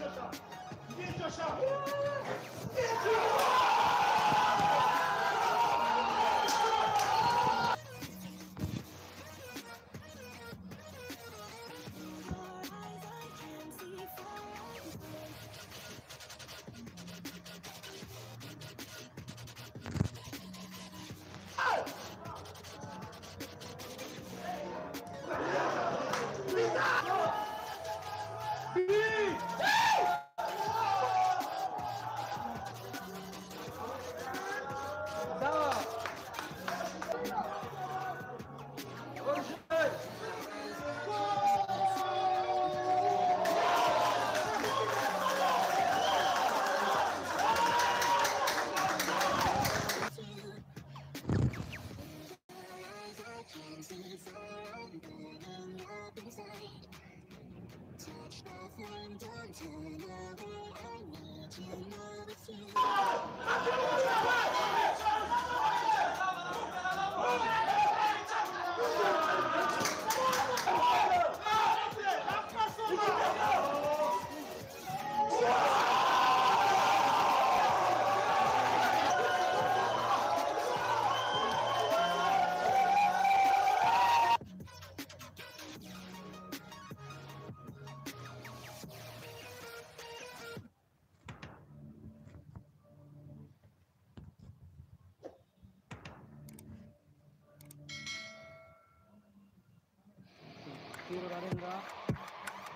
aşağı. Geç aşağı. Brawo! Dobrze! Touch the flame, don't turn away. I need to know it's you. ತೀರ್ಗಾರಿಂದ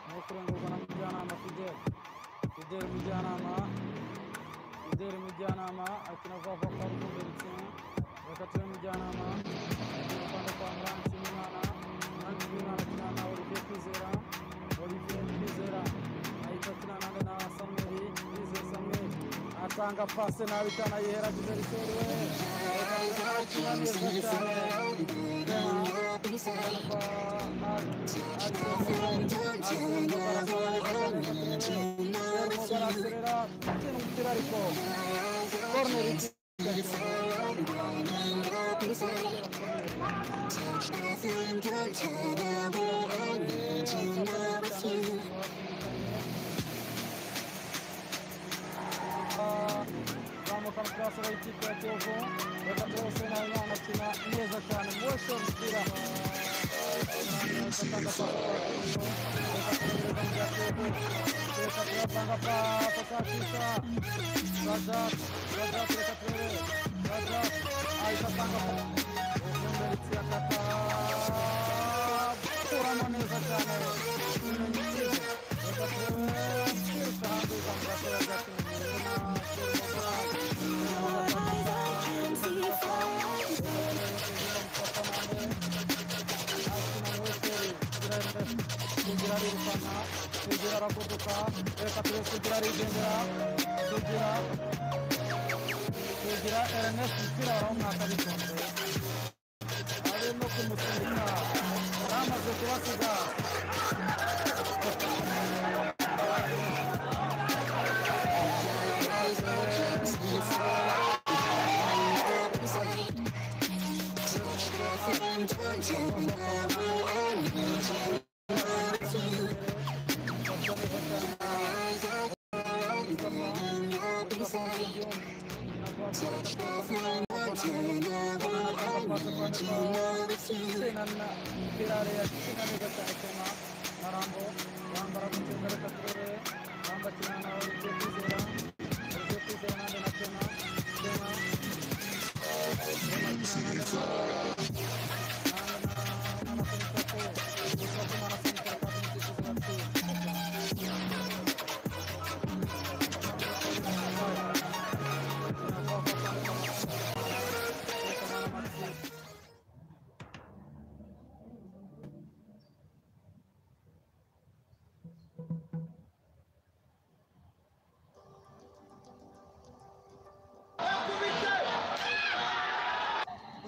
ಮೋಕ್ರಂಗು ಗಣಮಿಜಾನಾಮ ಸಿದ್ದೆ ಸಿದ್ದೇರ್ ಮಿಜಾನಾಮ ಸಿದ್ದೇರ್ ಮಿಜಾನಾಮ ಅಕ್ಕಿನ ಗೋಪ ಕರ್ಕೊಂಡು ಇರ್ತೀನಿ ರಕತ್ರ ಮಿಜಾನಾಮ ಪಂಡಪ್ಪ ಅಮ್ರಾನ್ ಸಿಂಹಾನ ನಾನು ಜೀವನ ರಚನಾನ ಅವ್ರು ಬೇಕಿ ಸೇರ ಅವ್ರಿಗೆ ಬೇಕಿ ಸೇರ ಐದು ನಾನು ನಾ ಸಮ್ಮೇರಿ ಈ ಸೇರ್ ಸಮ್ಮೆ ಅರ್ಥಾಂಗಪ್ಪ ಅಷ್ಟೇ ನಾವಿತಾನ ಏ ರಾಜ್ಯದಲ್ಲಿ ಸೇರುವೆ Touch the flame, don't turn away. I need to know it's you.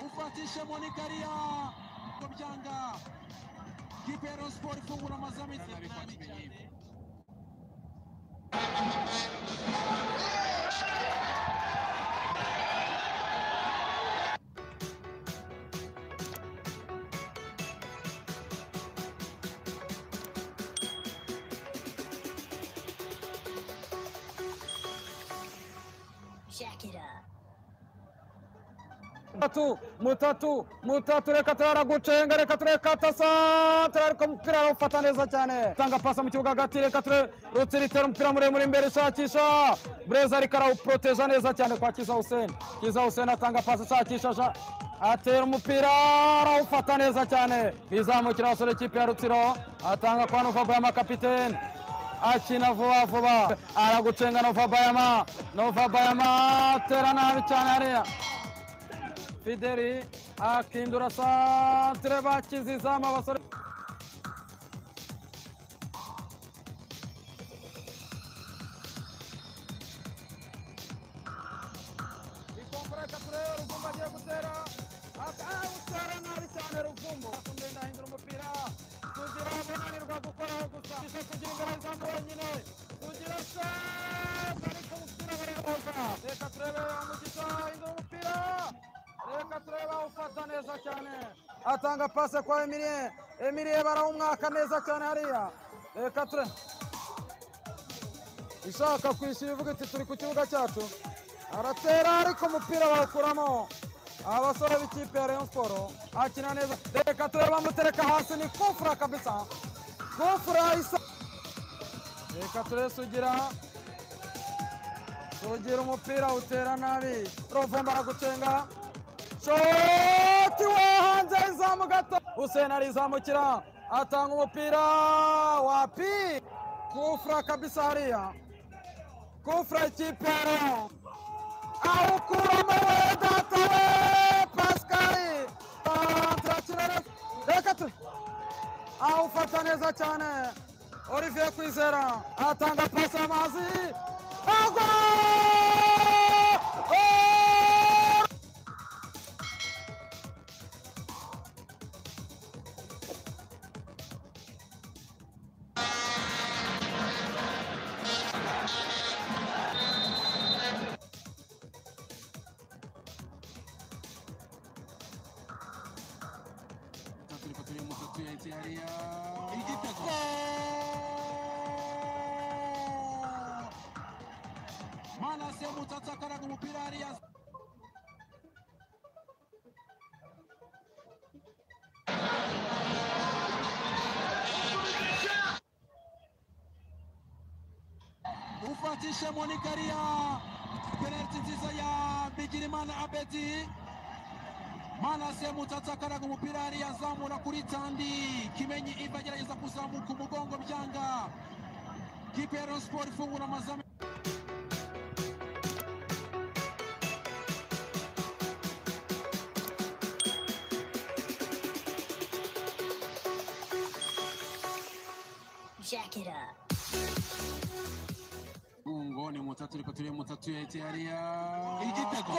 ufatishe Monikaria kubyanga Kipero Sport ifungura amazamu itanu cyane mutatu mutatu mutatu reka turaragucenga reka turekata santere ariko umupira arawufata neza cyane tanga pasa mu kibuga hagati reka ture rutsiritera umupira muremure imbere ishakisha bureza ariko arawuproteja neza cyane kwa kiza huseni kiza huseni atanga pasi ishakisha sha- atera umupira arawufata neza cyane bizamukira abasore ikipe ya rutsiro atanga kwa novaboyama kapitene akina vuba vuba aragucenga nova bayama nova bayama atera nabi cyane hariya fideli akindura santere bakiza izamu abasore reka turebe umugisha ahindura umupira reka turebe awufata neza cyane atanga pase kwa emilie emilie barawumwaka neza cyane hariya reka turebe ishaka kwishyura ivuga iti turi ku kibuga cyacu aratera ariko umupira bawukuramo abasore b'ikipe ya Rayon Sport akina neza reka turebe amutereka hasi ni kufura kabisa kufura isa reka turebe sugira sugira umupira utera nabi rovumba aragucenga shoti wo hanze izamu gato Hussein arizamukira atanga umupira wapi kufura kabisa hariya kufura ikipe ya Rayon awukuramo we data we Pascal turakina reka tu awufata neza cyane Olivier Kwizera atanga pasi amazi agwa Oh! turiko turi mu tutu ya eti hariya igitego manase mutatu akaraga umupira hariya ufatishe monikariya penaliti nziza ya bigirimana abedi manase mutata akaraga umupira hariya azamura kuri tandi kimenyi iva agerageza kuzamuka umugongo byanga kipe ya Rayon Sport ifungura amazamu Jack it up. ungo ni mutatu ariko turi mutatu yahite hariya igitego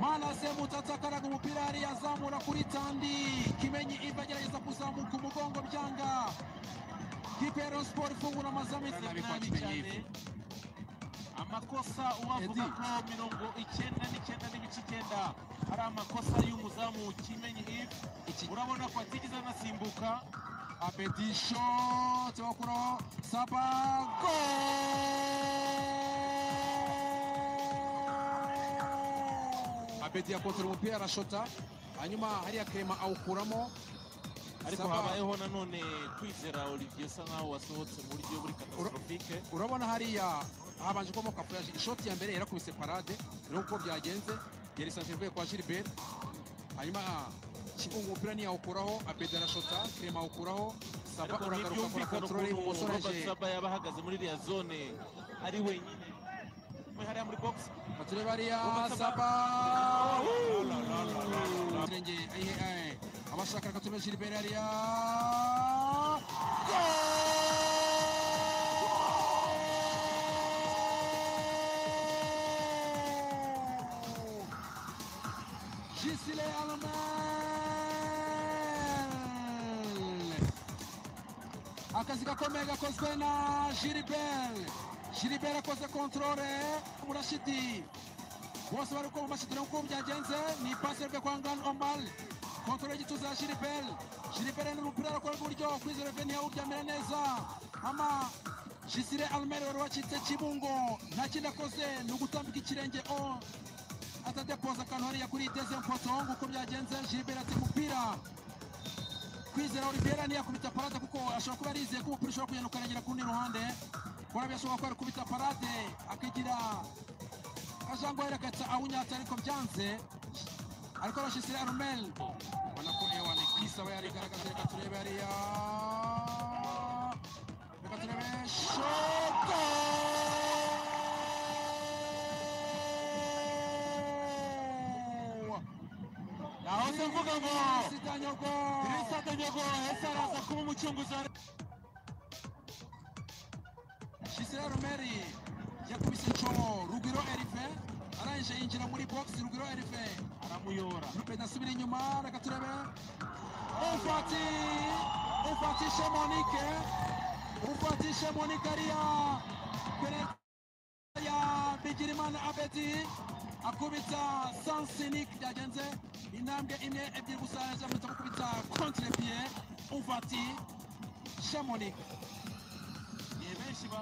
manase mutatu akaraga umupira hariya azamura kuri tandi kimenyi iva agerageza kuzamuka umugongo byanga kipe ya Rayon Sport ifungura amazamu Urabona nabi ko cyane akimenyi. amakosa uwavuga ko mirongo icyenda n'icyenda n'ibice icyenda ari amakosa y'umuzamu kimenyi ive urabona ko atigeze anasimbuka Abedi shot bakuraho Saba goal Abedi yakotera umupira arashota hanyuma hariya Clement awukuramo ariko Saba- habayeho nanone kwizera olivier usa nk'aho wasohotse mu buryo buri katasitofike urabona hariya habanje kubamo kafuraje ishoti ya mbere yarakubise parade rero uko byagenze yarisanzwe ivuye kwa gilbert hanyuma kibungu umupira ntiyawukuraho abedi arashota Clement awukuraho saba ariko uragaruka akora ntibyumvikana control ukuntu ibumoso robert araje saba yaba ahagaze muri iriya zone ari wenyine mwe hariya muri box batureba hariya saba Turenge, ayihe, aye. abashaka reka turebe gilbert hariya Goal! Gisile Almel akazi gakomeye gakozwe na Gilbert Gilbert akoze controle Murashidi bose bari ko bamashidira uko byagenze ni passe rwe kwa Ngan Omal controle y'igituza ya Gilbert Gilbert n'umupira arakora ku buryo kwizera Veni yawuryamira neza ama gisire arimeri wari wacitse kibungo nta kindi akoze ni ugutambika ikirenge o atadepoza akantu hariya kuri iteze mpoto nguko byagenze jibera ati umupira kwizera olivera ntiyakubita parade kuko ashobora kuba yarizeye ko umupira ushobora kuyanuka arengera ku rundi ruhande kurabya ashobora kuba yakubita parade akagira akajangwa yerekatsa awunyatsa ariko byanze ariko arashisira arumel ubona ko ewa ni kwisa aba yarigaragaje reka turebe hariya reka turebe shoko nahoze mvuga ngo sitanyogo kristo atanyago ese araza kuba umucunguzi wa Gisela Romeri yakubise cyo Rugwiro Erive arangije yinjira muri box Rugwiro Erive aramuyora Ruben asubira inyuma reka turebe Ufati Ufati Shemonike Ufati Shemonike ariya penalty ya Bigirimana Abedi akubita Sansinik byagenze intambwe imwe ebyiri gusa yazamuye gukubita contre pied Ufati Shemonike ni benshi ba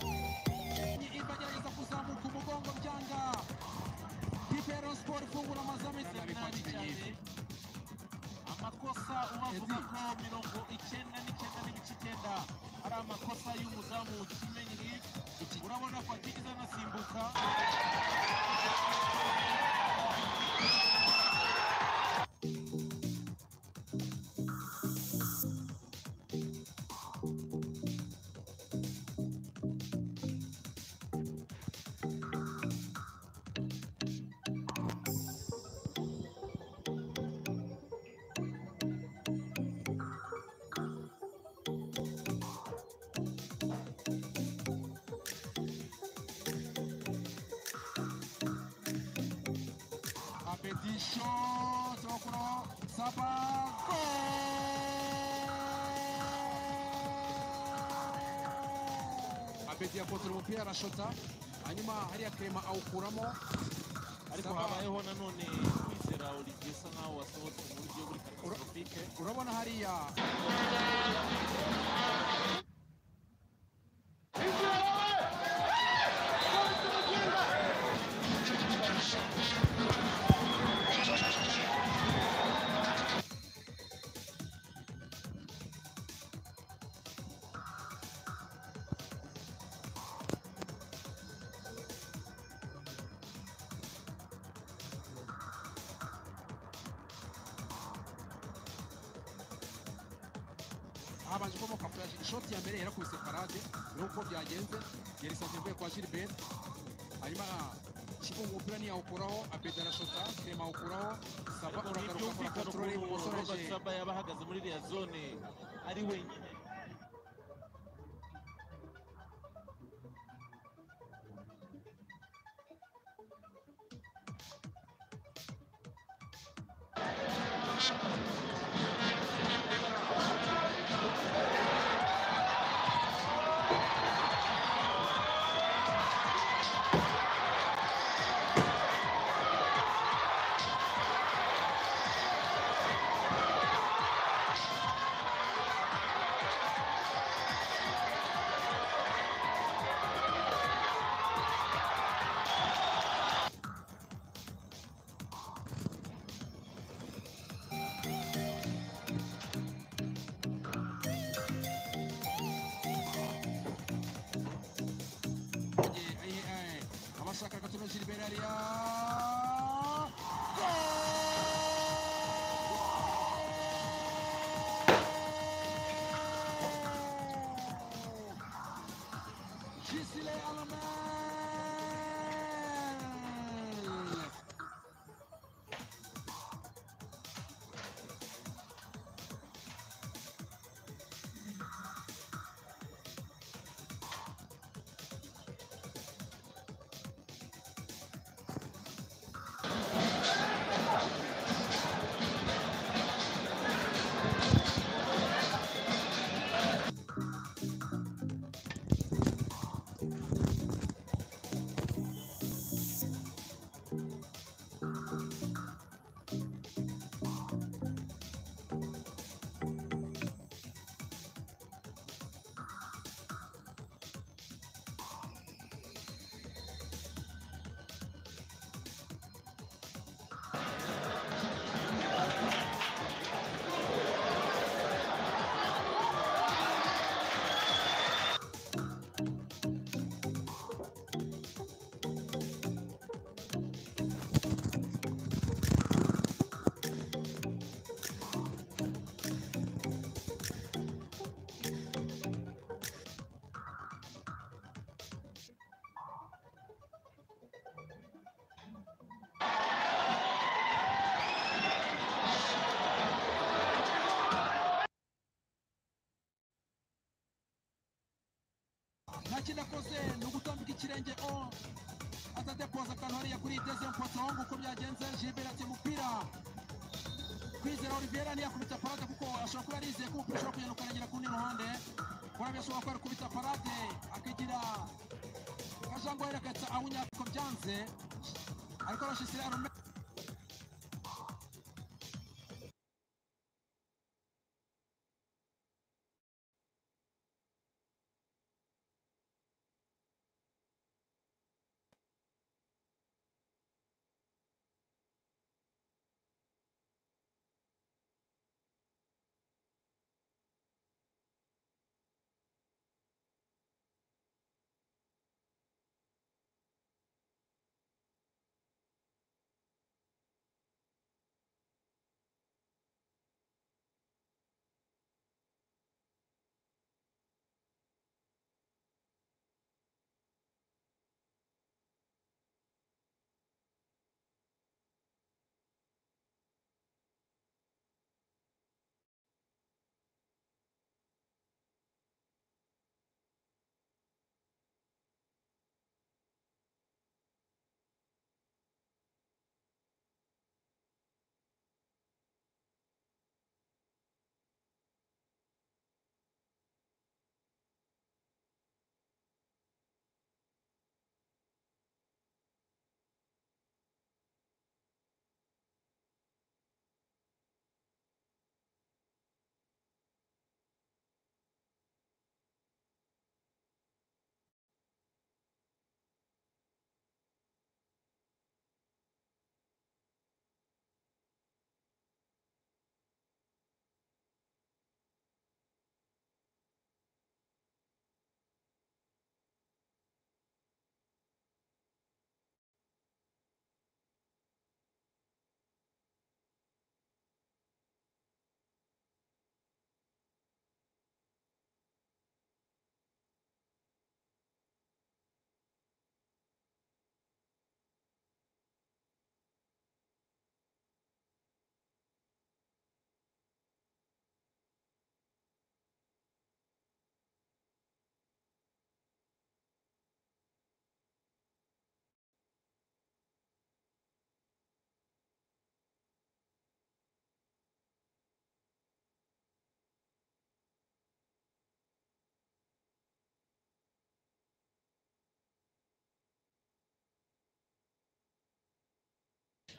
Imba agerageza kuzamuka umugongo byanga kipe ya Rayon Sport ifungura amazamu Nabi itsinda kwakira cyane iyi. amakosa ubavuga ko mirongo icyenda n'icyenda n'ibice icyenda ari amakosa y'umuzamu kimenyi urabona ko atigeze anasimbuka ショートこのサーパーゴールアベディアコントロールピアラショタhanyuma hariya kerema awukuramo ariko Saba. habayeho nanone kwizera olivier usa nkaho wasohotse mu buryo buri katasitofike urabona hariya habanje ukomoka kuri ishoti ya mbere yarakubise parade rero uko byagenze yarisanze mvuye kwa gilbert hanyuma kigunga umupira ntiyawukuraho abedi arashota kerema awukuraho saba ariko uragaruka kuri ntibyumvikana kontorore ukuntu robert umusoreje saba yaba ahagaze muri iriya zone ari wenyine abashaka agatuno gilbert hariya Goal! Gisile Alamel! nta kindi akoze ni ugutambika ikirenge o atadepoza akantu hariya kuri iteze mpoto nguko byagenze jibera ati umupira kwizera olivera ntiyakubita parade kuko ashobora kuba yarizeye ko umupira ushobora kugenda ukarengera ku rundi ruhande urabya ashobora kuba yakubita parade akagira akajangwa yerekatsa awunyako byanze ariko arashisira arume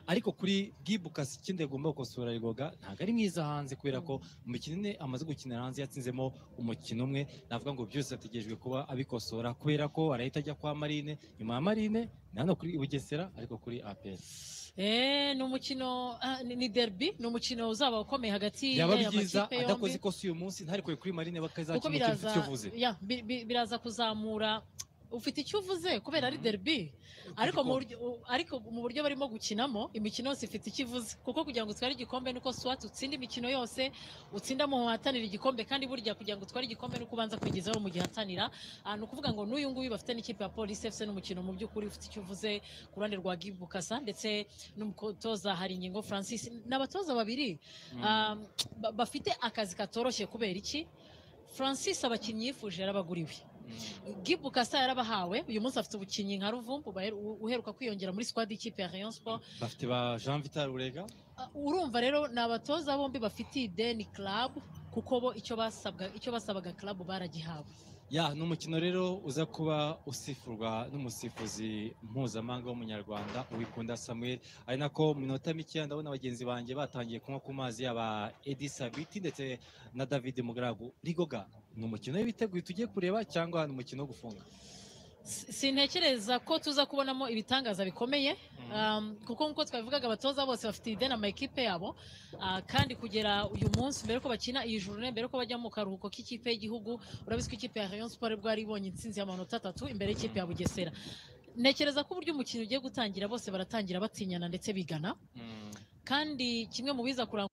ariko kuri Gibukasi ikindi agomba gukosora rigoga ntabwo ari mwiza hanze kubera ko umukino umwe amaze gukinira hanze yatsinzemo umukino umwe navuga ngo byose ategerejwe kuba abikosora kubera ko arahita ajya kwa marine nyuma ya marine ni hano kuri bugesera ariko kuri aperi Eh, ni umukino ah, ni ni derby ni umukino uzaba ukomeye hagati byaba y'aya byiza makipe adakoze yombi. ikosa uyu munsi ntarikore kuri marine kuko bakazakina ikintu biraza icyo uvuze ya, bi- bi- biraza kuzamura ufite icyo uvuze kubera ari derby ariko mu buryo ariko mu buryo barimo gukinamo imikino yose ifite icyo ivuze kuko kugira ngo utware igikombe nuko swat utsinda imikino yose utsinda mu hatanira igikombe kandi burya kugira ngo utware igikombe nuko ubanza kwigezaho mu gihe hatanira Ah, ni ukuvuga ngo n'uyu nguyu bafite n'ikipe ya polisi fc n'umukino mu by'ukuri ufite icyo uvuze ku ruhande rwa gibukasa ndetse n'umutoza hari ingingo francis ni abatoza babiri Ah, ba- bafite akazi katoroshye kubera iki francis abakinnyi yifuje yarabaguriwe Gibu Kasa yarabahawe uyu munsi afite ubukinnyi nka Ruvumbu baher- u- uheruka kwiyongera muri squad y'ikipe ya Rayon Sport bafite ba jean vital urega Uh, urumva rero ni abatoza bombi bafitiye ideni club kuko bo icyo basabwa icyo basabaga club baragihawe Ya, ni umukino rero uza kuba usifurwa n'umusifuzi mpuzamahanga w'umunyarwanda Uwikunda Samuel ari nako mu minota mikeya ndabona bagenzi banjye batangiye kunywa ku mazi yaba Edi Sabiti ndetse na David Mugaragu Rigoga ni umukino w'ibitego tugiye kureba cyangwa ni umukino wo gufunga Si- sintekereza ko tuza kubonamo ibitangaza bikomeye Um, kuko nk'uko twabivugaga abatoza bose bafite ideni ama ekipe yabo Ah, kandi kugera uyu munsi mbere ko bakina iyi jurune mbere ko bajya mu karuhuko k'ikipe y'igihugu urabizi ko ikipe ya Rayon Sport bwo yari ibonye intsinzi y'amanota atatu imbere y'ikipe ya Bugesera ntekereza ko uburyo umukino ugiye gutangira bose baratangira batinyana ndetse bigana kandi kimwe mu biza kuranga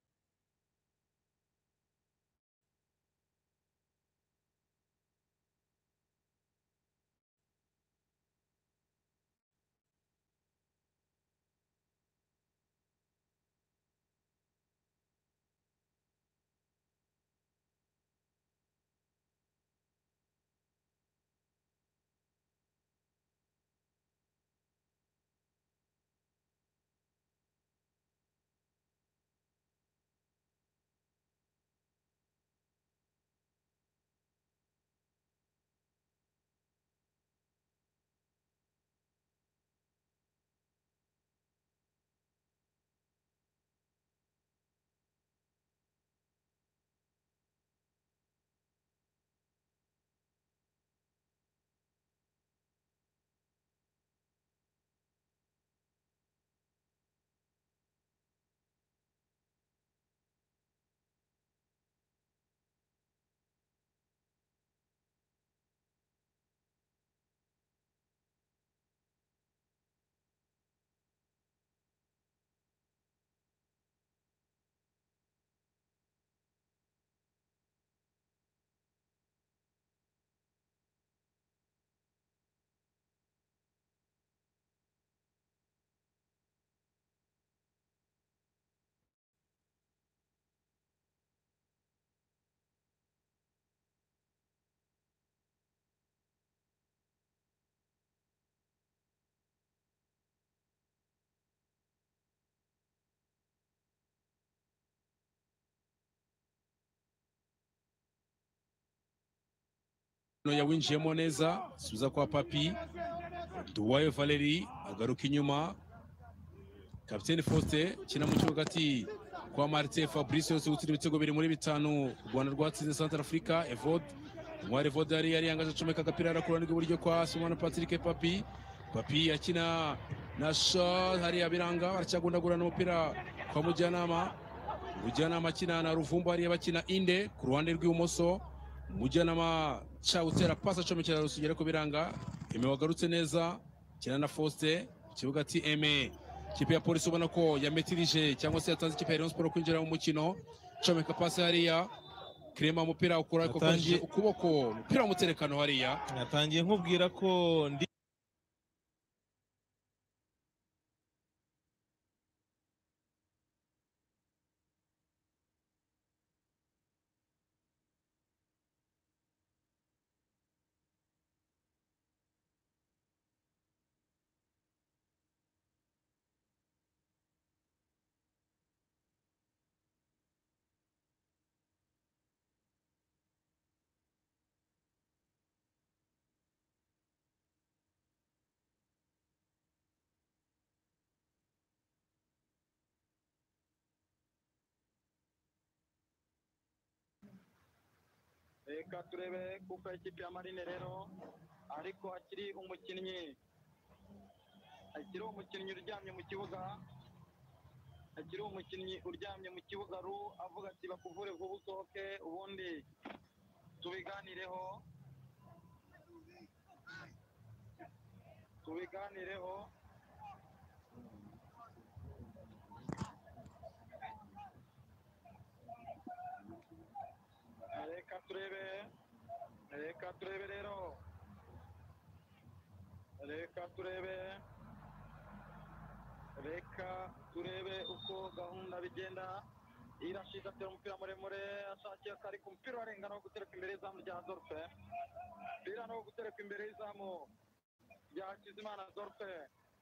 Noya winjiyemo neza subiza kwa papi duwaye valeri agaruka inyuma kapitene faustin kina mu kibuga ati kwa marite fabrice yose gutsinda ibitego biri muri bitanu u rwanda rwatsinze central africa evode umwari evode yari yari yangaje acomeka agapira arakura rw'iburyo kwa sumana patrick papi papi akina na sha hariya biranga aracyagundagurana umupira kwa mujyanama mujyanama akina na ruvumbu hariya bakina inde ku ruhande rw'ibumoso mujyanama ca utera pasi acomekera rusugere ku biranga eme wagarutse neza kina na faustin ku kibuga ati eme ikipe ya polisi ubona ko yametirije cyangwa se yatanze ikipe ya rayon sport kwinjira mu mukino comeka pasi hariya kirema umupira ukura ariko Yatangiye- akoresheje ukuboko umupira w'umuterekano hariya natangiye nkubwira ko ndi reka turebe kuko ikipe ya marine rero ariko akiri umukinnyi akiri umukinnyi uryamye mu kibuga akiri umukinnyi uryamye mu kibuga ru avuga ati bakuvure vuba usohoke ubundi tubiganireho tubiganireho reka turebe reka turebe rero reka turebe reka turebe uko gahunda bigenda irashize atera umupira muremure ashakiye akari ku mupira urarengana wo gutereka imbere y'izamu rya dorfe umupira no gutereka imbere y'izamu rya kizimana dorfe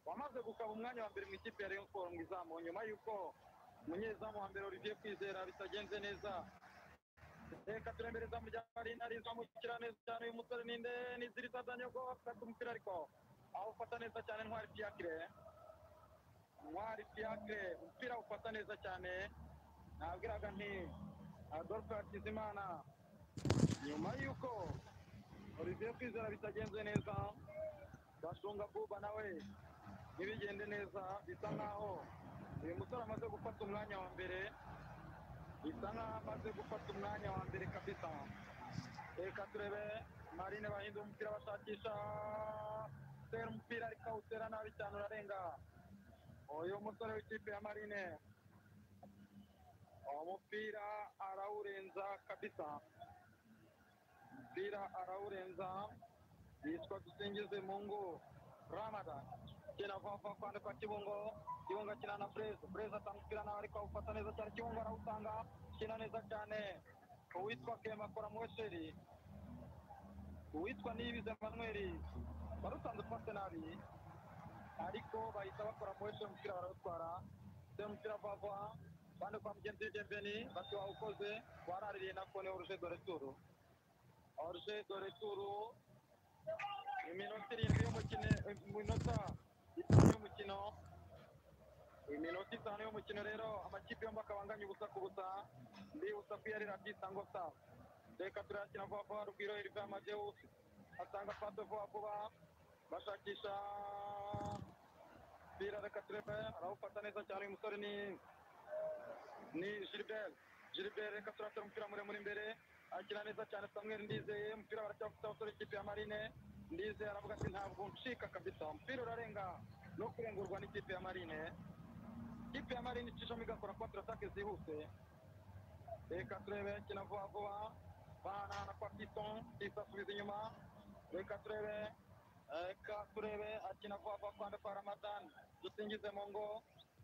wamaze gukaba umwanya wa mbere mu ikipe ya rayon siporo mu izamu nyuma y'uko umunyezamu wa mbere olivier kwizera bitagenze neza reka turembereza mu ryari nariza mu kiraneza cyane uyu musore ninde niziriza danyogo afata umupira ariko awufata neza cyane ntwari fiacre ntwari fiacre umupira awufata neza cyane nabwiraga nti adolphe hakizimana nyuma y'uko olivier kwizera bitagenze neza bashunga buba nawe ntibigende neza bisa nkaho uyu musore amaze gufata umwanya wa mbere bisa nkaho amaze gufata umwanya wa mbere kabisa reka turebe marine bahinda umupira bashakisha utera umupira ariko awutera nabi cyane urarenga uyu musore w'ikipe ya marine uwo mupira arawurenza kabisa umupira arawurenza yitwa dusingize mungu ramadan kina vava kwanda kwa kibungo kibungo akina na breza breza atamupira nawe ariko awufata neza cyane kibungo arawutanga kina neza cyane uwitwa kema akora muwesheri uwitwa niyibize manweri barusanze ufate nabi ariko bahita bakora muwesheri umupira barawutwara se umupira vava bande kwa mugenzi w'igembeni bati wawukoze waraririye na kone oruje dore turu oruje dore turu iminota irindwi y'umukino iminota itanu y'umukino iminota itanu y'umukino rero amakipe yombi akabanganya ubusa ku busa mbibutsa ko iyari radisa ngo sa reka turakina vuba vuba rugwiro iriva amadeus atanga pato vuba vuba bashakisha bira reka turebe arawufata neza cyane uyu musore ni ni gilbert gilbert reka turatera umupira muremure imbere akina neza cyane samuel ndizeye umupira baracyafite abasore ikipe ya marine ndizeye aravuga ati ntabwo ncika kabisa umupira urarenga no kurengurwa n'ikipe ya marine ikipe ya marine icishamo igakora kontiratake zihuse reka turebe kina vuba vuba bahanahana kwa piton pisa asubiza inyuma reka turebe reka turebe akina vuba vuba kwanda kwa ramadan dusingize mu ngo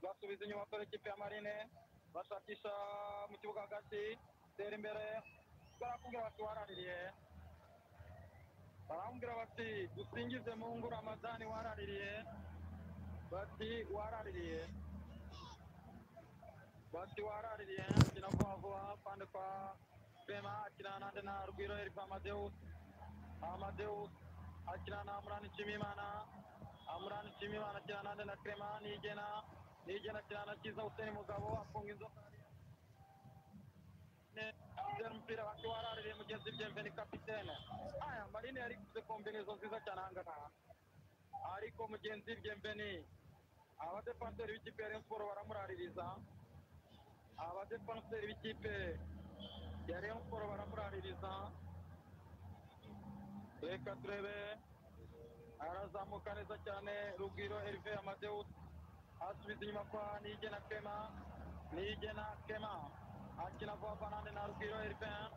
basubiza inyuma sore ikipe ya marine bashakisha mu kibuga hagati tera imbere barakubwira bati waraririye barambwira bati dusingize mu ngo ramadani waraririye bati waraririye bati waraririye akina vuba vuba pande kwa bema akina nande na rugwiro erifu amadeus amadeus akina na amurani nshimimana amurani nshimimana akina nande na krema nigena nigena akina na kiza huseni mugabo afunga inzoka kapitene umupira wake waraririye mugenzi byemveni kapitene aya marine yari kuze kombinezo nziza cyane ahangaha ariko mugenzi byemveni abadefanseri b'ikipe ya Rayon Sport baramuraririza abadefanseri b'ikipe ya Rayon Sport baramuraririza reka turebe arazamuka neza cyane rugwiro Herve Amadeus asubiza inyuma kwa Nigena Kema Nigena Kema akina vuba vuba nande na rugwiro erivin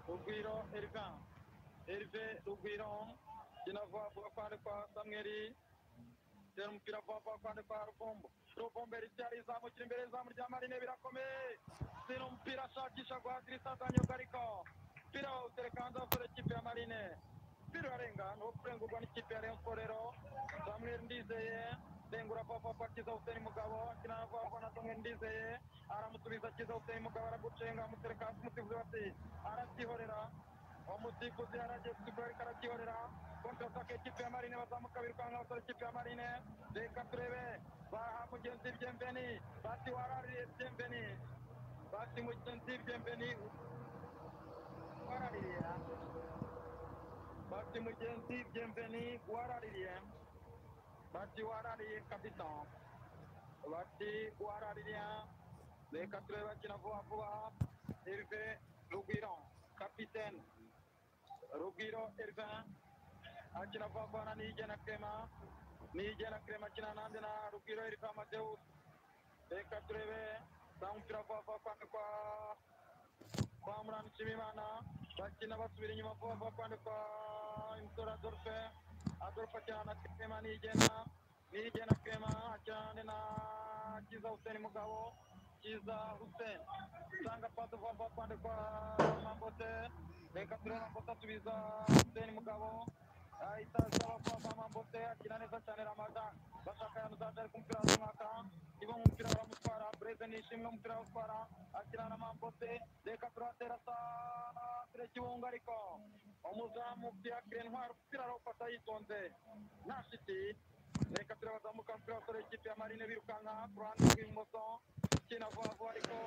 rugwiro erivin erive rugwiro akina vuba vuba kwande kwa samweri tera umupira vuba vuba kwande kwa ruvumbo ruvumbo erive arizamukira imbere izamu rya marine birakomeye sino umupira ashakisha guhatirisa zanyoga ariko umupira wawutereka hanze abasore ikipe ya marine umupira urarenga ni wo kurengurwa n'ikipe ya rayon sport rero samweri ndizeye rengura vuba vuba akiza huseni mugabo akina vuba vuba na samweri ndizeye aramusubiza akiza hussein mugabo aragucenga amutereka hasi umusifuzi bati aracyihorera umusifuzi yaragiye gusifuzi ariko aracyihorera kontrataka ikipe ya marine bazamuka birukanka abasore ikipe ya marine reka turebe baha mugenzi byemveni bati warariye byemveni bati mugenzi byemveni guharaririye bati mugenzi byemveni guharaririye bati warariye kabisa bati guharaririye reka turebe bakina vuba vuba herve rugwiro kapitene rugwiro herve akina vuba vuba na niyigena clement niyigena clement akina nanjye na rugwiro herve amadeus reka turebe za mupira vuba vuba kwande kwa kwa muranishimimana bakina basubira inyuma vuba vuba kwande kwa imisoro adolphe adolphe akina na clement niyigena niyigena clement akina na kiza hussein mugabo kiza hussein usanga pato vuba vuba kwande kwa mambote reka turebe mambote atubiza hussein mugabo itazaba vuba vuba mambote akina neza cyane ramaga bashaka yanuzaje ari ku mupira w'umwaka niba mu mupira baramutwara breze nishimwe umupira baramutwara akina na mambote reka turatera sana tire kiwunga ariko umuzamu byakire ntwara umupira arawufata yitonze nta shiti reka turabazamuka umupira wasore ikipe ya marine birukanka ku ruhande rw'ibumoso ikina vuba vuba ariko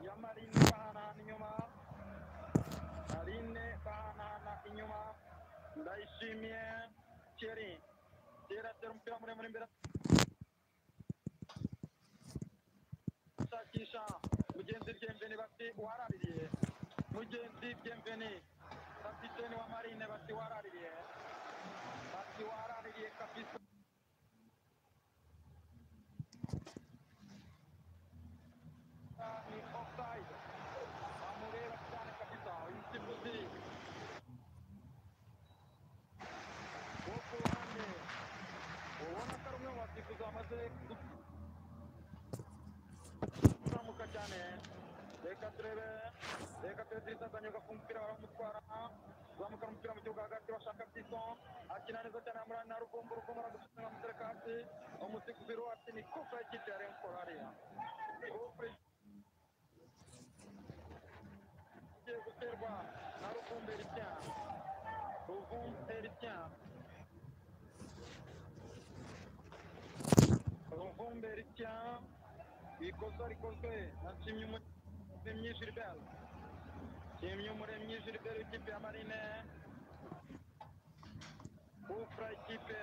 ya marine bahanahana inyuma marine bahanahana inyuma ndayishimiye keri keri atera umupira muremure imbere ashakisha mugenzi byemveni bati waraririye mugenzi byemveni kapiteni wa marine bati waraririye bati waraririye kapiteni ni offside amureba cyane kabisa uyu msimbuzi wo ku ruhande ubona ko ari umwe mu basifuzi bamaze kuzamuka cyane reka turebe reka turebe dirisa azanyuka ku mupira baramutwara zamukana umupira mu kibuga hagati bashaka biso akina neza cyane amurani na rugombo rugombo aragusubiza amutereka hasi umusifuzi ruwati ni kofa y'ikipe ya remkoro hariya Gofre igiye guterwa na ruvumbi eritya ruvumbi eritya ruvumbi eritya ikosa rikozwe na kimyumuremyi gilbert kimyumuremyi gilbert w'ikipe ya marine gufura ikipe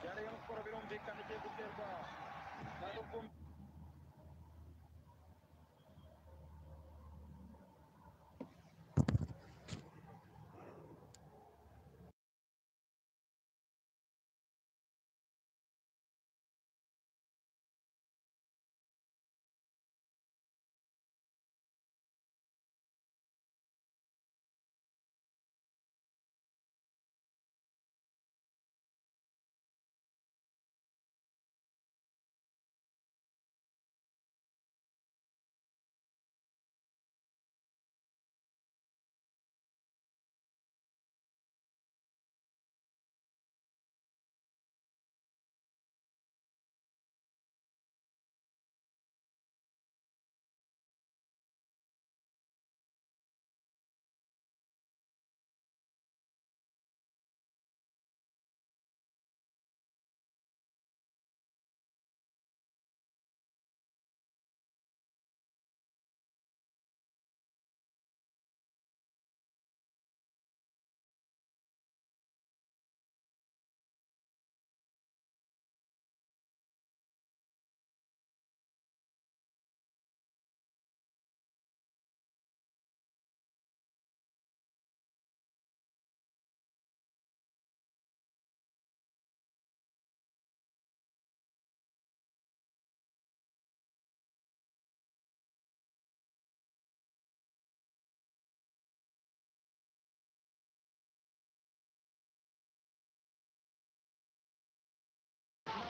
ya rayon sport birumvikana igiye guterwa na ruvumbi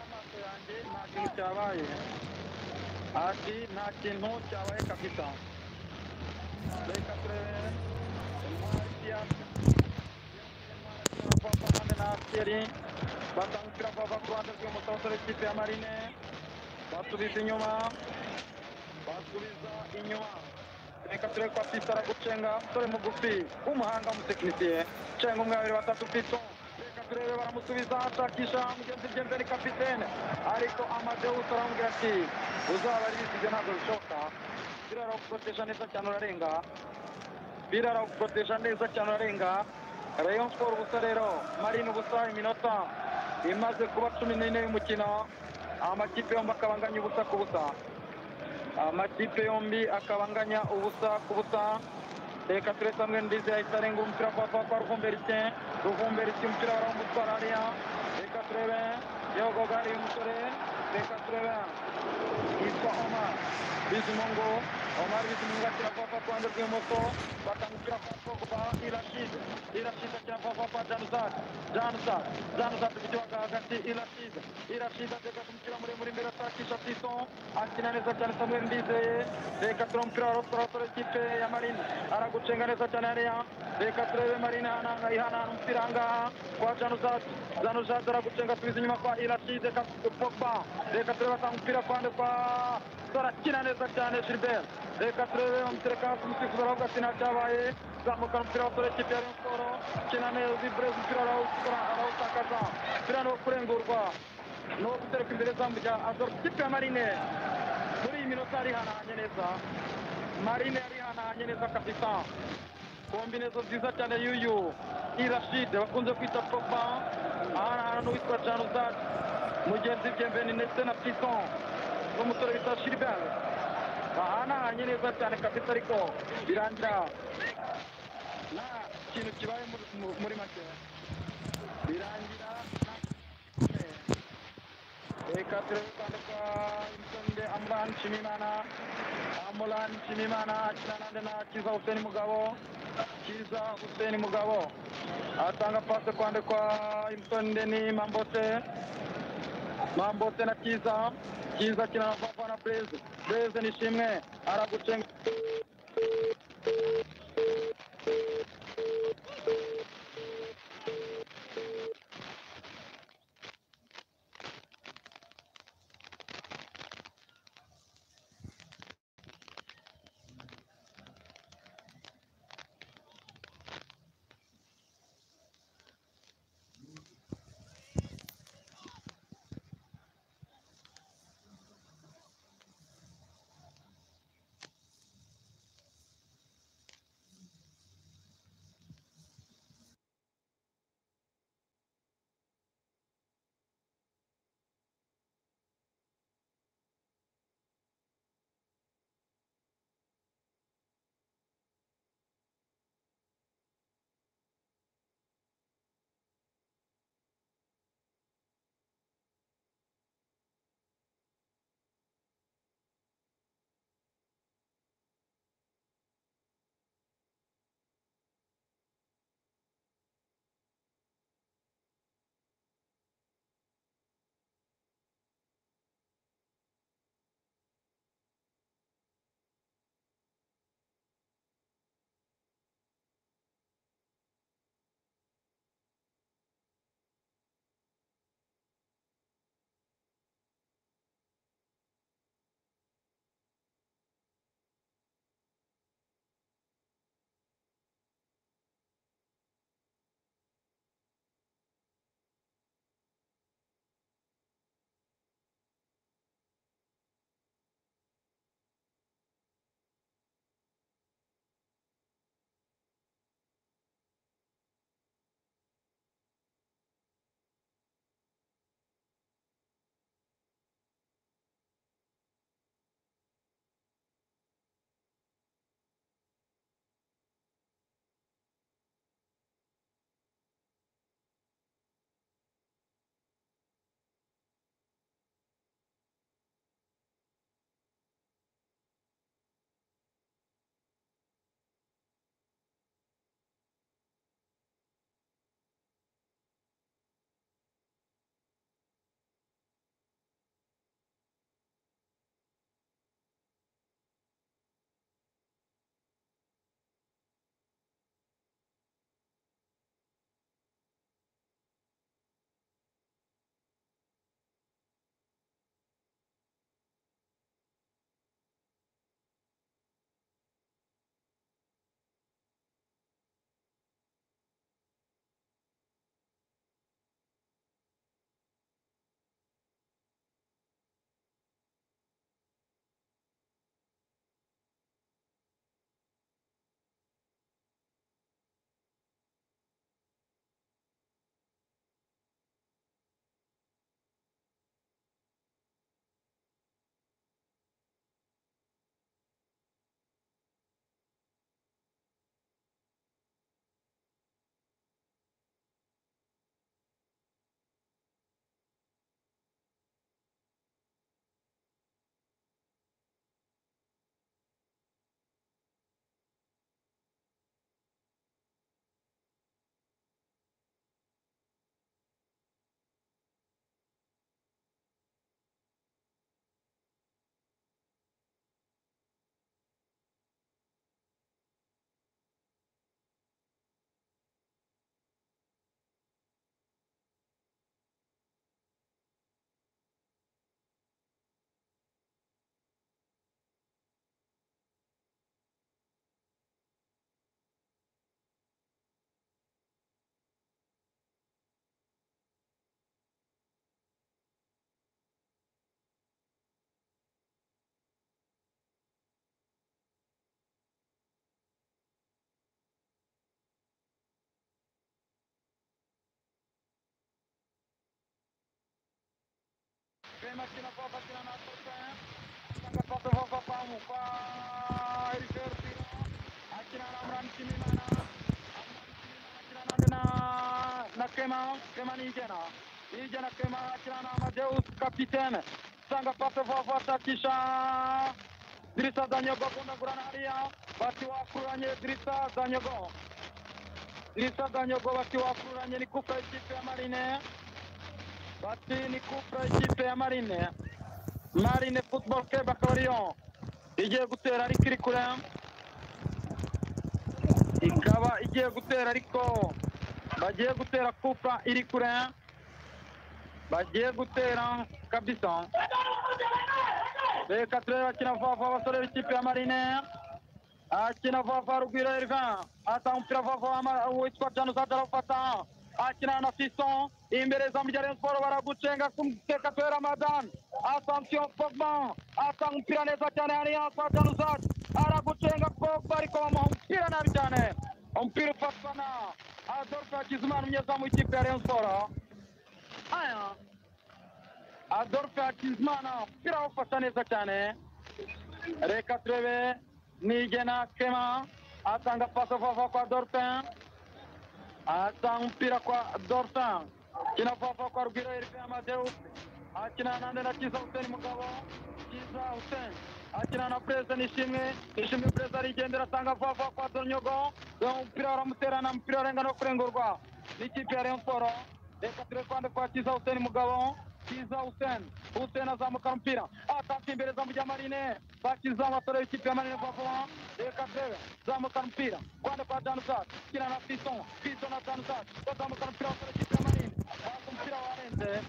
amaso yanjye nta kintu cyabaye hasi nta kintu cyabaye kabisa reka turebe intwariya bapapane na arseri batangukira bava ku ruhande rw'ibumoso basore ikipe ya marine basubiza inyuma basubiza inyuma reka turebe ko atitara gucenga dore mugufi umuhanga w'umutekinisiye cenga umwe babiri batatu pito reka turebe baramusubiza ashakisha mugenzi bye mbere kapitene ariko amadewusi aramubwira ati uzabaribisize ntabwo bishoboka birara gukoresha neza cyane urarenga birara gukoresha neza cyane urarenga rayon sport ubusa rero marine ubusa iminota imaze kuba cumi n'ine y'umukino amakipe yombi akabanganya ubusa ku busa amakipe yombi akabanganya ubusa ku busa reka turetse hamwe ndizi yahise arenga umupira kwa kwa kwa ruvumberike ruvumberike umupira waramutwara hariya reka turebe yogoga uyu musore reka turebe yitwa omar bizimungu omar bizimungu akira kwa kwa kuruhande rw'ibumoso bakamupira kwa pogba irashide irashide akira kwa kwa kwa januzak januzak januzak kugiwaga hagati irashide irashide ateka ku mupira muremure imbere ashakisha tison akina neza cyane samuel ndizeye reka turebe umupira wa rosora ikipe ya marine aragucenga neza cyane hariya reka turebe marine hananga ihanana umupira ahangaha kwa januzak januzak aragucenga subiza inyuma kwa irashide pogba reka turebe atanga umupira kuruhande kwa turakina neza cyane Gilbert reka turebe umutereka hasi umusifuzi aravuga ati ntacyabaye zamukana umupira wa sore kipe ya Rayon Sports kina neza ibreza umupira arawukora arawutakaza umupira ni uwo kurengurwa ni uwo gutereka imbere izamu rya Azor kipe ya Marine muri iyi minota yarihanahanye neza Marine yarihanahanye neza kabisa kombinezo nziza cyane y'uyu irashide bakunze kwita Pogba ahanahana n'uwitwa Januzak mugenzi byembeni ndetse na Pisson n'umusore bita Gilbert bahanahanye neza cyane kabisa ariko birangira nta kintu kibaye muri- mu- muri make birangira nta- reka turebe kandi kwa Imisonde Amran Nshimiyimana Amran Nshimiyimana akina nande na Kiza Hussein Mugabo Kiza Hussein Mugabo atanga pase kwande kwa Imisonde ni Mambote mambote na kiza kiza kina papa na blaze blaze ni shimwe aragucenga Rwema akina Papa akina na Sosa. Sanga Papa Papa Pamu kwa Erifer Pira. Akina na Amran Kimimana. Amran Kimimana akina na na na Kema. Kema ni Ijena. Ijena Kema akina na Amadeus kapitene. Sanga Papa Papa takisha. Dirisa Danyogo kunda Guranaria. Bati wakuranye Dirisa Danyogo. Dirisa Danyogo bati wakuranye ni kufa ikipe ya Marine. Bati ni kupra ikipe ya Marine. Marine Football Club Akabariyo igiye gutera ariko iri kure ikaba igiye gutera ariko bagiye gutera kupa iri kure bagiye gutera kabisa reka turebe bakina vuba vuba abasore b'ikipe ya Marine akina vuba vuba Rugwiro Elvin atanga umupira vuba vuba ama- witwa Januza arawufata akina na Fiston imbere za Rayon Sport baragucenga kumteka Twera Madan Assumption Pogba atanga umupira neza cyane hariya kwa Januza aragucenga Pogba ariko bamuha umupira nabi cyane umupira ufatwa na Adolphe Hakizimana umunyezamu w'ikipe ya Rayon Sport aya Adolphe Hakizimana umupira awufata neza cyane reka turebe nigena kema atanga pasa vava kwa dorpin atanga umupira kwa dorpin kina vava kwa rugwiro eripe amadeu akina nande na kiza huseni mugabo kiza huseni akina na perezida nishimwe nishimwe perezida arigendera atanga vava kwa donyogo umupira waramuterana umupira warenga no kurengurwa n'ikipe ya rayon sport reka turebe kwande kwa kiza huseni mugabo kiza huseni huseni azamuka umupira ataka imbere zamu rya marine bakizamu abasore b'ikipe ya marine vuba vuba reka turebe zamuka umupira kwande kwa danuzat kina na fison fison na danuzat bazamuka umupira abasore b'ikipe ya marine bata umupira warenze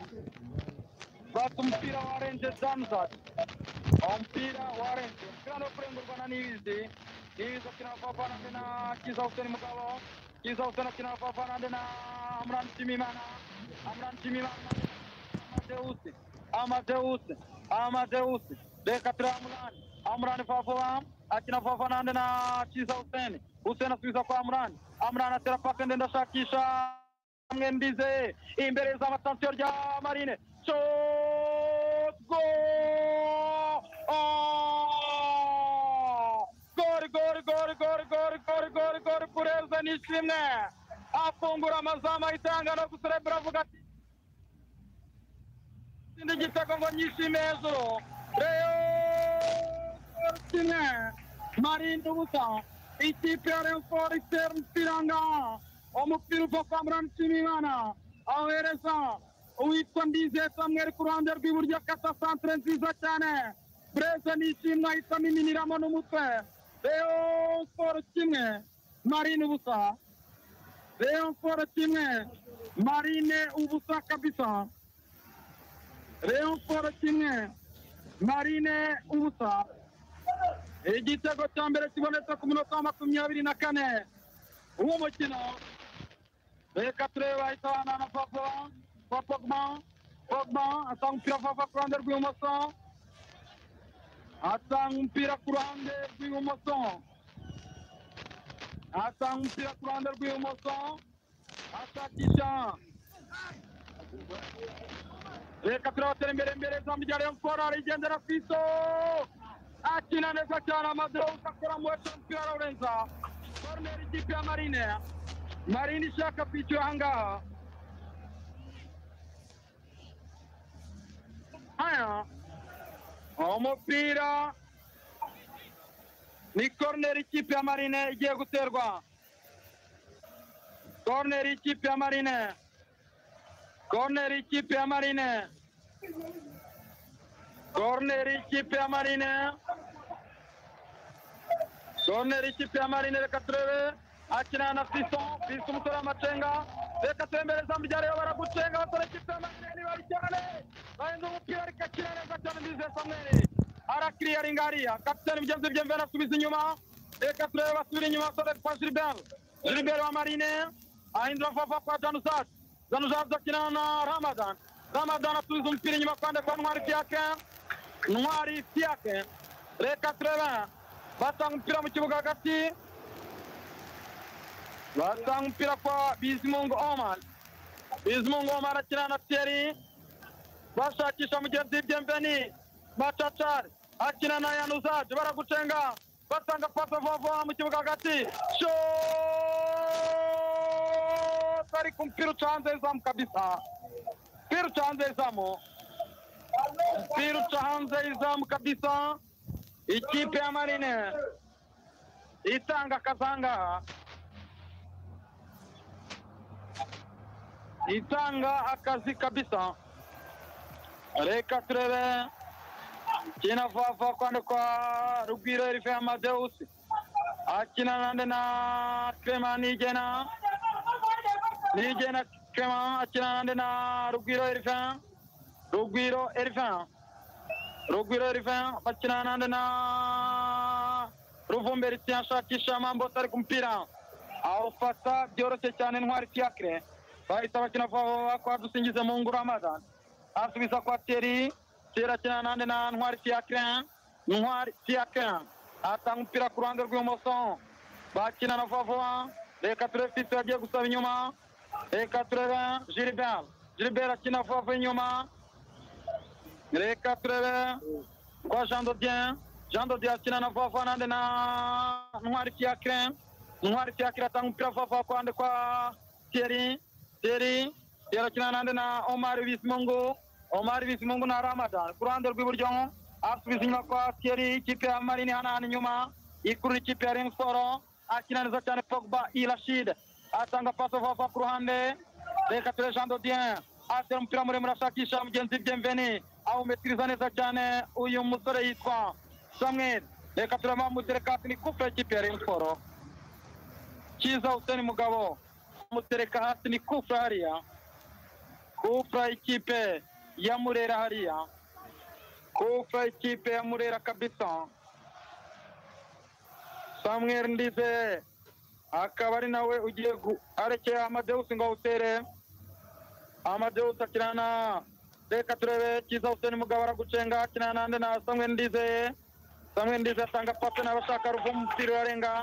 bata umupira warenze danuzat umupira warenze umupira no kurengurwa na nibizi nibizi akina vuba vuba nande na kiza huseni mugabo kiza huseni akina vuba vuba nande na amran timimana amran timimana Amadeus, Amadeus, Amadeus, reka turamurani amurani vavova akina vava nande na chiza useni useni asubiza kwa amurani amurani atera paka ndenda ashakisha mwe ndize imbere za matansiyo rya marine shotgo gori gori gori gori gori gori gori gori kureza nishimwe afungura amazamu ahitanga no guserebura avuga ati ndi igitego ngo nyishime hejuru reyo kine marinde ubusa ikipe ya reyo siporo itera umupira ngaha umupira uva kwa murani nshimiyimana awohereza uwitwa ndizeye samweri ku ruhande rw'iburyo akata santire nziza cyane bureze nishimwe ahita amiminiramo n'umutwe reyo siporo kimwe marine ubusa reyo siporo kimwe marine ubusa kabisa Rayon Sport kimwe Marine ubusa igitego cya mbere kibonetse ku munota wa makumyabiri na kane uwo mukino reka turebe bahita banana papa wa pogba pogba atanga umupira papa ku ruhande rw'ibumoso atanga umupira ku ruhande rw'ibumoso atanga umupira ku ruhande rw'ibumoso ashakisha reka turabatera imbere imbere izamu rya Rayon Sport arigendera ku iso akina neza cyane amadorowu akora mu wese umupira arawurenza koroneri ikipe ya marine marine ishaka kwishyura ahangaha haya umupira ni koroneri ikipe ya marine igiye guterwa koroneri ikipe ya marine Corner ikipe ya Marine. Corner ikipe ya Marine. Corner ikipe ya Marine reka turebe akina na Fiston, Fiston umusore w'amacenga reka turembere izamu rya Rayon baragucenga abasore ikipe ya Marine ni bari cyane bahinda umupira ariko akina neza cyane Ndizeye Samuel arakiriyaringa hariya kapiteni mugenzi bye mbere asubiza inyuma reka turebe basubira inyuma abasore kwa Gilbert Gilbert wa Marine ahindura vuba kwa Januzat Zanuzat akina na Ramadan. Ramadan atuza umupira inyuma kwande kwa Ntwari Fiake. Ntwari Fiake. Reka Trevin. Batanga umupira mu kibuga hagati. Batanga umupira kwa Bizimungu Omar. Bizimungu Omar akina na Thierry. bashakisha mugenzi byemveni macacari akina na yanuzaje baragucenga batanga pasa vava mu kibuga hagati shoti ariko umupira uca hanze y'izamu kabisa umupira uca hanze y'izamu umupira uca hanze y'izamu kabisa ikipe ya marine itanga akazi aha ngaha itanga akazi kabisa reka turebe kina vava kwande kwa rugwiro erife amadeusi akina nande na krema nigena nigena krema akina nande na rugwiro erife rugwiro erife rugwiro erife bakina nande na ruvumbe ritiashakisha mambo tari ku mpira awufata byoroshye cyane ntwari fiakre bahita bakina vava kwa dusingize mu nguru amadan asubiza kwa teri teri akina nande na ntwari fiakre ntwari fiakre atanga umupira ku ruhande rw'ibumoso bakina na vava reka turebe fito yagiye gusaba inyuma reka turebe gilbert gilbert akina vava inyuma reka turebe kwa jean dodien jean dodien akina na vava nande na ntwari fiakre ntwari fiakre atanga umupira vava ku ruhande kwa teri teri yerekana nande na omar bismungu omar bismungu na ramadan ku ruhande rw'iburyo asubiza inyuma kwa teri ikipe ya marini hano hano inyuma ikurura ikipe ya ring siporo akina neza cyane pogba irashid atanga paso vava ku ruhande reka ture jean dodien atera umupira muremure ashakisha mugenzi byemveni awumetiriza neza cyane uyu musore yitwa samuel reka tureba muterekasi ni kupe y'ikipe ya ring siporo kiza huseni mugabo mutereka hasi ni kufra hariya kufra ikipe ya murera hariya kufra ikipe ya murera kabisa samuel ndize akaba ari nawe ugiye gu- arekera amadeusi ngo awutere amadeusi akina na reka turebe kiza huseni mugabo aragucenga akina nande na samuel ndize samuel ndize atanga pasi n'abashaka ruvumu umupira urarenga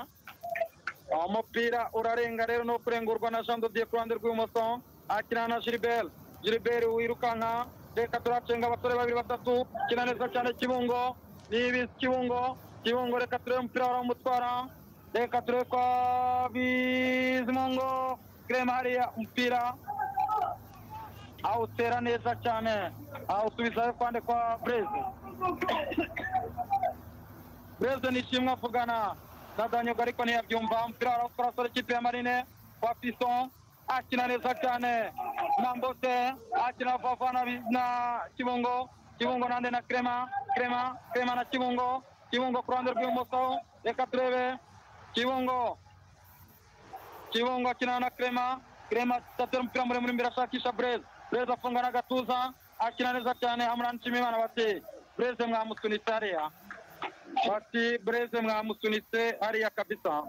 umupira urarenga rero no kurengurwa na jean dodier ku ruhande rw'ibumoso akina na gilbert gilbert wirukanka reka turacenga abasore babiri batatu kina neza cyane kibungo nibi kibungo kibungo reka turebe umupira waramutwara reka turebe kwa bizimungo kirema hariya umupira awutera neza cyane awusubizayo kwande kwa breze breze ni ishimwe avugana na danyogo ariko ntiyabyumva umupira warawukora asore ikipe ya marine wa pison akina neza cyane na mbote akina vava na, Bi- na kibungo kibungo nande na krema krema krema na kibungo kibungo ku ruhande rw'ibumoso reka turebe kibungo kibungo akina na krema krema atera umupira muremure imbere ashakisha breze breze afunga n'agatuza akina neza cyane hamwe na nshimiyimana bati breze mwamusunitse hariya bati bureze mwamusunitse hariya kabisa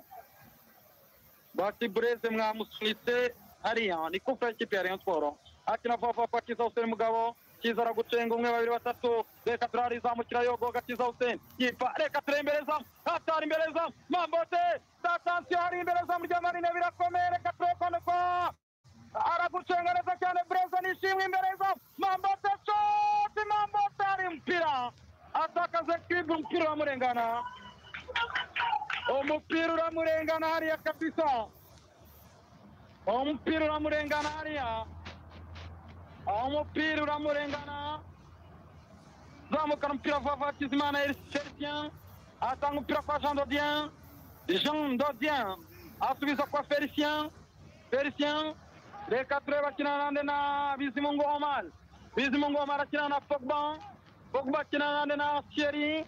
bati bureze mwamusunitse hariya ni kufa y'ikipe ya rayon siporo akina vuba vuba kiza huseni mugabo kiza aragucenga umwe babiri batatu reka turarizamukira yogoga kiza huseni yipa reka tureba imbere zamu hatari imbere zamu mambote datansiyo hari imbere zamu rya marine birakomeye reka turebe kwa aragucenga neza cyane bureze nishimwe imbere zamu mambote shoti mambote hari umupira atakaza kwiga umupira uramurengana umupira uramurengana hariya kabisa umupira uramurengana hariya umupira uramurengana zamukana umupira vuba vuba kizimana felicien atanga umupira kwa jean dodien jean dodien asubiza kwa felicien felicien reka turebe akina nande na bizimungu omar bizimungu omar akina na pogba pogba akina nande na thierry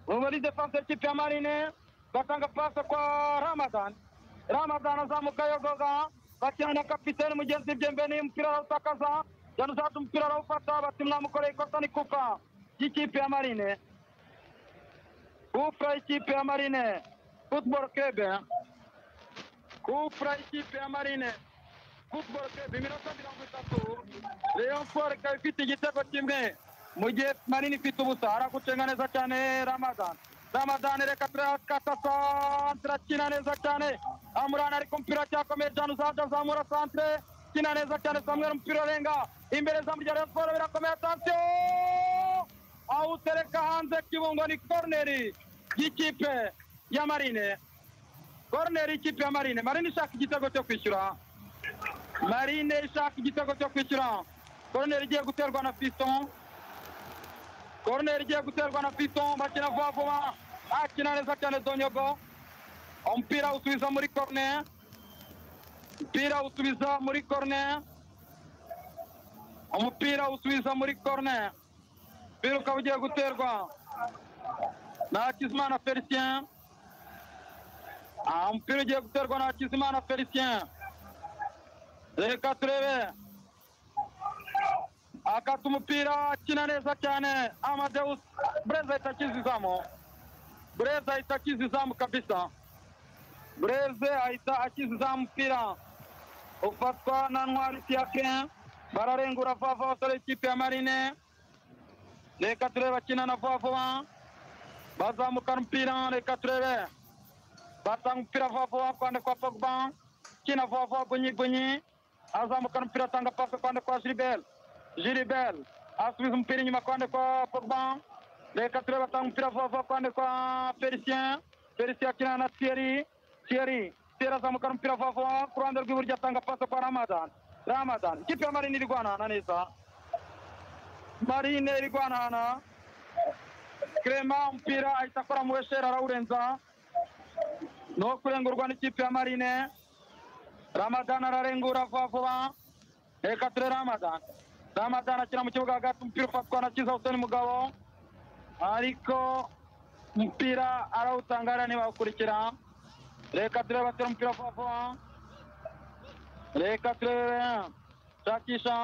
muri defense y'ikipe ya marine batanga pasa kwa ramadan ramadan azamuka yogoga bakina na kapitene mugenzi byembeni umupira arawutakaza yanuzati umupira arawufata bati mwamukoreye ikosa ni kufa y'ikipe ya marine kufra y'ikipe ya marine football club kufra y'ikipe ya marine football club iminota mirongo itatu rayon sport ikaba ifite igitego kimwe mu gihe marini ifite ubusa aragucenga neza cyane ramadan ramadan reka turakatasa turakina neza cyane amurana ariko umupira cyakomeye cyane uzaje azamura santre kina neza cyane samuel umupira urenga imbere izamu rya rayon siporo birakomeye atansiyo awutereka hanze kibungo ni koroneri y'ikipe ya marine koroneri y'ikipe ya marine marine ishaka igitego cyo kwishyura marine ishaka igitego cyo kwishyura koroneri igiye guterwa na fiston koroneri igiye guterwa na fiston bakina vuba vuba akina neza cyane donyogo umupira usubiza muri korone umupira usubiza muri korone umupira usubiza muri korone umupira ukaba ugiye guterwa na hakizimana felicien aha umupira ugiye guterwa na hakizimana felicien reka turebe akata umupira akina neza cyane amadeus bureza ahita akiza izamu bureza ahita akiza izamu kabisa bureze ahita akiza izamu umupira ufatwa na ntwari siyake bararengura vuba vuba abasore b'ikipe ya marine reka turebe akina na vuba vuba bazamukana umupira reka turebe batanga umupira vuba vuba kwande kwa pogba kina vuba vuba gunyi gunyi azamukana umupira atanga pasi kwande kwa gilibert gilibert asubiza umupira inyuma kwande kwa pogba reka turebe atanga umupira vuba vuba kwande kwa felicien felicien akina na thierry thierry thierry azamukana umupira vuba vuba ku ruhande rw'iburyo atanga pasi kwa ramadan ramadan ikipe ya marine iri guhanahana neza marine iri guhanahana clement umupira ahita akora mu wesheri arawurenza ni uwo kurengurwa n'ikipe ya marine ramadani ararengura vuba vuba reka ture ramadani ramadani akina mu kibuga hagati umupira ufatwa na kiza huseni mugabo ariko umupira arawutanga hariya ntibawukurikira reka turebe batera umupira vuba vuba reka turebe shakisha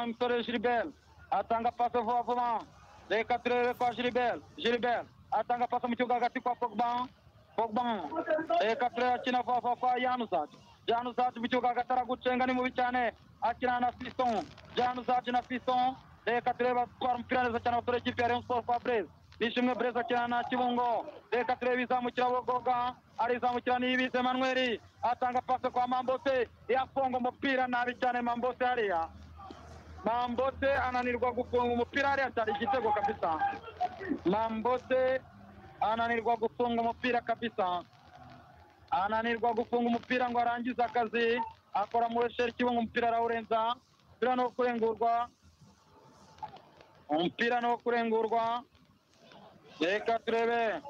imisore jiriberi atanga pasi vuba vuba reka turebe kwa jiriberi jiriberi atanga pasi mu kibuga hagati kwa pogba pogba reka turebe akina vuba vuba kwa yanuzati januzati mu kibuga hagati aragucenga ni mubi cyane akina na fiston januzati na fiston reka turebe atwara umupira neza cyane abasore b'ikipe ya rayon siporo kwa breze nishimwe breze akina na kibungo reka turebe izamukira bogoga arizamukira niyibize manweri atanga pasi kwa mambote yafunga umupira nabi cyane mambote hariya mambote ananirwa gufunga umupira hariya cyane igitego kabisa mambote ananirwa gufunga umupira kabisa ananirwa gufunga umupira ngo arangize akazi akora mu wesheri kibungo umupira arawurenza umupira ni uwo kurengurwa umupira ni uwo kurengurwa reka turebe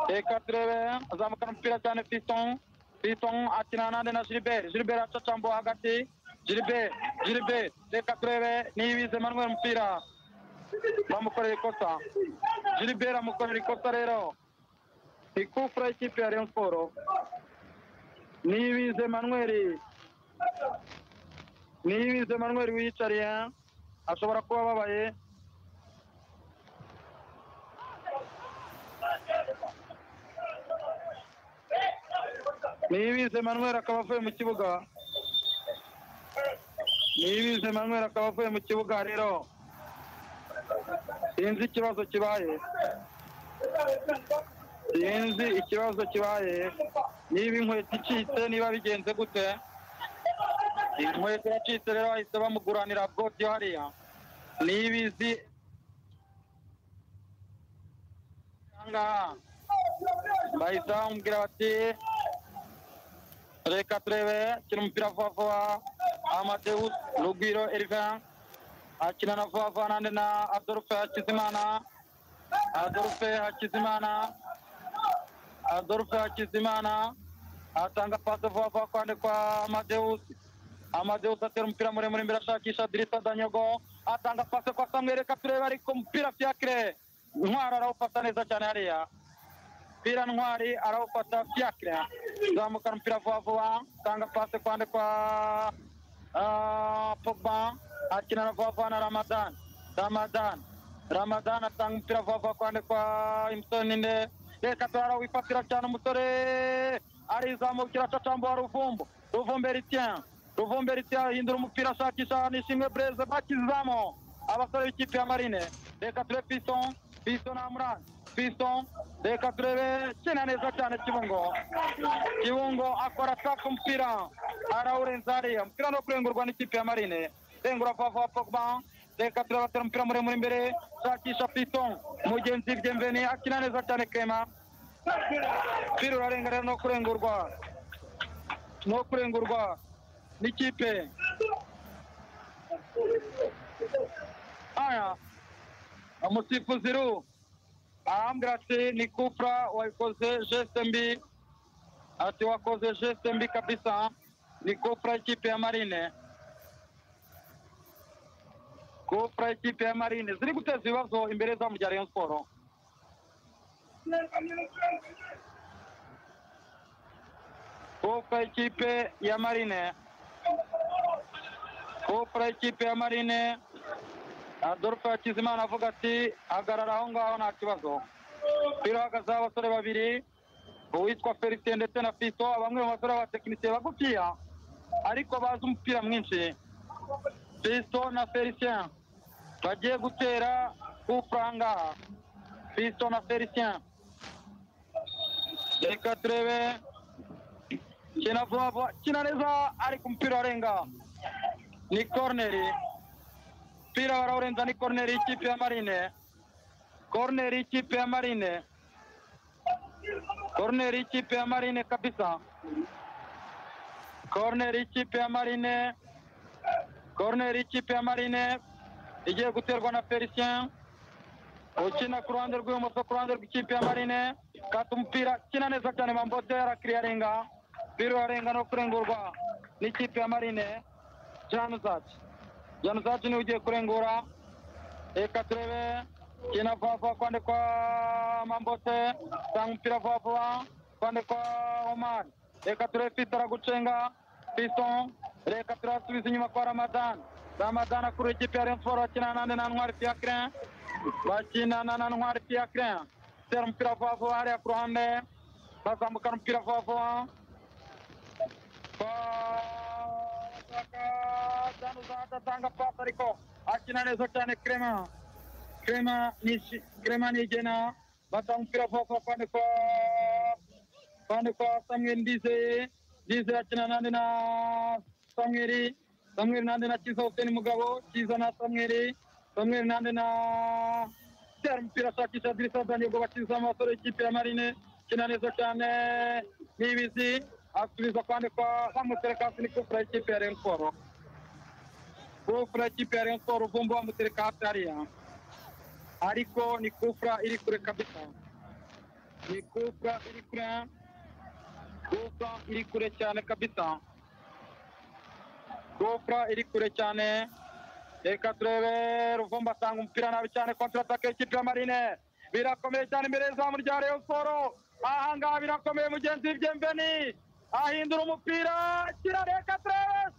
reka turebe azamukana umupira cyane fiston fiston akina nande na gilbert gilbert acacambo hagati gilbert gilbert reka turebe niyibize manuel umupira bamukorera ikosa gilbert amukorera ikosa rero ni kufura y'ikipe ya rayon siporo niyibize manweri niyibize manweri wiyicariye ashobora kuba ababaye niyibize manweri akaba avuye mu kibuga niyibize manweri akaba avuye mu kibuga rero sinzi ikibazo kibaye sinzi ikibazo kibaye niba inkweto icitse niba bigenze gute inkweto yacitse rero bahise bamuguranira bwoti hariya niba izi ahangaha bahise bamubwira bati reka turebe akina umupira vuba vuba amadeus rugwiro erivan akina na vuba vuba nande na adolphe hakizimana adolphe hakizimana Adolphe Hakizimana atanga pasi vuba vuba kwande kwa Amadeus. Amadeus atera umupira muremure imbere ashakisha Dirisa Danyogo atanga pasi kwa Samuel reka turebe ariko umupira Fiacre Ntwari arawufata neza cyane hariya. Mpira Ntwari arawufata Fiacre. Zamukana umupira vuba vuba atanga pasi kwande kwa ah, Pogba akina na vuba vuba na Ramadan. Ramadan Ramadan atanga umupira vuba vuba kwande kwa Imsoni Nde reka turara wifatira cyane umusore arizamukira acacambura ruvumbo ruvumbe ritien ruvumbe ritien ahindura umupira ashakisha nishimwe breze bakizamo abasore b'ikipe ya marine reka ture pison pison amurani biso reka turebe kina neza cyane kibungo kibungo akora ataka umupira arawurenza hariya umupira no kurengurwa n'ikipe ya marine rengura vuba vuba reka turebe atera umupira muremure imbere shakisha piton mugenzi byemveni akina neza cyane kema umupira urarenga rero no kurengurwa no kurengurwa n'ikipe haya umusifuzi ru arambwira ati ni kupra wabikoze geste mbi ati wakoze geste mbi kabisa ni kupra y'ikipe ya marine kupra y'ikipe ya marine ziri guteza ibibazo imbere zamu rya rayon siporo kupra y'ikipe ya marine kupra y'ikipe ya marine adolphe hakizimana avuga ati hagarara aho ngaho nta kibazo umupira uhagazeho abasore babiri uwitwa felicien ndetse na fito bamwe mu basore b'abatekinisiye bagufiya ariko bazi umupira mwinshi fito na felicien bagiye gutera kupura aha ngaha fito na felicien reka turebe kina vuba vuba kina neza ariko umupira warenga ni koroneri umupira barawurenza ni koroneri y'ikipe ya marine koroneri y'ikipe ya marine koroneri y'ikipe ya marine kabisa koroneri y'ikipe ya marine koroneri y'ikipe ya marine igiye guterwa na felicien ukina ku ruhande rw'ibumoso ku ruhande rw'ikipe ya marine kata umupira kina neza cyane mambote arakiriya arenga umupira urarenga no kurengurwa n'ikipe ya marine januzaci januzaci niwe ugiye kurengura reka turebe kina vuba vuba kwande kwa mambote tanga umupira vuba vuba kwande kwa omar reka turebe fito aragucenga fito reka turasubiza inyuma kwa ramadan ramadan akurura ikipe ya rayon siporo bakina nande na ntwari fiacre bakinana na ntwari fiacre tera umupira vuba vuba hariya ku ruhande bazambukana umupira vuba vuba agatanga pasi ariko akina neza cyane krema krema ni krema ni igena batanga umupira vuba vuba kandi kwa kandi kwa samweri ndizeye ndizeye akina nande na samweri samweri nande na kiza huseni mugabo kiza na samweri samweri nande na tera umupira ashakisha dirisa zanyogo bakiza amasore y'ikipe ya marine kina neza cyane n'ibizi asubiza kandi kwa bamutereka hasi ni kufura y'ikipe ya rayon siporo kufura y'ikipe ya rayon siporo uvumba bamutereka hasi hariya ariko ni kufura iri kure kabisa ni kufura iri kure kufura iri kure cyane kabisa kufura iri kure cyane reka turebe ruvumba atanga umupira nabi cyane kontiratake y'ikipe ya marine birakomeye cyane imbere y'izamu rya rayon siporo aha ngaha birakomeye mugenzi w'ibyembeni ahindura umupira kirareka tres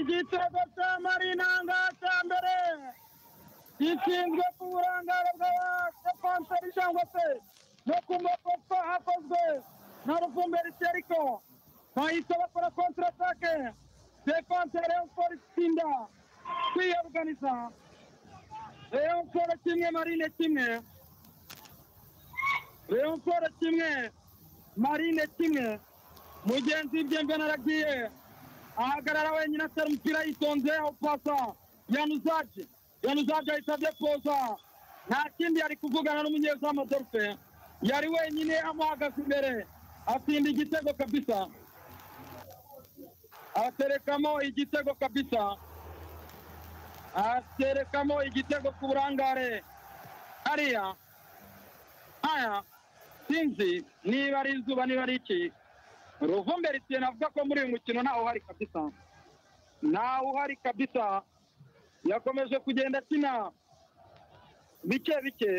igitego cya marinanga cya mbere gishinzwe ku burangare bw'abadefanseri cyangwa se no ku makosa hakozwe na ruvumberi seriko bahise bakora kontiratake defanseri yo itsinda kwiyoganiza rero siporo kimwe marine kimwe rero siporo kimwe marine kimwe mugenzi w'ibyembeni aragiye ahagarara wenyine atera umupira yitonze awupasa yanuzaje yanuzaje ahita adepoza nta kindi yari kuvugana n'umunyezamu adolphe yari wenyine amuhagaze imbere atsinda igitego kabisa aterekamo igitego kabisa aterekamo igitego ku burangare hariya haya sinzi niba ari izuba niba ari iki ruvumbe ritiye navuga ko muri uyu mukino ntawe uhari kabisa ntawe uhari kabisa yakomeje kugenda akina bike bike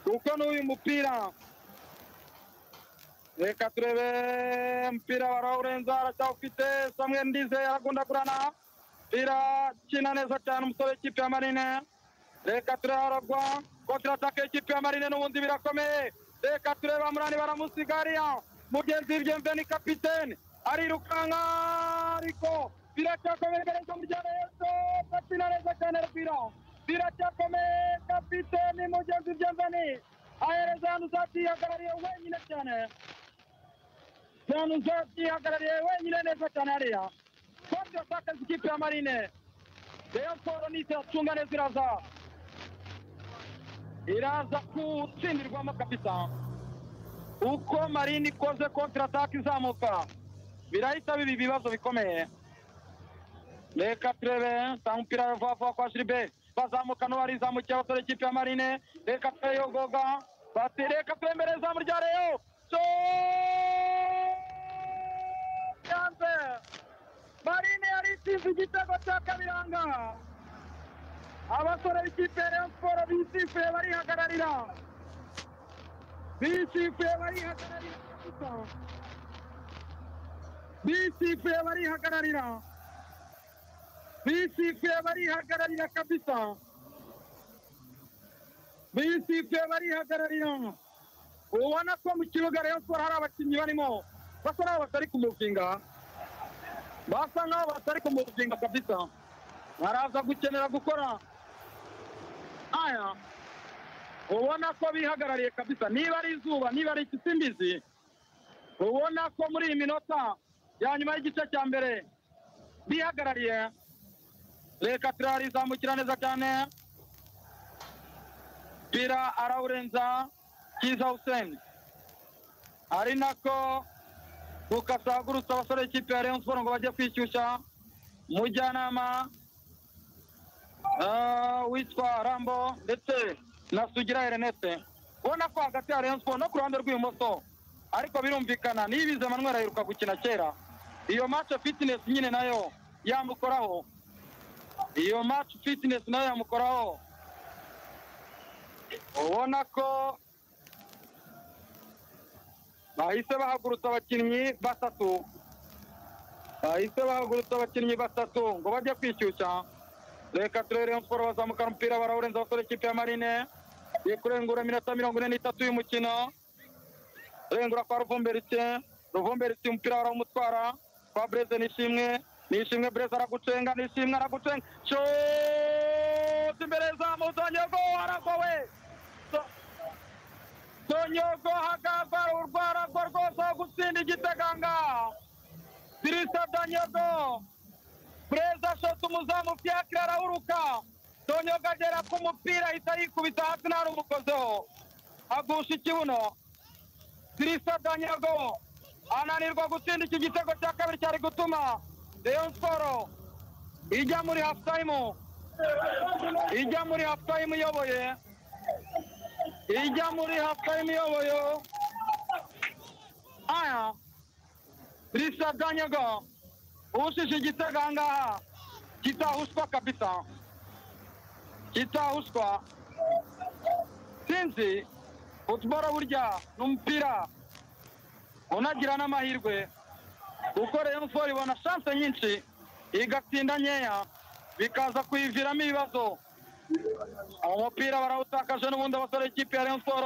kuko n'uyu mupira reka turebe umupira barawurenza aracyawufite samwe ndize aragundagurana mpira kina neza cyane umusore w'ikipe ya marine reka turebe aragwa kontiratake y'ikipe ya marine n'ubundi birakomeye reka turebe amurani baramusigariya mugenzi w'ibyemve ni kapitene arirukanka ariko biracyakomeye imbere y'ijambo rya leta bakina neza cyane reka ahereza yanuzati yihagarariye wenyine cyane yanuzati yihagarariye wenyine neza cyane hariya kandi yatakaza ikipe ya marine rayon siporo nise iracunga neza iraza iraza gutsindirwamo kabisa uko marine ikoze kontiratake izamuka birahita biba ibibazo bikomeye reka turebe tanga umupira vuba vuba kwa jiribe bazamuka n'uwarizamukiye abasore ikipe ya marine reka turebe yogoga bati reka turebe imbere izamu rya reyo so yanze marine yari isize igitego cya kabiranga abasore b'ikipe ya reyo siporo bisifuye barihagararira bisifuye barihagararira bisifuye barihagararira bisifuye barihagararira kabisa bisifuye barihagararira ubona ko mu kibuga rayon siporo hari abakinnyi barimo basa n'aho batari kumuvinga basa n'aho batari kumuvinga kabisa baraza gukenera gukora aya ubona ko bihagarariye kabisa niba ari izuba niba ari ikisimbizi ubona ko muri iyi minota ya nyuma y'igice cya mbere bihagarariye reka pira rizamukira neza cyane pira arawurenza kiza huseni ari nako gukasagurutsa abasore b'ikipe ya rayon siporo ngo bajye kwishyushya umujyanama ah, witwa rambo ndetse na sugira herenete ubona ko hagati ya rayon siporo no ku ruhande rw'ibumoso ariko birumvikana niyibize manuel aheruka gukina kera iyo mace fitinesi nyine nayo yamukoraho iyo match fitness nayo yamukoraho ubona ko bahise bahagurutsa abakinnyi batatu bahise bahagurutsa abakinnyi batatu ngo bajye kwishyushya reka turere rayon siporo bazamukana umupira barawurenza abasore ikipe ya marine iri kurengura iminota mirongo ine n'itatu y'umukino rengura kwa ruvumberitse ruvumberitse umupira barawumutwara kwa breze nishimwe nishimwe burezi aragucenga nishimwe aragucenga shoti imbere zamu zonyogo aragowe So- zonyogo hagagwa urwaragwa rwose wo gutsinda igiteganga birisa zonyogo burezi ashotse umuzamu fiakire arahuruka zonyogo agera ku mupira ahita yikubita hasi ntari umukozeho agusha ikibuno birisa zonyogo ananirwa gutsinda iki gitego cya kabiri cyari gutuma rayon siporo ijya muri hafu tayimu ijya muri hafu tayimu iyoboye ijya muri hafu tayimu iyoboye aya risa danyaga ushije igitego aha ngaha kitahushwa kabisa kitahushwa sinzi futuboro burya ni umupira unagira n'amahirwe kuko Rayon Sport ibona chance nyinshi igatsinda nkeya bikaza kuyiviramo ibibazo umupira barawutakaje n'ubundi abasore b'ikipe ya Rayon Sport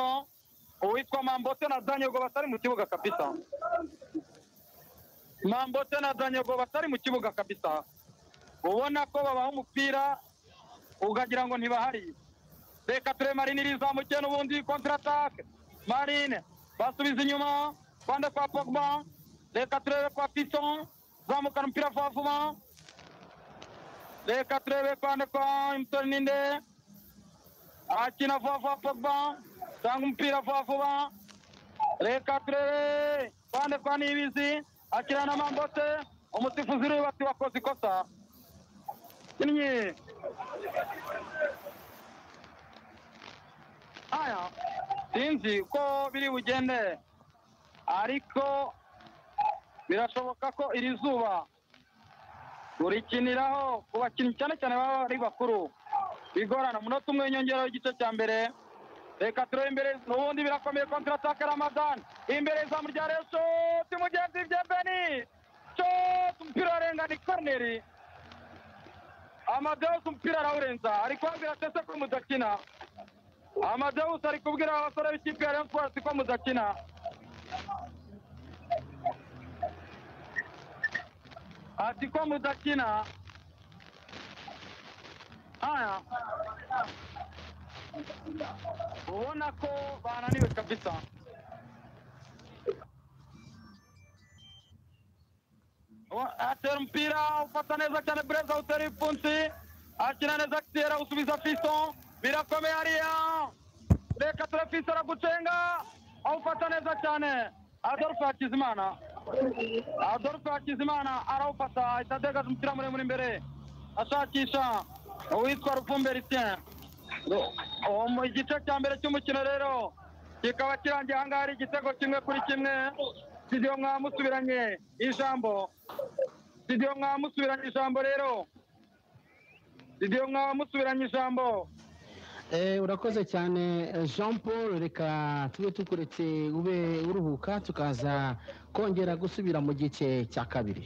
uwitwa Mambote na Danyego batari mu kibuga kabisa Mambote na Danyego batari mu kibuga kabisa ubona ko babaha umupira ukagira ngo ntibahari reka ture marine irizamukiye n'ubundi kontratake marine basubiza inyuma kwande kwa pogba reka turebe kwa pison zamukana umupira vuba vuba reka turebe kwande kwa imusoni ninde akina vuba vuba pogba tanga umupira vuba vuba reka turebe kwande kwa nibizi akina na mambote umusifuzi uriwe bati wakoze ikosa kinnyi aya sinzi uko biri bugende ariko birashoboka ko iri zuba urikiniraho ku bakinnyi cyane cyane baba ari bakuru bigorana umunota umwe w'inyongeraho igice cya mbere reka turebe imbere n'ubundi birakomeye kontiratake ramadan imbere izamu rya reshoti mugenzi bye beni shoti umupira warengana ikorneri amadeusi umupira arawurenza ari kubabwira tese ko mudakina amadeusi ari kubwira abasore b'ikipe ya rayon sports ko mudakina ati ko mudakina aya ubona ko bananiwe kabisa Uwa- atera umupira ufata neza cyane bureza utera ipfunsi akina neza akitera usubiza fiso birakomeye hariya reka ture fiso aragucenga awufata neza cyane adolphe hakizimana adolphe hakizimana arawufata ahita adegaje umupira muremure imbere ashakisha uwitwa rupfumbe ritien uwo mu- igice cya mbere cy'umukino rero kikaba kirangiye aha ngaha ari igitego kimwe kuri kimwe studio mwamusubiranye ijambo studio mwamusubiranye ijambo rero studio mwamusubiranye ijambo Eh, urakoze cyane eh, jean paul reka tube tukuretse ube uruhuka tukaza kongera gusubira mu gice cya kabiri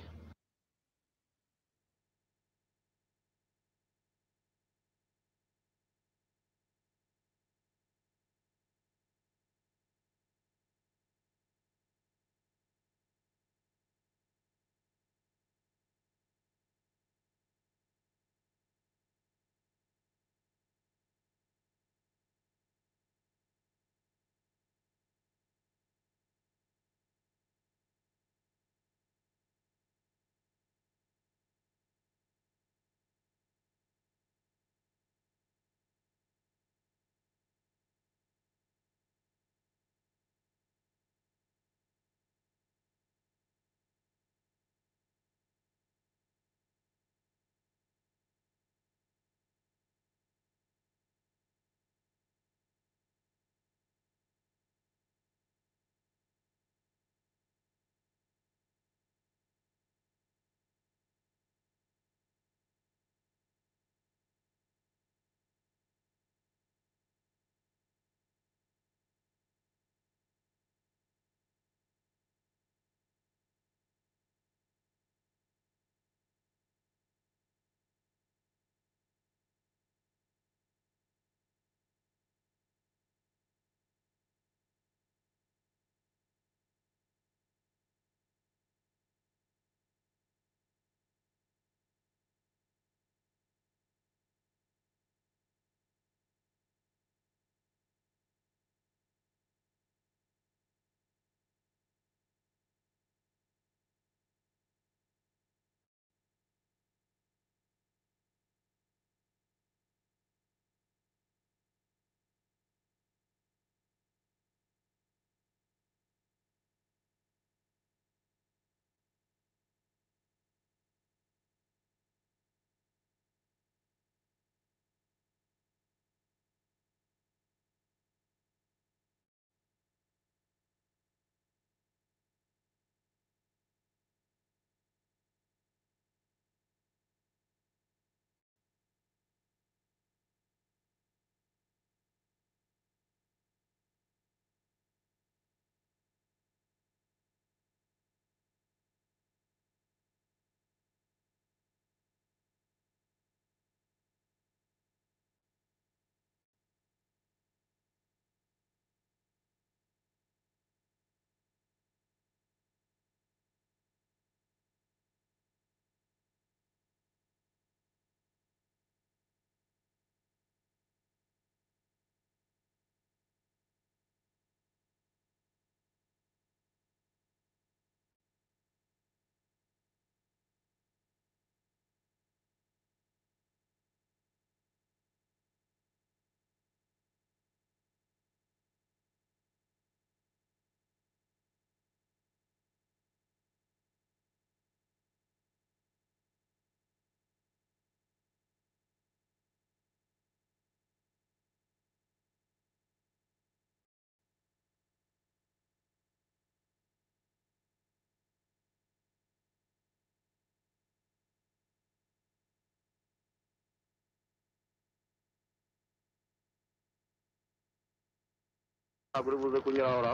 ntabwo uri buze kunyura ahora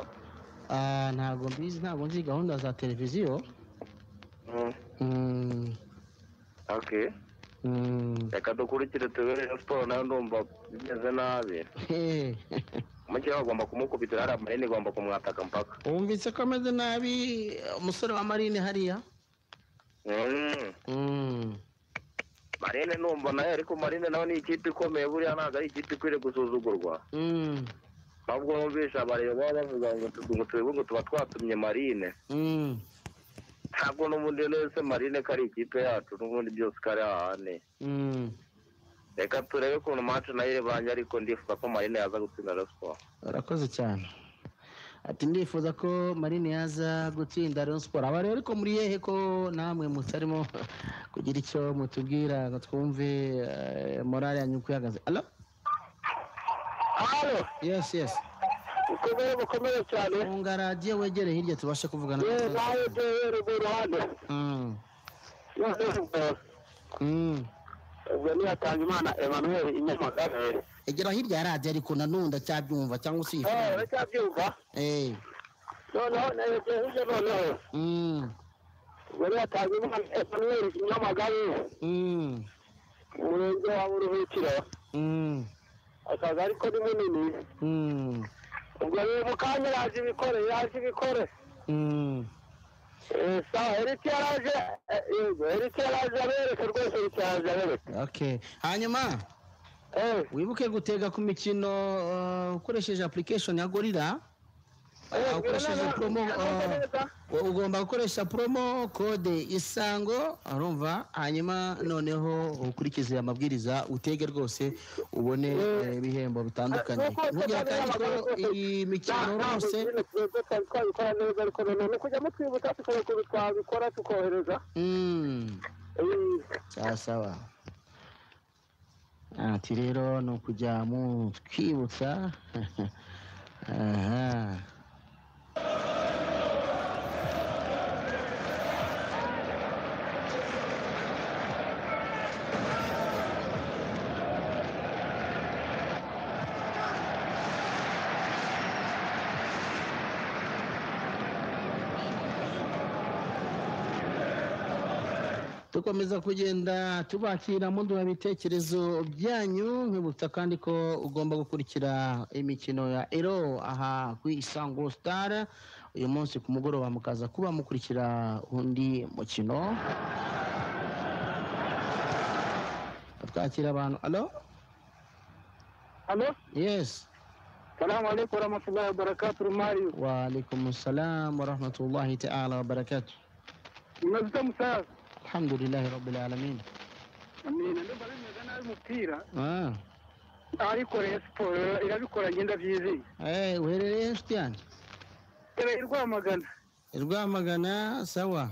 Ah, ntabwo mbizi ntabwo nzi gahunda za televiziyo Mm, okay reka dukurikire tubere ya siporo nayo ndumva bimeze nabi eh, mukeya bagomba kumukubitira hari amayini igomba kumwataka mpaka wumvise ko ameze nabi umusore wa marine hariya Mm. Mm, marine numva nayo ariko marine nawe ni ikipe ikomeye buriya ntabwo ari ikipe ikwiriye gusuzugurwa ahubwo bumvisha abareba baba bavuga ngo tu- ngo tubivuge ngo tuba twatumye marine ntabwo n'ubundi nese marine ko ari ikipe yacu n'ubundi byose ko ari hahane reka turebe ukuntu match nayo irebanye ariko ndifuza ko marine yaza gutsinda Rayon Sports urakoze cyane ati ndifuza ko marine yaza gutsinda Rayon Sports aba rero ko muri yehe ko namwe mutarimo kugira icyo mutubwira ngo twumve eh, morale yanyu uko ihagaze alo Halo. yes yes ukomeye bukomeye cyane funga radiyo wegere hirya tubashe kuvugana yewe nawe dore ruguru hano Mm. Mm. ubwo niyatanze imana emmanuel inyamagabe egera hirya ya radiyo ariko nanone ndacyabyumva cyangwa se iyi Eh, funga. uracyabyumva eh noneho negeye hirya noneho mm ubwo niyatanze imana emmanuel inyamagabe mm umurenge wa buruhukiro mm akagari ko ni munini mm ubwo rero mu kanya yaje ibikore yaje ibikore mm Eh, sawa erike yaraje eh, yego erike yaraje abereke rwose erike yaraje abereke Okay. Hanyuma wibuke gutega ku mikino uh, ukoresheje application ya Gorilla. Uh, ukoresheje promo uh, ugomba gukoresha promo code isango urumva hanyuma noneho ukurikize amabwiriza utege rwose ubone eh, ibihembo bitandukanye. Ntugire kandi ko iyi mikino rwose twebwe twabikora neza ariko noneho ni ukujya mutwibutsa tukajya ku twabikora tukohereza Mm. Sawa sawa. Ati rero ni ukujya mutwibutsa aha dukomeza kugenda tubakira muduha ibitekerezo byanyu nkibutsa kandi ko ugomba gukurikira imikino ya ero aha ku isango sitara uyu munsi ku mugoroba mukaza kuba mukurikira undi mukino twakira abantu alo alo yesi salamu alaikum warahmatullahi wabarakatuh mario waalaikum salamu warahmatullahi taala wabarakatu mwazuta musaza alhamdulillahi rabbil alamin amina ndumva bimeze nabi umupira ah. ariko Rayon siporo irabikora ngenda byizeye Eh, uherereye he, nshuti yanjye ebe i rwamagana i rwamagana sawa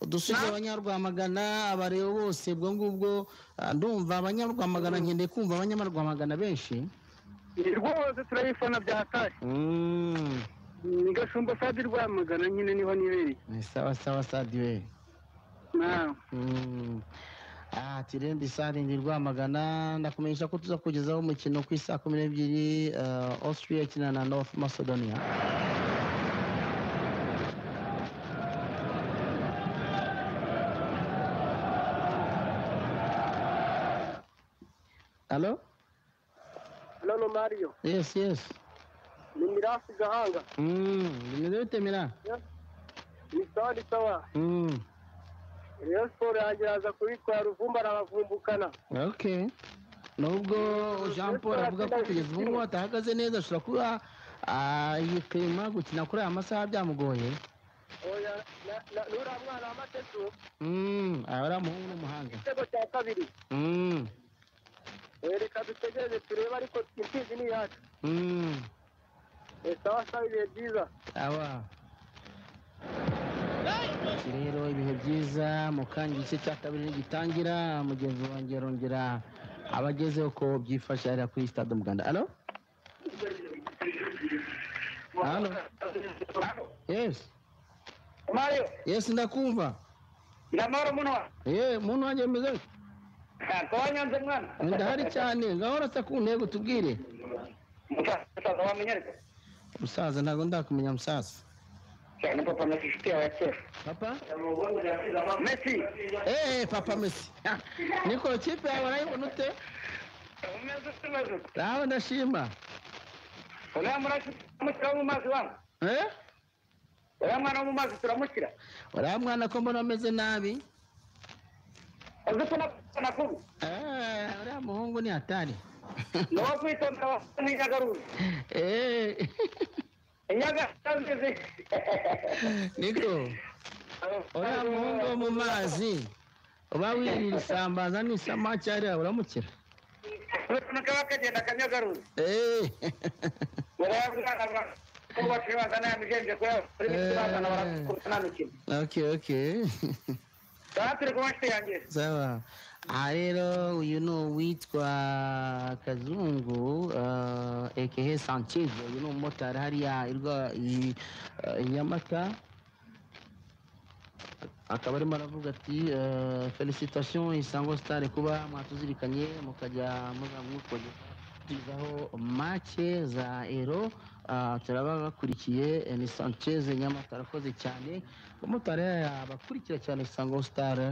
udusubiza abanyarwamagana abareba bose ubwo ngubwo ah, ndumva abanyarwamagana nkeneye kumva abanyamarwamagana benshi ni rwose turabifana byatashye Mm, ni gashumba sadi rwamagana nyine niho nibereye ni sawa sawa sadiwe nawe Mm. Ah, tirende sarindi rwamagana ndakumenyesha ko tuza kugezaho umukino ku isaa kumi n'ebyiri ah, austria ikina na north macedonia alo hano mario yes yes ni mirasi gahanga Mm, bimeze bite mira ni sadi sawa Mm, reyo siporo yageraza kubitwara uvumba arabavumvukana okay nubwo jean paul avuga ko kugeza ubu ngubu atahagaze neza ashobora kuba ah, yipima gukina kuri aya masaha byamugoye oya na- na- n'uriya mwana w'amatetu Mm, aba ari umuhungu n'umuhanga igitego cya kabiri Mm, Eh, reka dutegereze turebe ariko imfizi ni iyacu mm, Eh, sawa sawa ibihe byiza sawa Ati rero ibihe byiza mu kanya igice cya kabiri nigitangira mugenzi wanjye arongera abagezeho ko byifashe hariya kuri stade umuganda alo alo yes mario yes ndakumva ndamara umuntu wa yewe muntu wanjye meze gute? ntabwo wanyanze mwana ndahari cyane ngahora asa ku ntego tubwire musaza wamenye ariko musaza ntabwo ndakumenya musaza cyane papa na inshuti yawe ya kera papa messi eee papa mesi niko kipe yawe urayibona ute umeze ufite umeze ute nawe ndashima uriya mwana turamukira mu mazi wangu eh uriya mwana wo mu mazi turamukira uriya mwana ko mbona ameze nabi makuru Eh, uriya muhungu ni hatari ni uwo kwitondera nk'inyagaruru inyagaruru niko uriya muhungu wo mu mazi uba wirira isambaza n'isamaki hariya uramukira kaba kagenda akanyagaruru Eh, urayabwana kubaka ibibanza n'ayamigenje kuri ibibanza n'abakunanukirwa okay okay baba turi kumwe nshuti yanjye sawa aha rero uyu ni uwitwa kazungu eh, ekehe sanchez uyu ni umumotari hariya irwa i eh, i nyamata akaba arimo aravuga ati eh, felicitation isango sitari kuba mwatuzirikanye mukajya muzamukogezaho make za ero Ah, turaba bakurikiye eh, ni sanchez nyamata arakoze cyane umumotari hariya abakurikira cyane isango sitari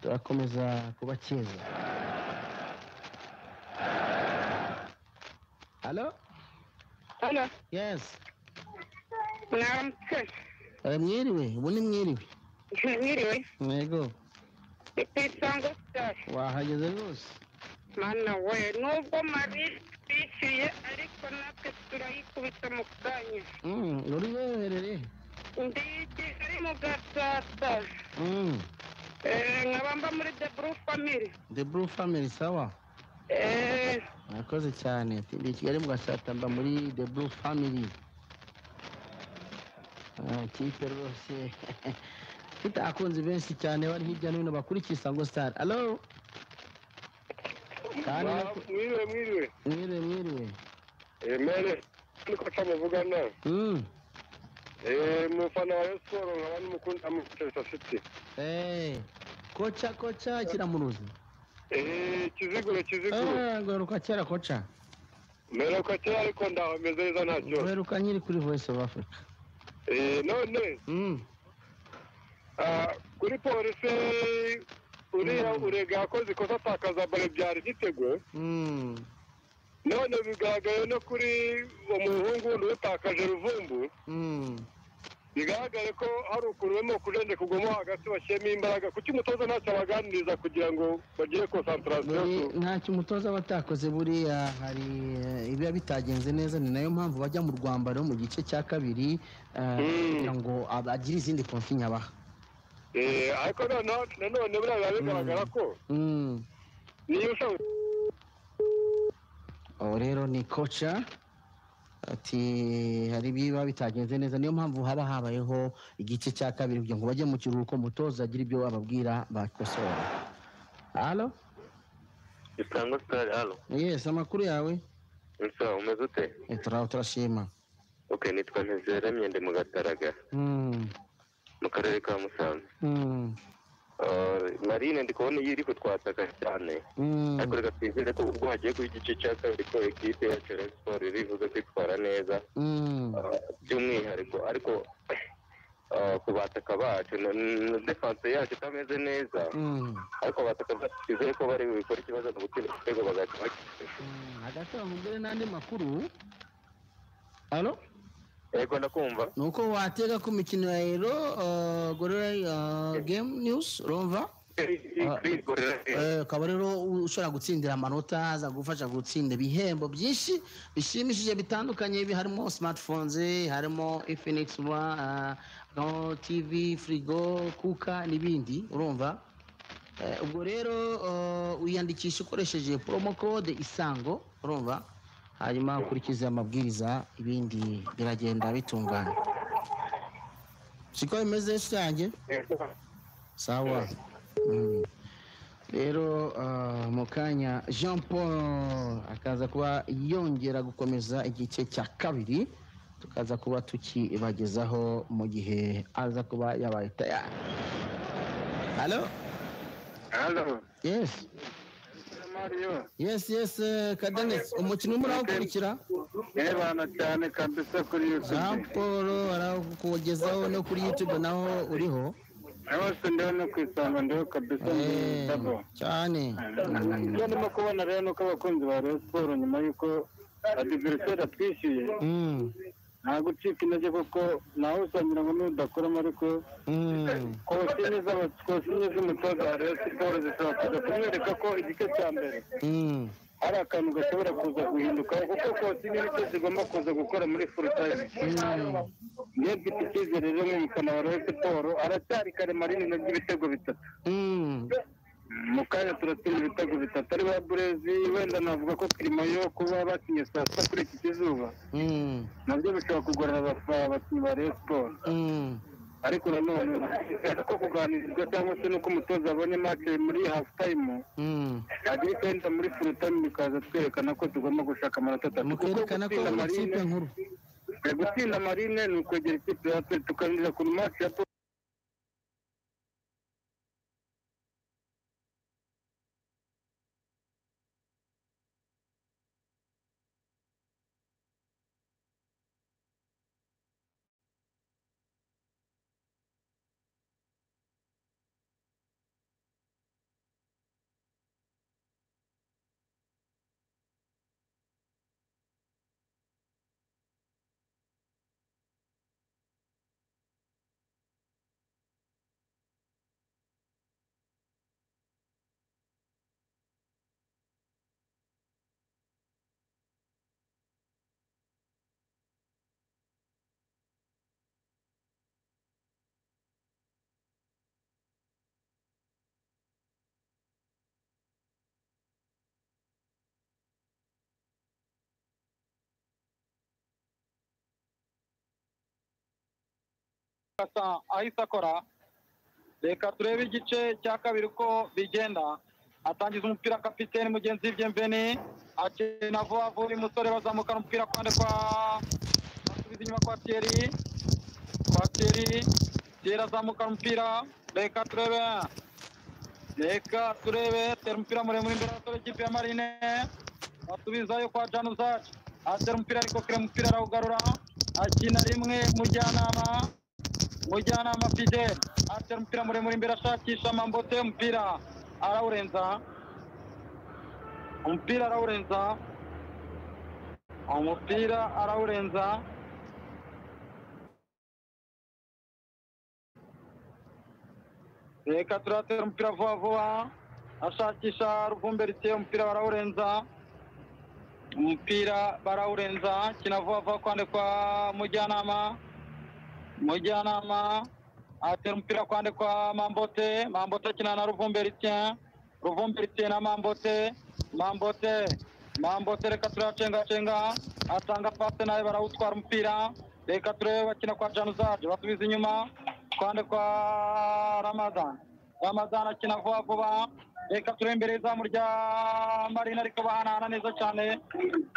turakomeza kubakeza halo hano yesi mwamutse Eh, mwiriwe ubu ni mwiriwe mwiriwe yego isango sitari wahageze rwose mana we nubwo mari bishyuye ariko natwe turayikubita mu kanya Mm, uri weherere ndi kigali mu gasasa Mm, Eh, nkaba mba muri the blue family the blue family sawa Eh, murakoze cyane ndi i kigali mugasata mba muri the blue family Ah, ikipe rwose ifite abakunzi benshi cyane bari hirya no hino bakurikiye isango sitari alo kandi mwiriwe mwiriwe mwiriwe mwiriwe emere niko aca muvugana Mm, Eh, umufana wa Rayon Sports nkaba n'umukunzi amukoresha afite eh, koca koca kiramuruzi Eh, kiziguro kiziguro Eh, garuka kera koca mperuka kera ariko ndaho meze neza nta kibazo garuka nyiri kuri voice of africa Eh, none Mm, ah, kuri polisi uriya urega yakoze ikosa atakaza bare byari igitego mm, none bigaragaye no kuri uwo muhungu wundi utakaje ruvumbu mm. bigaragare ko hari ukuntu barimo kujenjeka ubwonko hagati bashyiramo imbaraga kuki umutoza ntacyo abaganiriza kugira ngo bagire konsantarasiyo buri ntacyo umutoza aba atakoze buriya hari eh, ibiba bitagenze neza ni nayo mpamvu bajya mu rwambaro mu gice cya kabiri eh, kugira ngo agire izindi konfinya abaha Eh, ariko noneho nanone buriya biba bigaragara ko Mm. niyo ushaka ubu rero ni koca ati hari ibiba bitagenze neza niyo mpamvu haba habayeho igice cya kabiri kugira ngo bajye mu kiruhuko umutoza agire ibyo ababwira bakosora halo isango sitari hano yesi amakuru yawe nsa umeze ute Eh, tura- turashima ok nitwa ntizera myende mu gataraga Mm, mu karere ka musanze mm, Ah, marine ndi kubona iyo iri kutwataka cyane mm. ariko reka twizere ko ubwo hagiye kuba igice cya kabiri ko ekipe yacu ya Rayon Sports iribuze kwitwara neza Mm. Ah, by'umwihariko ariko ah, ku bataka bacu na na defanse yacu itameze neza Mm. ariko abataka bacu twizere ko bari bukore ikibazo mu gutsinda igitego bagahita bakitsinda hagati aho mbere n'andi makuru halo yego ndakumva ni uko watega ku mikino ya ero eh, gorilla eh, game news urumva Eh, ukaba rero ushobora gutsindira amanota azagufasha gutsinda ibihembo byinshi bishimishije bitandukanye bi- harimo smartphones harimo infinix One, eh, harimo tv frigo kuka n'ibindi urumva Eh, ubwo rero eh, wiyandikisha ukoresheje promo code isango urumva hanyuma ukurikiza amabwiriza ibindi biragenda bitungana siko bimeze rusange sawa Mm. rero ah, mu kanya jean paul akaza kuba yongera gukomeza igice cya kabiri tukaza kuba tukibagezaho mu gihe aza kuba yabaye tayari halo halo yesi yesi yesi eh, kadenesi umukino urimo urawukurikira Ebana cyane kabisa kuri jean YouTube. paul arawukugezaho no kuri youtube naho uriho Hose ndiho no ku isonga ndiho kabisa ndabo. cyane Ibyo ndimo kubona rero nuko abakunzi ba Rayon Sports nyuma y'uko adiveriseri atwishyuye Mm. nta gucika intege kuko nawe usangira ngo nudakoramo ariko kose neza kose neza umutoza wa rero siporo zishobora kuza kumwereka ko igice cya mbere hari akantu gashobora kuza guhinduka kuko kosine nicyo zigomba kuza gukora muri furu tayime niyo mfite icyizere rero nk'umufana wa rero siporo aracyari karemarini nabyo ibitego bitatu mu kanya turatsinda ibitego bitatu ari ba burezi wenda navuga ko kirimayo kuba bakinnye saa sita kuri iki kizuba nabyo bishobora kugorana abafana abakinnyi ba rero siporo ariko nanone ko kuganirizwa cyangwa se nuko umutoza abonye make muri hafu tayimu agira icyo ahita muri furu tayimu bikaza twerekana ko tugomba gushaka amanota atatu kuko mukerekana ko gutsinda uri marine ikipe nkuru Eh, gutsinda marine ni ukwegera ikipe ya pe tukarindira ku maci ya pe asa ahise akora reka turebe igice cya kabiri uko bigenda atangiza umupira kapiteni mugenzi we byemveni akina vuba vuba uyu musore bazamukana umupira kwande kwa basubiza inyuma kwa tiyeri kwa tiyeri tiyeri azamukana umupira reka turebe reka turebe tera umupira muremure imbere y'abasore ikipe ya marine basubizayo kwa januzaci atera umupira ariko kure umupira arawugarura akina rimwe mujyanama mujyanama fidele atera umupira muremure imbere ashakisha mambote umupira arawurenza umupira arawurenza umupira arawurenza reka turatera umupira vuba vuba ashakisha ruvumberisiye umupira barawurenza umupira barawurenza kina vuba vuba kwande kwa mujyanama mujyanama atera umupira kwande kwa mambote mambote akina na ruvumberitien ruvumberitien na mambote mambote mambote reka turacengacenga atanga pase nawe barawutwara umupira reka turebe bakina kwa januzaje basubiza inyuma kwande kwa ramadan ramadan akina vuba vuba reka turebe imbere y'izamu rya marina ariko bahanahana neza cyane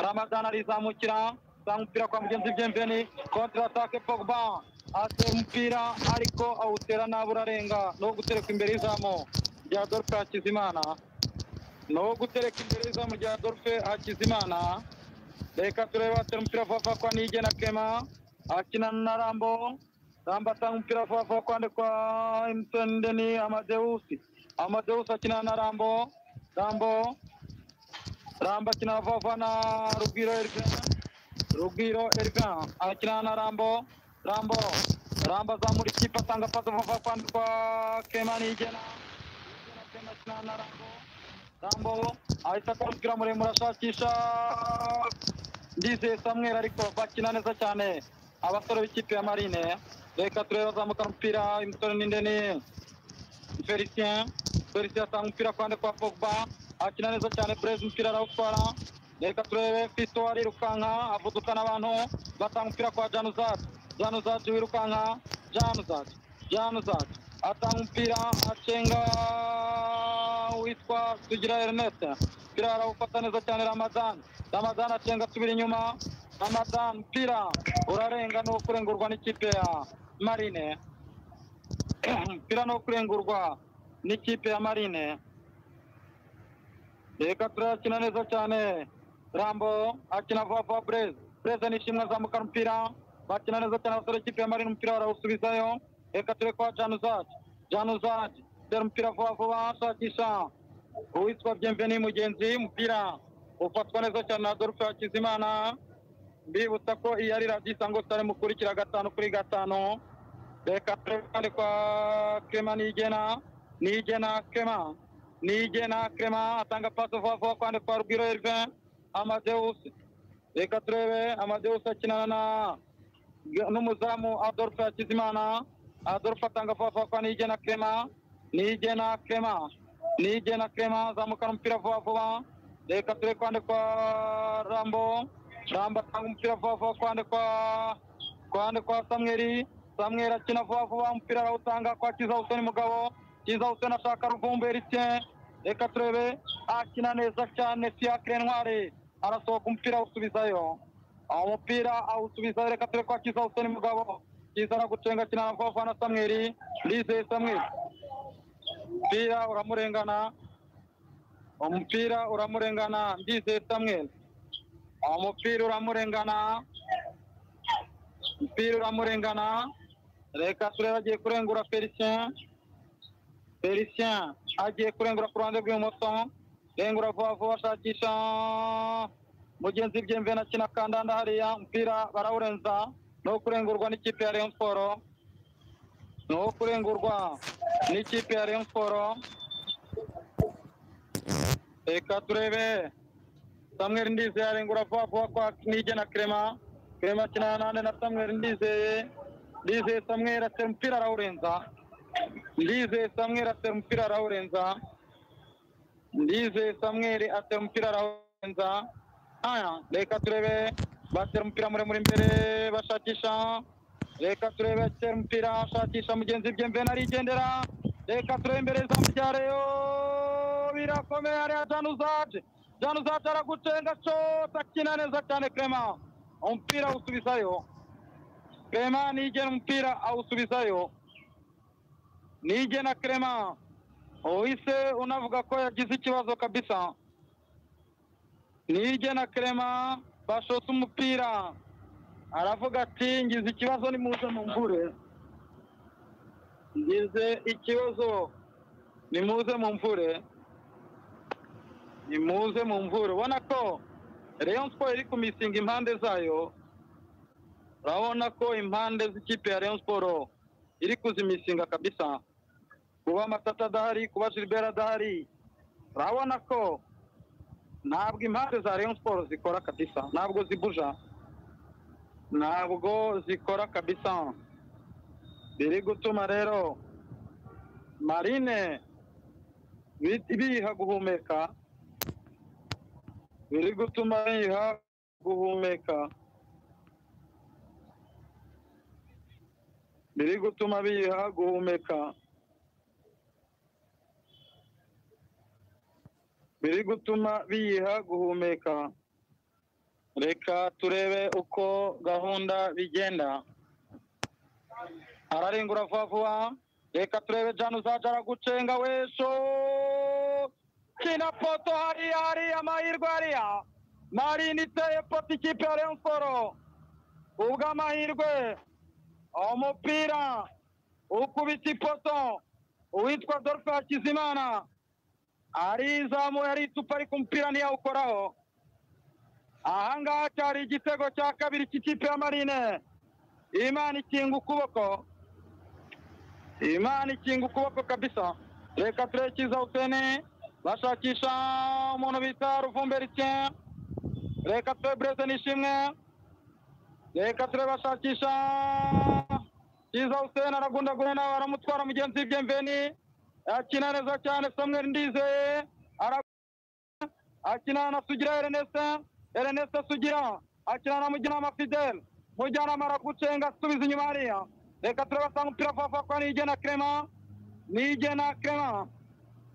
ramadan arizamukira atanga umupira kwa mugenzi we byemveni kontra atake pogba atera umupira ariko awutera nabi urarenga ni uwo gutereka imbere y'izamu rya dorfe hakizimana ni uwo gutereka imbere y'izamu rya dorfe hakizimana reka turebe atera umupira vuba vuba kwa nige na kema akina na rambo rambo atanga umupira vuba vuba kwande kwa emusoni deni amadeusi amadeusi akina na rambo rambo rambo akina vuba vuba na rugwiro eriveni Rugwiro Elvin akina na Rambo Rambo Rambo azamura ikipe atanga pasi vuba kwa kwa Kema Nigena Nigena Kema akina na Rambo Rambo ahita akora umupira muremure ashakisha Ndizeye Samuel ariko bakina neza cyane abasore b'ikipe ya Marine reka turebe bazamuka umupira imisore n'indeni Felicien Felicien atanga umupira kwande kwa Pogba akina neza cyane Blaise umupira arawutwara reka turebe fito arirukanka avuduka n'abantu batanga umupira kwa januzati januzati wirukanka januzati januzati atanga umupira acenga witwa tugira ernest umupira arawufata neza cyane ramadan ramadan acenga asubira inyuma ramadan umupira urarenga ni uwo kurengurwa n'ikipe ya marine umupira ni uwo kurengurwa n'ikipe ya marine reka turakina neza cyane rambo akina vuba vuba bureze bureze ni ishimwe azamuka umupira bakina neza cyane abasore ikipe ya marine umupira barawusubizayo reka turebe kwa januzaje januzaje tera umupira vuba vuba ashakisha uwitwa byemveni mugenzi umupira ufatwa neza cyane na dorufe hakizimana mbibutsa ko iyi ari radiyo isango sitari mukurikira gatanu kuri gatanu reka turebe kandi kwa kema nigena nigena kema nigena kema atanga pasi vuba vuba kandi kwa rugwiro elvin amadeusi reka turebe amadeusi akinana na n'umuzamu adolphe hakizimana adolphe atanga vuba vuba kwa nigena kema nigena kema nigena kema azamukana umupira vuba vuba reka turebe kandi kwa rambo rambo atanga umupira vuba vuba kandi kwa kandi kwa samweri samweri akina vuba vuba umupira arawutanga kwa kiza huseni mugabo kiza huseni ashaka ruvumbu eritien reka turebe akina neza cyane fiacre ntwari arasohoka umupira awusubizayo aho umupira awusubizayo reka turebe kwa kiza huseni mugabo kiza aragucenga akina na vuba vuba na samweri lizeye samweri umupira uramurengana umupira uramurengana ndizeye samweri umupira uramurengana umupira uramurengana reka turebe agiye kurengura felicien felicien agiye kurengura ku ruhande rw'ibumoso rengura vuba vuba ashakisha mugenzi byemvena akina kandanda hariya umupira barawurenza ni uwo kurengurwa n'ikipe ya rayon sport ni uwo kurengurwa n'ikipe ya rayon sport reka turebe samweri ndizeye arengura vuba vuba kwa nigena crema crema akina nane na samweri ndizeye ndizeye samweri atera umupira arawurenza ndizeye samweri atera umupira arawurenza ndizeye samweri atera umupira arawurenza haya reka turebe batera umupira muremure imbere bashakisha reka turebe atera umupira ashakisha mugenzi bye mvena arigendera reka turebe imbere za mujyareyo birakomeye hariya januzaje januzaje aragucenga cose akina neza cyane crema umupira awusubizayo crema nigena umupira awusubizayo nigena crema uhise unavuga ko yagize ikibazo kabisa nigena crema bashotse umupira aravuga ati ngize ikibazo nimuze mumvure ngize ikibazo nimuze mumvure nimuze mumvure ubona ko rayon sport iri kumisinga impande zayo urabona ko impande z'ikipe ya rayon sport iri kuzimisinga kabisa kuba matata adahari kuba gilbert adahari urabona ko ntabwo impande za rayon sport zikora kabisa ntabwo zibuja ntabwo zikora kabisa biri gutuma rero marine bi- biha guhumeka biri gutuma biha guhumeka biri gutuma biha guhumeka biri gutuma biha guhumeka reka turebe uko gahunda bigenda ararengura vuba vuba reka turebe jana uzaja aragucenga wesho kina poto hariya hariya amahirwe hariya marini iteye poto ikipe ya rayon sport ubw'amahirwe umupira ukubita ipoto uwitwa dorfe hakizimana arizamuye aritupa ariko umupira ntiyawukoraho ahangaha cyari igitego cya kabiri cy'ikipe ya marine imana ikinga ukuboko imana ikinga ukuboko kabisa reka turebe kiza huseni bashakisha umuntu bita ruvumberitien reka turebe bureze nishimwe reka turebe bashakisha kiza huseni aragundagura nawe aramutwara mugenzi byemveni akina neza cyane samweri ndizeye ara akina na sugira erenese erenese sugira akina na mujyanama fidel mujyanama aragucenga asubiza inyuma hariya reka turabasanga umupira vuba vuba kwa nigena crema nigena crema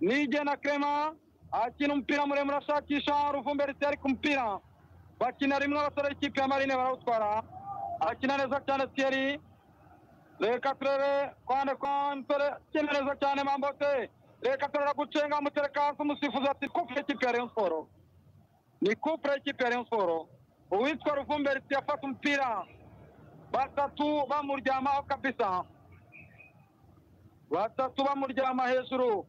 nigena crema akina umupira muremure ashakisha ruvumbe rite ariko umupira bakina rimwe abasore b'ikipe ya marine barawutwara akina neza cyane thierry reka turebe kwande kwa mpere akina neza cyane mambote reka turera gucenga mutereka hasi umusifuzi ati kupure ikipe ya rayon sport ni kupure y'ikipe ya rayon sport uwitwa ruvumbe rite yafata umupira batatu bamuryamaho kabisa batatu bamuryama hejuru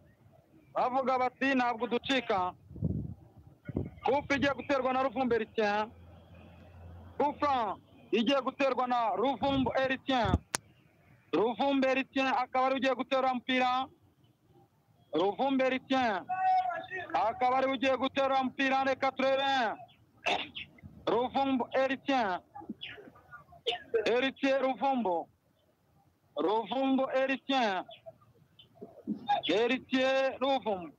bavuga bati ntabwo uducika kupe igiye guterwa na ruvumbe rike rufa igiye guterwa na ruvumbu eritien ruvumbu eritien akaba ariwe ugiye gutera umupira ruvumbu eritien akaba ariwe ugiye gutera umupira reka turebe ruvumbu eritien eritien ruvumbu ruvumbu eritien eritien ruvumbu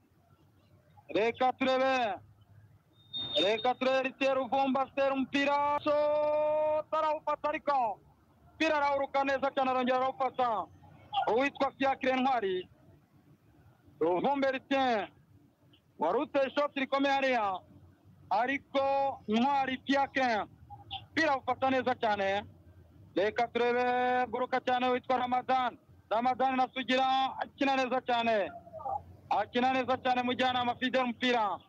reka turebe reka turebe eritien ruvumbu atera umupira so tarawufata ariko umupira arawuruka neza cyane arongera arawufata uwitwa fiakire ntwari ruvumbu eritien wari uteye ishoti rikomeye hariya ariko ntwari fiakire umupira awufata neza cyane reka turebe guruka cyane witwa ramadani ramadani na sugira akina neza cyane akina neza cyane mujyanama fide umupira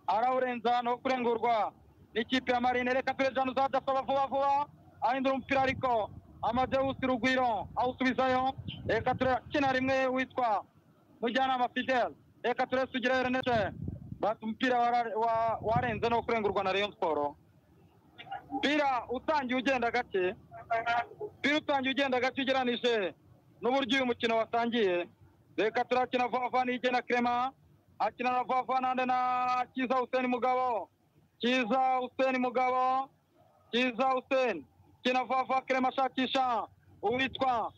arawurenza no kurengurwa n'ikipe ya marine reka turebe jana uzadasaba vuba vuba ahindura umupira ariko amadeusi rugwiro awusubizayo reka turebe akina rimwe witwa mujyanama fidel reka turebe sugira erneste bati umupira wara- wa- warenze no kurengurwa na rayon siporo mpira utangiye ugenda gake mpira utangiye ugenda gake ugeranije n'uburyo uyu mukino watangiye reka turakina vuba vuba n'ijye na kirema akina na vuba vuba nande na kiza huseni mugabo kiza huseni mugabo kiza huseni kina vuba vuba kirema ashakisha uwitwa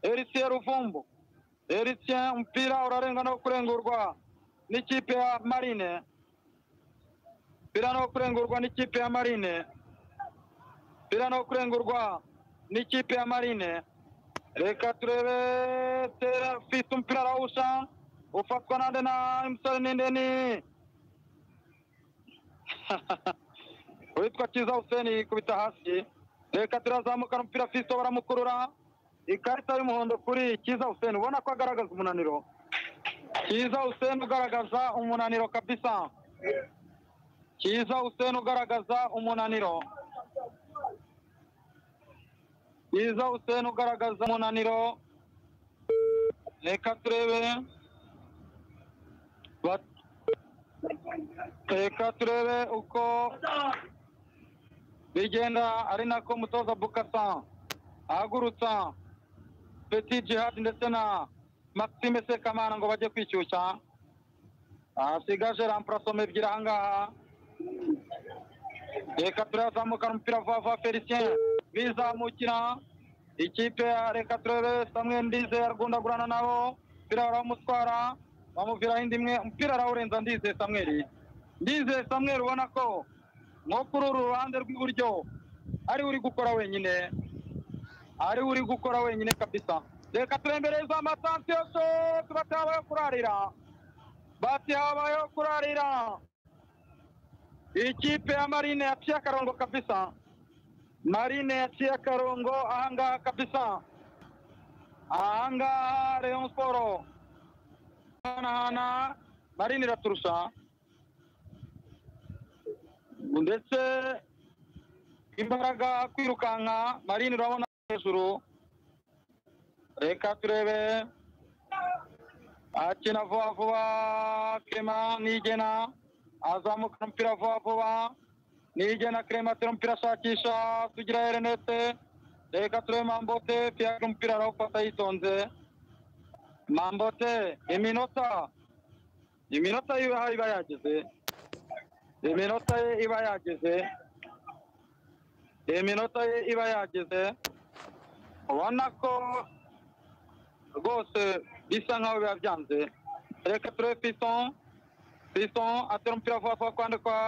eritien ruvumbu eritien umupira urarenga no kurengurwa n'ikipe ya marine mpira no kurengurwa n'ikipe ya marine mpira no kurengurwa n'ikipe ya marine reka turebe tera fite umupira arawusha ufatwa nande na emusore nindeni uwitwa kiza huseni yikubita hasi reka turazamukana umupira fiso baramukurura ikarita y'umuhondo kuri kiza huseni ubona ko agaragaza umunaniro kiza huseni ugaragaza umunaniro kabisa kiza huseni ugaragaza umunaniro kiza huseni ugaragaza umunaniro reka turebe Ba- reka turebe uko bigenda ari nako mutoza bukasa ahagurutsa peti jihad ndetse na maxime sekamana ngo bajye kwishyushya ahasigaje ramparasoma ebyiri ahangaha reka turazamukana umupira vuba vuba felicien bizamukira ikipe ya reka turebe samwe ndize aragundagurana nabo umupira barawumutwara bamuviraho indi imwe umupira arawurenza ndize samweri ndize samweri ubona ko nko kuri uru ruhande rw'iburyo ariwe uri gukora wenyine ariwe uri gukora wenyine kabisa reka turembereza amatansiyo so tuba tuhabaye kurarira batihabayeho kurarira ikipe ya marine yaciye akarongo kabisa marine yaciye akarongo ahangaha kabisa ahangaha rayon siporo hanahana marine iraturusha ndetse imbaraga kwirukanka marine urabona hejuru reka turebe akina vuba vuba kirema nigena azamuka umupira vuba vuba nigena kirema atera umupira ashakisha sugira erenete reka turebe mambote piyaka umupira arawufata yitonze mambote iminota iminota yiwe aho iba yageze iminota ye iba yageze iminota ye iba yageze ubona ko rwose bisa nkaho biba byanze reka turebe piston piston atera umupira vuba vuba kwande kwa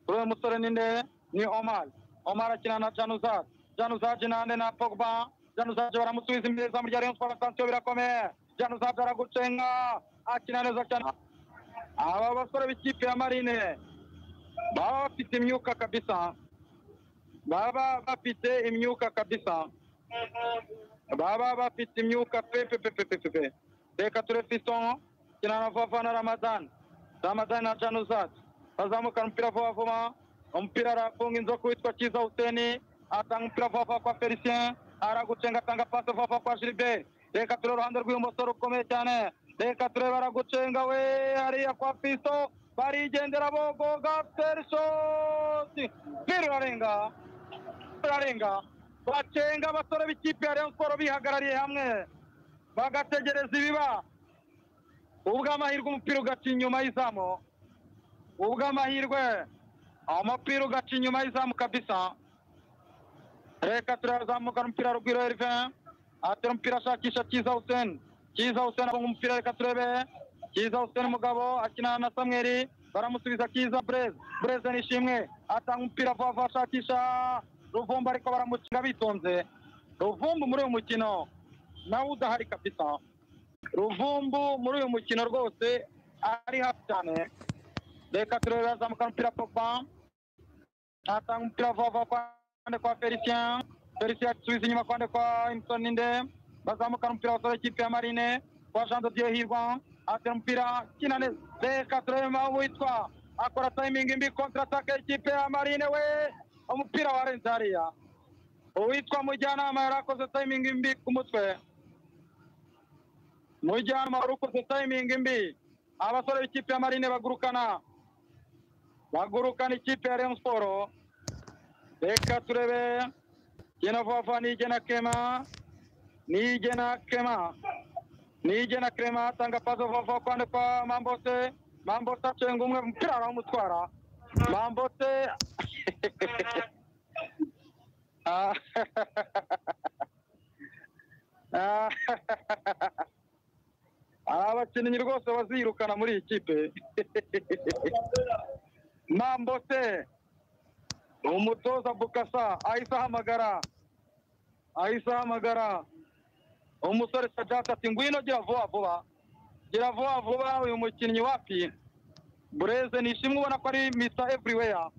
kuri uyu musore ninde ni omar omar akina na januzaj januzaj nande na pogba januzaj baramusubiza imbere izamu rya rayon sport attention birakomeye januzaj aragucenga akina neza cyane aba basore b'ikipe ya marine baba bafite imyuka kabisa baba bafite imyuka kabisa baba bafite imyuka pe pe pe pe pe pe pe reka turebe fiston kina na vuba vuba na ramadani ramadani na januzat bazamukana umupira vuba vuba umupira arafunga inzoka witwa kiza huseni atanga umupira vuba vuba kwa felicien aragucenga atanga pasi vuba vuba kwa gilbert reka turebe uruhande rw'ibumoso rukomeye cyane reka turebe aragucenga we hariya kwa fisto barigendera bogoga perisosi mpira urarenga urarenga bacenga abasore b'ikipe ya rayon siporo bihagarariye hamwe bagategereza ibiba ubw'amahirwe umupira ugaca inyuma y'izamu ubw'amahirwe umupira ugaca inyuma y'izamu kabisa reka turazamuka umupira rugwiro erive atera umupira ashakisha kiza huseni kiza huseni abonga umupira reka turebe kiza huseni umugabo akina na samweri baramusubiza kiza bureze bureze nishimwe atanga umupira vuba vuba ashakisha ruvumbu ariko baramukinga bitonze ruvumbu muri uyu mukino nawe udahari kabisa ruvumbu muri uyu mukino rwose ari hafi cyane reka turebe azamuka umupira pogba atanga umupira vuba vuba kwa kwande kwa Felicien Felicien asubiza inyuma kwande kwa Imson Ninde bazamukana umupira wasore ikipe ya Marine kwa Jean de Dieu Hirwa atera umupira kina neza reka turema witwa akora timing imbi kontra attack y'ikipe ya Marine we umupira warenze hariya uwitwa Mujyanama yarakoze timing imbi ku mutwe Mujyanama warakoze timing imbi abasore b'ikipe ya Marine bagurukana bagurukana ikipe ya Rayon Sports reka turebe gena vafa nigena kema nigena kema nigena kema tanga paso vafa kwande kwa mambose mambose acenga umwe mpira aramutwara mambose Ah. Ah. abakinnyi rwose bazirukana muri iyi kipe mambose umutoza bukasa ahise ahamagara ahise ahamagara umusore sajata ati ngwino gira vuba vuba gira vuba vuba uyu mukinnyi wapi bureze ni ishimwe ubona ko ari misa evuriweya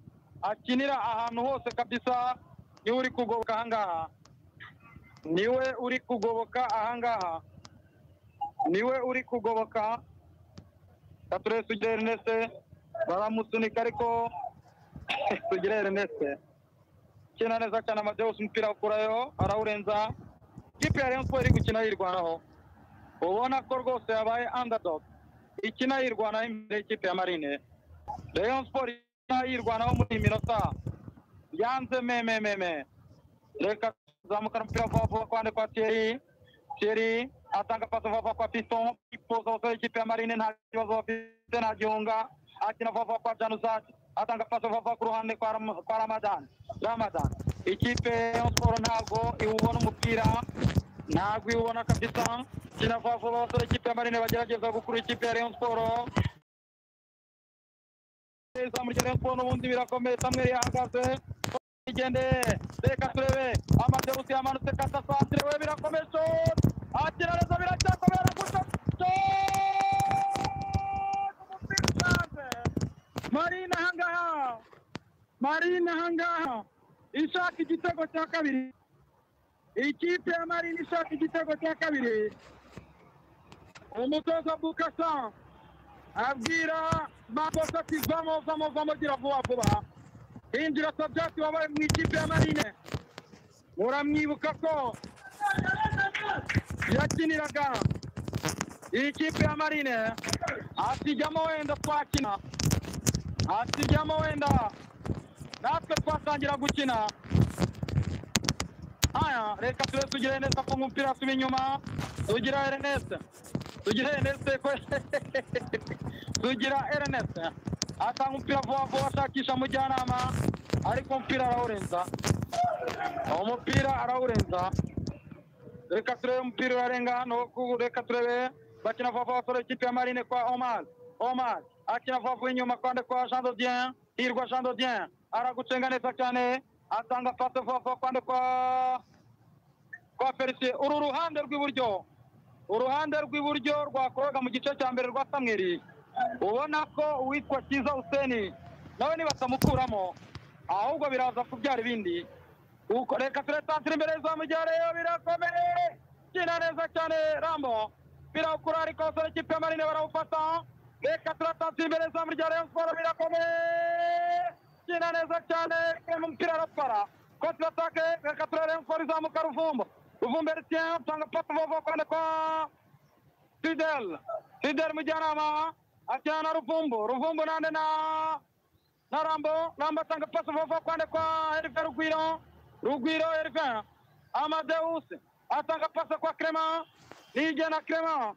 akinira ahantu hose kabisa niwe uri kugoboka ahangaha niwe uri kugoboka ahangaha niwe uri kugoboka katuresi ugera erneste baramusunika ariko tugire Erneste kina neza cyane amajyose umupira ukurayo arawurenza ikipe ya Rayon Sports iri gukina yirwanaho ubona ko rwose yabaye underdog ikina yirwanaho imbere y'ikipe ya Marine Rayon Sports ikina yirwanaho muri iyi minota yanze me me me me reka zamukana umupira vuba vuba kwande kwa Thierry Thierry atanga pasi vuba vuba kwa Piston ipoza abasore y'ikipe ya Marine nta kibazo bafite nta gihunga akina vuba vuba kwa Januzati atanga pasi vuba ku ruhande kwa Ram- kwa Ramadan Ramadan ikipe ya Sport ntabwo iwubona umupira ntabwo iwubona kabisa kina vuba vuba abasore ikipe ya Marine bagerageza gukura ikipe ya Rayon Sport izamu rya Rayon Sport n'ubundi birakomeye Samuel yahagaze igende reka turebe amadeusi yamanutse kata santire we birakomeye shot akira neza biracyakomeye arakuta shot Marine ahangaha Marine ahangaha ishaka igitego cya kabiri ikipe ya Marine ishaka igitego cya kabiri umutoza Bukasa abwira Makosa ati vamo vamo vamo gira vuba vuba hinjira Sabyati wabaye mu ikipe ya Marine muramwibuka ko yakiniraga iyi kipe ya Marine asijyamo wenda twakina asijyamo wenda natwe twatangira gukina aya reka tube tugire Ernest ko umupira asuba inyuma tugira Ernest tugira Ernest ko tugira Ernest atanga umupira vuba vuba ashakisha mujyanama ariko umupira arawurenza umupira arawurenza reka turebe umupira urarenga hano ku- reka turebe bakina vuba vuba basore ikipe ya Marine kwa Omar Omar akina vuba vuba inyuma kwande kwa Jean Dodien Hirwa Jean Dodien aragucenga neza cyane atanga pase vuba vuba kwande kwa kwa Felicien uru ruhande rw'iburyo uruhande rw'iburyo rwakoroga mu gice cya mbere rwa Samweri ubona ko uwitwa Kiza Huseni nawe nibatamukuramo ahubwo biraza kubyara ibindi Uko- reka turetantira imbere y'izamu rya Rayon birakomeye kina neza cyane Rambo birawukura ariko abasore ikipe ya Marine barawufata reka turatantira imbere y'izamu rya Rayon Sport birakomeye kina neza cyane Kema umupira arapfara kote atake reka turebe Rayon Sport izamuka Ruvumbu Ruvumbu Eritien tanga papa vuba vuba kwande kwa Fidel Fidel Mujyanama ajyana ruvumbu ruvumbu nande na na rambo rambo atanga pasi vuba kwande kwa erive rugwiro rugwiro erive amadeusi atanga pasi kwa krema nige na krema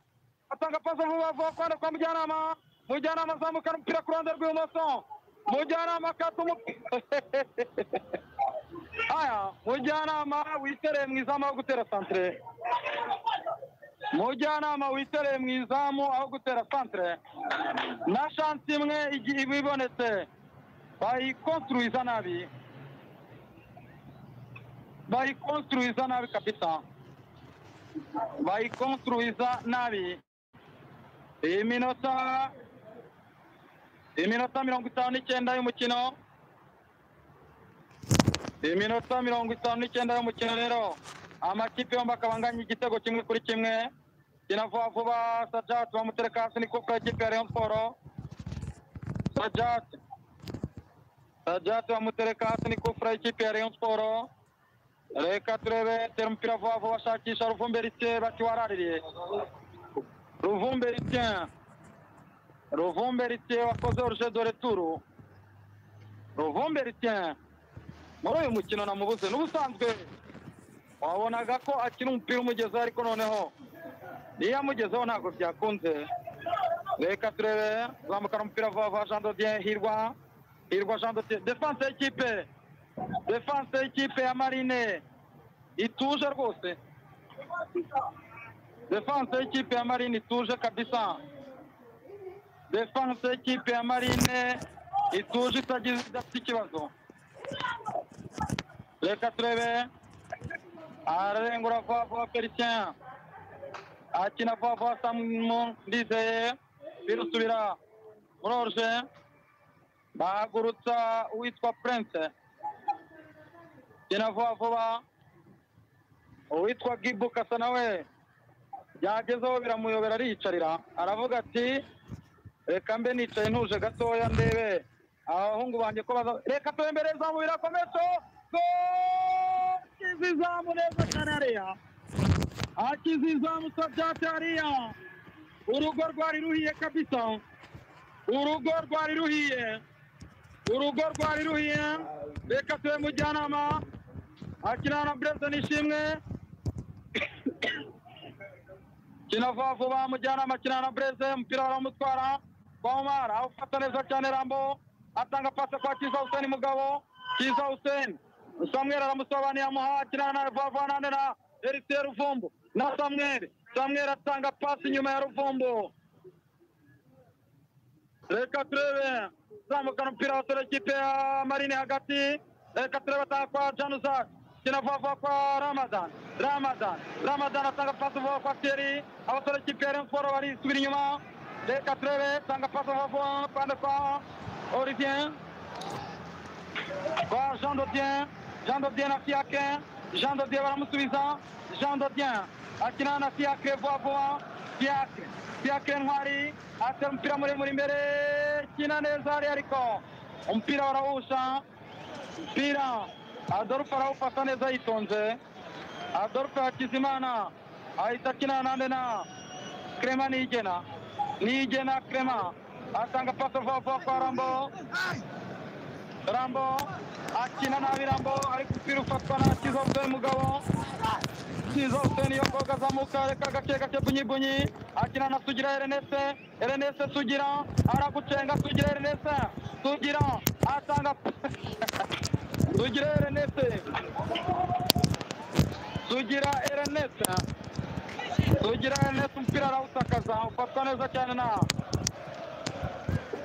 atanga pasi vuba vuba kwande kwa mujyanama mujyanama azamukana umupira ku ruhande rw'ibumoso mujyanama akata umupira aya mujyanama witereye mu izamu aho gutera santire mujyanama witereye mu izamu aho gutera santire na shansi imwe igihe iba ibonetse bayikonstruiza nabi bayikonstruiza nabi kabisa bayikonstruiza nabi iminota iminota mirongo itanu n'icyenda y'umukino iminota mirongo itanu n'icyenda y'umukino rero amakipe yombi akaba anganya igitego kimwe kuri kimwe kinavuba vuba sajati bamutereka hasi ni kuko ikipe ya rayon siporo sajati sajati bamutereka hasi ni kufura y'ikipe ya rayon siporo reka turebe tera umupira vuba vuba ashakisha ruvumbe ritye bati waraririye ruvumbe ritye ruvumbe ritye wakoze oruje dore turu ruvumbe ritye muri uyu mukino namubuze n'ubusanzwe wabonaga ko akina umupira umugezeho ariko noneho iyo amugezeho ntabwo byakunze reka turebe zamukana umupira vuba vuba jean dodier hirwa hirwa jean dodier defanse y'ikipe defanse y'ikipe ya marine ituje rwose defanse y'ikipe ya marine ituje kabisa defanse y'ikipe ya marine ituje itagize idafite ikibazo reka turebe ararengura vuba vuba felicien akina vuba vuba samu ndizeye birusubira muri oruje bahagurutsa uwitwa prince kina vuba vuba uwitwa gibu kasa nawe byagezeho biramuyobera ariyicarira aravuga ati reka mbe nicaye ntuje gatoya ndebe abahungu banjye ko baza reka turembere zamu birakomeza akiza izamu neza cyane hariya akiza izamu sabyate hariya urugo rwari ruhiye kabisa urugo rwari ruhiye urugo rwari ruhiye reka tube mujyanama akina na bureze n'ishimwe kina vuba vuba mujyanama akina na bureze umupira baramutwara kwa umara awufata neza cyane rambo atanga pasi kwa kiza huseni mugabo kiza huseni samweri aramusobaniye amuha akina na vavanane na erite ruvumbu na samweri samweri atanga pasi inyuma ya ruvumbu reka turebe zamukana umupira wa tore kipe ya marine hagati reka turebe atanga kwa januzak kina vava kwa ramadan ramadan ramadan atanga pasi vuba kwa keri abatore kipe ya remforo barisubira inyuma reka turebe tanga pasi vuba vuba pande kwa orivien kwa jean dodien jean dodien na fiake jean dodien baramusubiza jean dodien akina na fiake vuba vuba fiake fiake ntwari atera umupira muremure imbere kina neza hariya ariko umupira barawusha umupira adolphe arawufata neza yitonze adolphe hakizimana ahita akina nande na krema nigena nigena krema atanga paso vuba vuba kwa rambo rambo akina nabi rambo ariko umupira ufatwa na kiza huseni mugabo kiza huseni yo koga azamuka reka gake gake bunyibunyi akina na sugira erenese erenese sugira aragucenga sugira erenese sugira atanga sugira erenese sugira erenese sugira erenese umupira arawusakaza ufatwa neza cyane na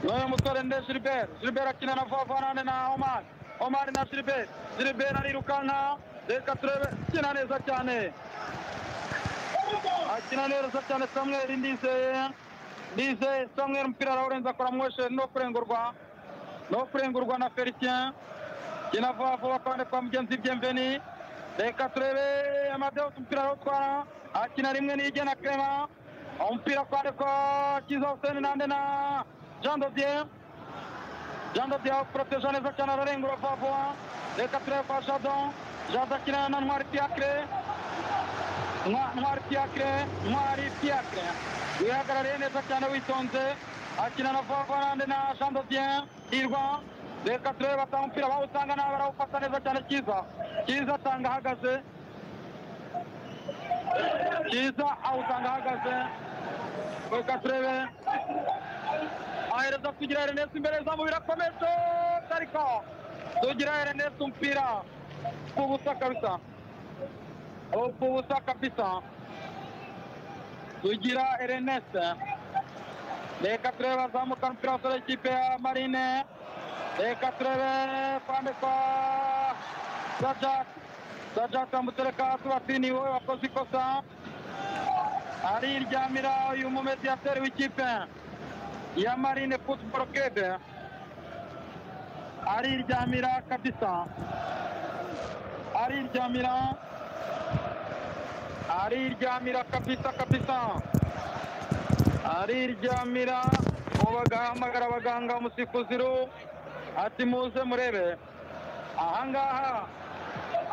n'uyu musore nde gilbert gilbert akina na vuba vuba nane na omari omari na gilbert gilbert arirukanka reka turebe akina neza cyane akina neza cyane samweri ndizeye ndizeye samweri umupira arawurenza akora mwesheri no kurengurwa no kurengurwa na felicien kina vuba vuba kandi kwa mugenzi byemveni reka turebe amadeus umupira arawutwara akina rimwe n'ijye na krema umupira kandi kwa kiza huseni nande na jean dodier jean dodier proteja neza cyane ararengura vuba vuba reka turebe kwa jadon jadon akina na ntwari fiacre ntwari fiacre ntwari fiacre wihagarariye neza cyane witonze akina na vavarande na jean dodien hirwa reka turebe batanga umupira bawusanga nawe barawufata neza cyane cyiza cyiza asanga ahagaze cyiza awusanga ahagaze reka turebe ahereza kugira erenesi imbere zamu birakomeje tarika tugira erenesi umupira ku busa kabisa ku busa kabisa tugira erenesi reka turebe azamuka umupira wasore ikipe ya marine reka turebe kwande kwa sajak sajak amutereka hasi bati ni wowe wakoze ikosa ariryamira uyu mumezi yaterewe ikipe ya marine futuboro kede ariryamira kabisa ariryamira ariryamira kabisa kabisa ariryamira ubu bagahamagara abaganga umusifuziru ati muze murebe ahangaha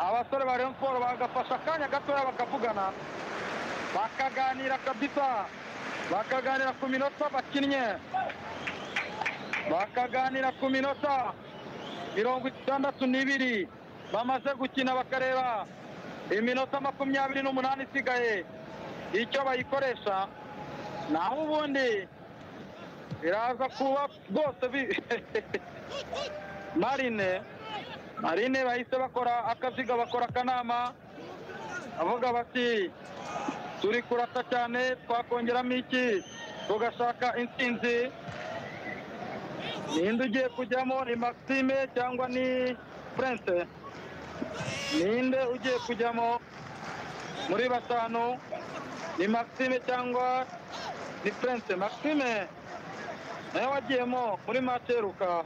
abasore ba Rayon Sport bagafasha akanya gatoya bakavugana bakaganira kabisa bakaganira ku minota bakinnye bakaganira ku minota mirongo itandatu n'ibiri bamaze gukina bakareba iminota makumyabiri n'umunani isigaye icyo bayikoresha naho ubundi biraza kuba rwose bi- marine marine bahise bakora akaziga bakora akanama bavuga bati turi kurata cyane twakongeramo iki tugashaka intsinzi ninde ugiye kujyamo ni maxime cyangwa ni prince ninde ugiye kujyamo muri batanu ni maxime cyangwa ni prince maxime nawe wagiyemo muri materuka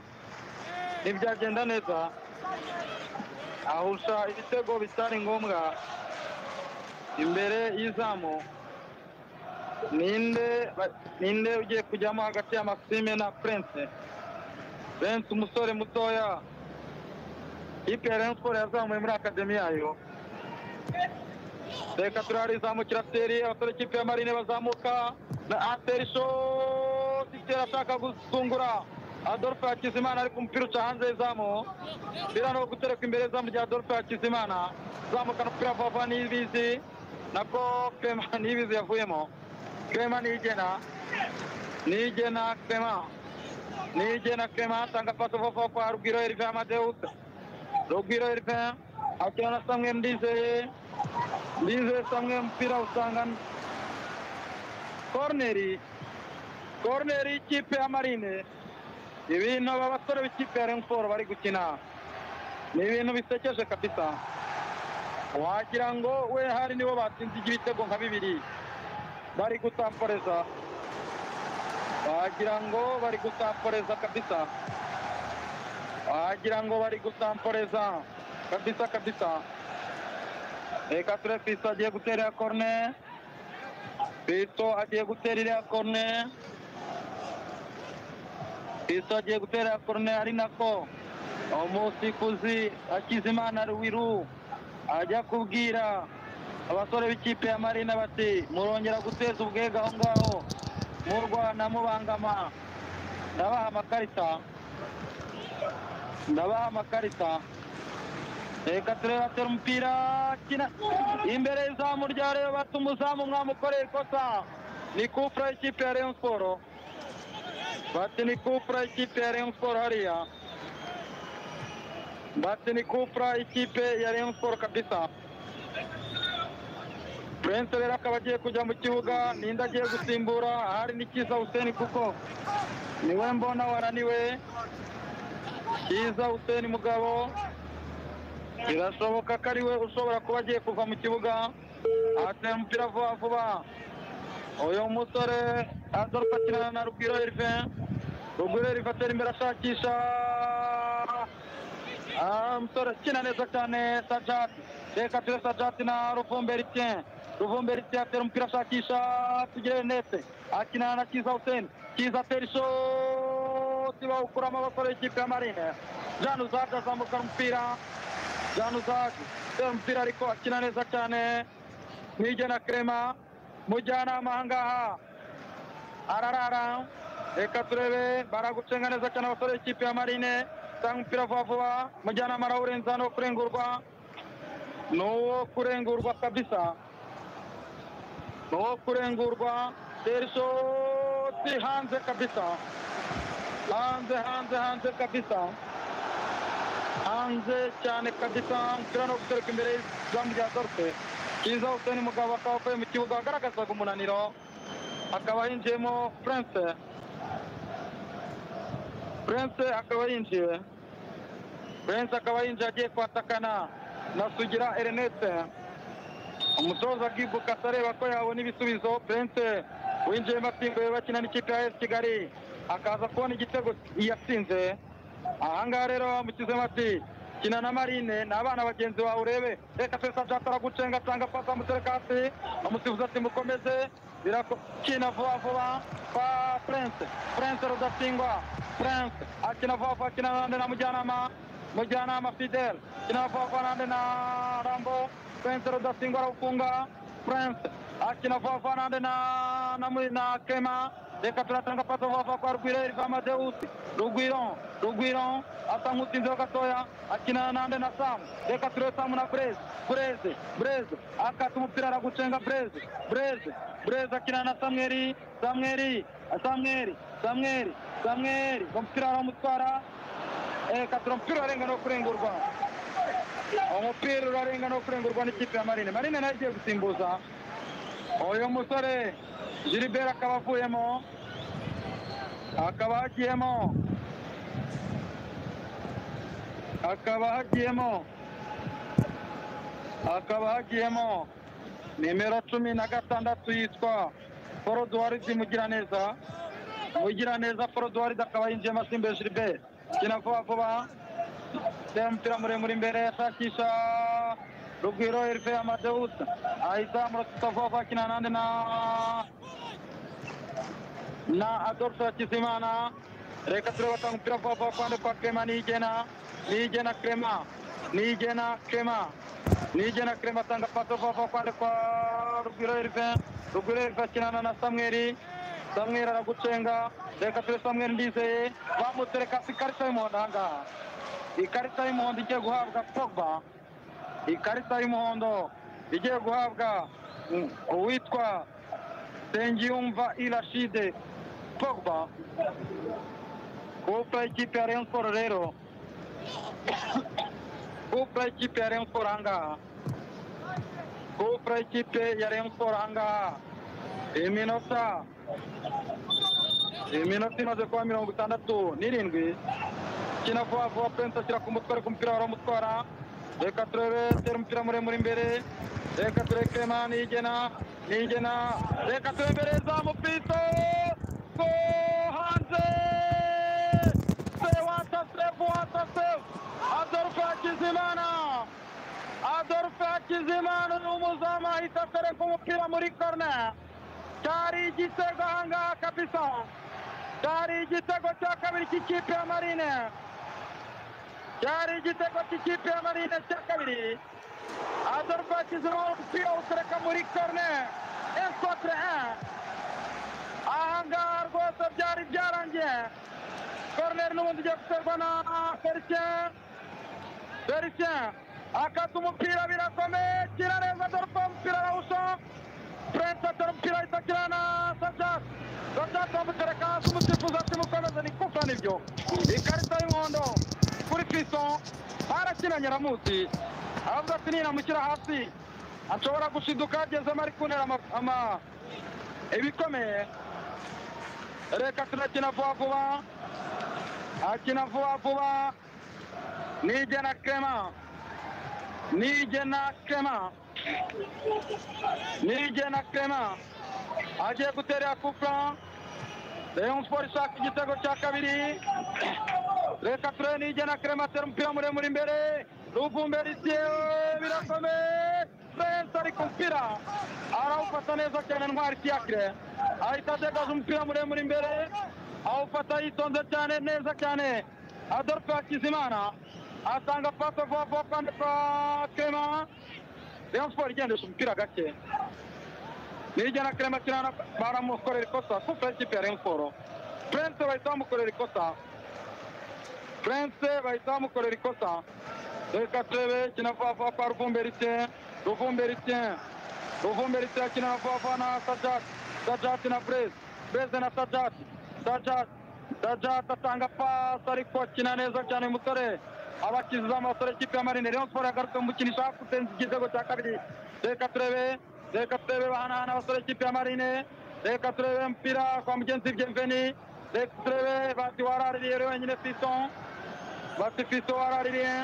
ntibyagenda neza ahusha ibitego bitari ngombwa imbere y'izamu ninde ba- ninde ugiye kujyamo hagati ya maxime na prince prince umusore mutoya ipe ya rayon sport yazamuye muri akademi yayo reka turari zamukira ateri abasore ikipe ya marine bazamuka na ateri shoti itera ashaka gusungura adolphe hakizimana ariko umupira uca hanze y'izamu umupira ni uwo gutereka imbere y'izamu rya adolphe hakizimana zamukana umupira vava n'ibizi nabwo clement n'ibizi yavuyemo clement nigena nigena clement nigena clement atanga paso vava kwa rugwiro erive amadeusa rugwiro erive akina na samwe ndizeye ndizeye samwe umupira usanga koroneri koroneri y'ikipe ya marine ibintu aba basore b'ikipe ya renforo bari gukina ni ibintu bisekeje kabisa wagira ngo we hari nibo batsinze ibitego nka bibiri bari gutamporeza wagira ngo bari gutamporeza kabisa wagira ngo bari gutamporeza kabisa kabisa reka turebe pisa agiye gutera iya korone Pito agiye gutera iriya korone Pito agiye gutera iriya korone ari nako umusifuzi Hakizimana Ruwiru ajya kubwira abasore b'ikipe ya Marina bati murongera guteza ubwega aho ngaho murwana mubangama ndabaha amakarita ndabaha amakarita reka turebe atera umupira akina imbere y'izamu rya rero bata umuzamu mwamukoreye ikosa ni kufura y'ikipe ya Rayon Sport bati ni kufura y'ikipe ya Rayon Sport hariya bati ni kufura y'ikipe ya Rayon Sport kabisa Prince rero akaba agiye kujya mu kibuga ninde agiye gusimbura ahari ni Kiza Hussein kuko niwe mbona waraniwe Kiza Hussein mugabo birashoboka ko ari we ushobora kuba agiye kuva mu kibuga atera umupira vuba vuba uyu musore adolphe akinana na rugwiro erive rugwiro erive atera imbere ashakisha Ah, umusore akina neza cyane sajati reka ture sajati na ruvumberitien ruvumberitien atera umupira ashakisha tugire nete akinana na kiza huseni kiza atera ishoti bawukuramo abasore b'ikipe ya marine jean uzadi azamukana umupira Jean Uzaki utera umupira ariko akina neza cyane Mwige na Clement mujyanama ahangaha ararara reka turebe baragucenga neza cyane abasore b'ikipe ya marine tanga umupira vuba vuba mujyanama arawurenza ni uwo kurengurwa ni uwo kurengurwa kabisa ni uwo kurengurwa teri shoti hanze kabisa hanze hanze hanze kabisa hanze cyane kabisa umupira no gutereka imbere y'izamu rya dorfe kiza huseni mugabo akaba avuye mu kibuga agaragazaga umunaniro akaba yinjiyemo prince prince akaba yinjiye prince akaba yinjiye agiye kwatakana na sugira erinete umutoza akibuka areba ko yabona ibisubizo prince winjiyemo asimbuye bakina n'ikipe ya esi kigali akaza kubona igitego yatsinze ahangaha rero bamushyizemo ati kina na marine ni abana bagenzi bawe urebe reka twese ajata aragucenga atanga pasi amutereka hasi amusifuza ati mukomeze birakina vuba vuba kwa prince prince rudatsingwa prince akina vuba vuba akina nande na mujyanama mujyanama fidel akina vuba vuba nande na rambo prince rudatsingwa arawufunga prince akina vuba vuba nande na na muri- na kema reka turatanga pasi vuba vuba kwa rugwiro eriva amadeusi rugwiro rugwiro asa nk'utsinzeho gatoya akina nande na samu reka turebe samu na bureze bureze bureze akata umupira aragucenga bureze bureze bureze akina na samweri samweri samweri samweri samweri umupira aramutwara reka tura umupira urarenga no kurengurwa umupira urarenga no kurengurwa n'ikipe ya marine marine nayo igiye gusimbuza uyu musore jiriberi akaba avuyemo akaba hagiyemo hakaba hagiyemo hakaba hagiyemo nimero cumi na gatandatu yitwa forodwari mugiraneza mugiraneza forodwari akaba yinjiyemo asimbuye jiriberi kina vuba vuba utera umupira muremure imbere ashakisha rugwiro erife amadeusa ahizamura vuba vuba akina nande na na Adolphe Hakizimana reka turebe atanga umupira vuba vuba kwande kwa Clement Niyigena Niyigena Clement Niyigena Clement Niyigena Clement atanga pato vuba vuba kwande kwa Rugwiro Elvin Rugwiro Elvin akinana na Samweli Samweli aragucenga reka turebe Samweli Ndizeye bamutereka hasi ikarita y'umuhondo ahangaha ikarita y'umuhondo igiye guhabwa Pogba ikarita y'umuhondo igiye guhabwa mm, uwitwa Nsengiyumva Irashide Pogba kupa ikipe ya Rayon Sport rero kupa ikipe ya Rayon Sport ahangaha kupa ikipe ya Rayon Sport ahangaha iminota iminota imaze kuba mirongo itandatu n'irindwi kina vuba vuba Prince ashyira ku mutwe ariko umupira waramutwara reka turebe tera umupira muremure imbere reka turebe Clement Niyigena Niyigena reka turebereza mupito go hanze se wata save wata save Adolphe Hakizimana Adolphe Hakizimana ni umuzamu ahita atereka umupira muri corner cyari igitego ahangaha kabisa cyari igitego cya kabiri cy'ikipe ya marine cyari igitego cy'ikipe ya marine cya kabiri adolphe akizima umupira awutereka muri korne ensotre ahangaha rwose byari byarangiye korneri n'ubundi ugiye guterwa na felicien felicien akata umupira birakomeye kira neza adolphe umupira arawusha prince atera umupira ahita akira na sajat sajat bamutereka hasi umusifuzi ati mukomeze ni kufa nibyo ikarita y'umuhondo kuri pison barakina nyiramuzi aravuga ati ninamushyira hasi ashobora gushiduka yagezemo ari kuntera ama- ama- ibikomeye reka turakina vuba vuba akina vuba vuba nigena kema nigena kema nigena kema agiye guterera kupa rayon sport ishaka igitego cya kabiri reka turebe nigena krematera umupira muremure imbere ruvumberisiye birakomeye prince ari ku mupira arawufata neza cyane ntwari fiacre ahita adegaje umupira muremure imbere awufata yitonze cyane neza cyane adolphe hakizimana atanga pase vuba vuba kandi kwa kema rayon sport igendesha umupira gake nigena krema kirana baramukorera ikosa kuko ikipe ya rayon sport Prince bahita bamukorera ikosa Prince bahita bamukorera ikosa reka turebe kina vafa kwa ruvumberitien ruvumberitien ruvumberitien akina na vafa na sajat sajat na brez brez na sajat sajat sajat atanga pasi ariko akina neza cyane umusore abakiza amasore kipe ya marine rayon sport yagarutse mu mukino ishaka gutsinda igitego cya kabiri reka turebe reka turebe bahanahana abasore kipe ya marine reka turebe umupira kwa mugenzi byemveni reka turebe bati waraririye wenyine fison bati fison waraririye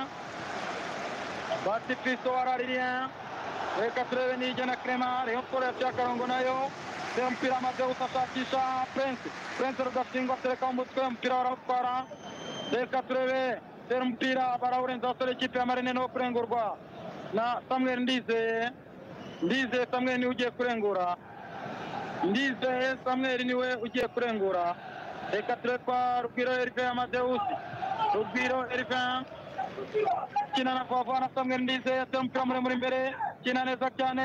bati fiso waraririye reka turebe n'ijya na kerema rayon sport yaciye akarongo nayo reba umupira amadeus ashakisha prince prince rudasingwa atereka umutwe umupira barawutwara reka turebe tera umupira barawurenza abasore ikipe ya marine niwo kurengurwa na samuel ndizeye ndizeye samuel niwe ugiye kurengura ndizeye samuel niwe ugiye kurengura reka turebe kwa rugwiro erive amadeus rugwiro erive kina na vava na samuel ndize atera umupira muremure imbere kina neza cyane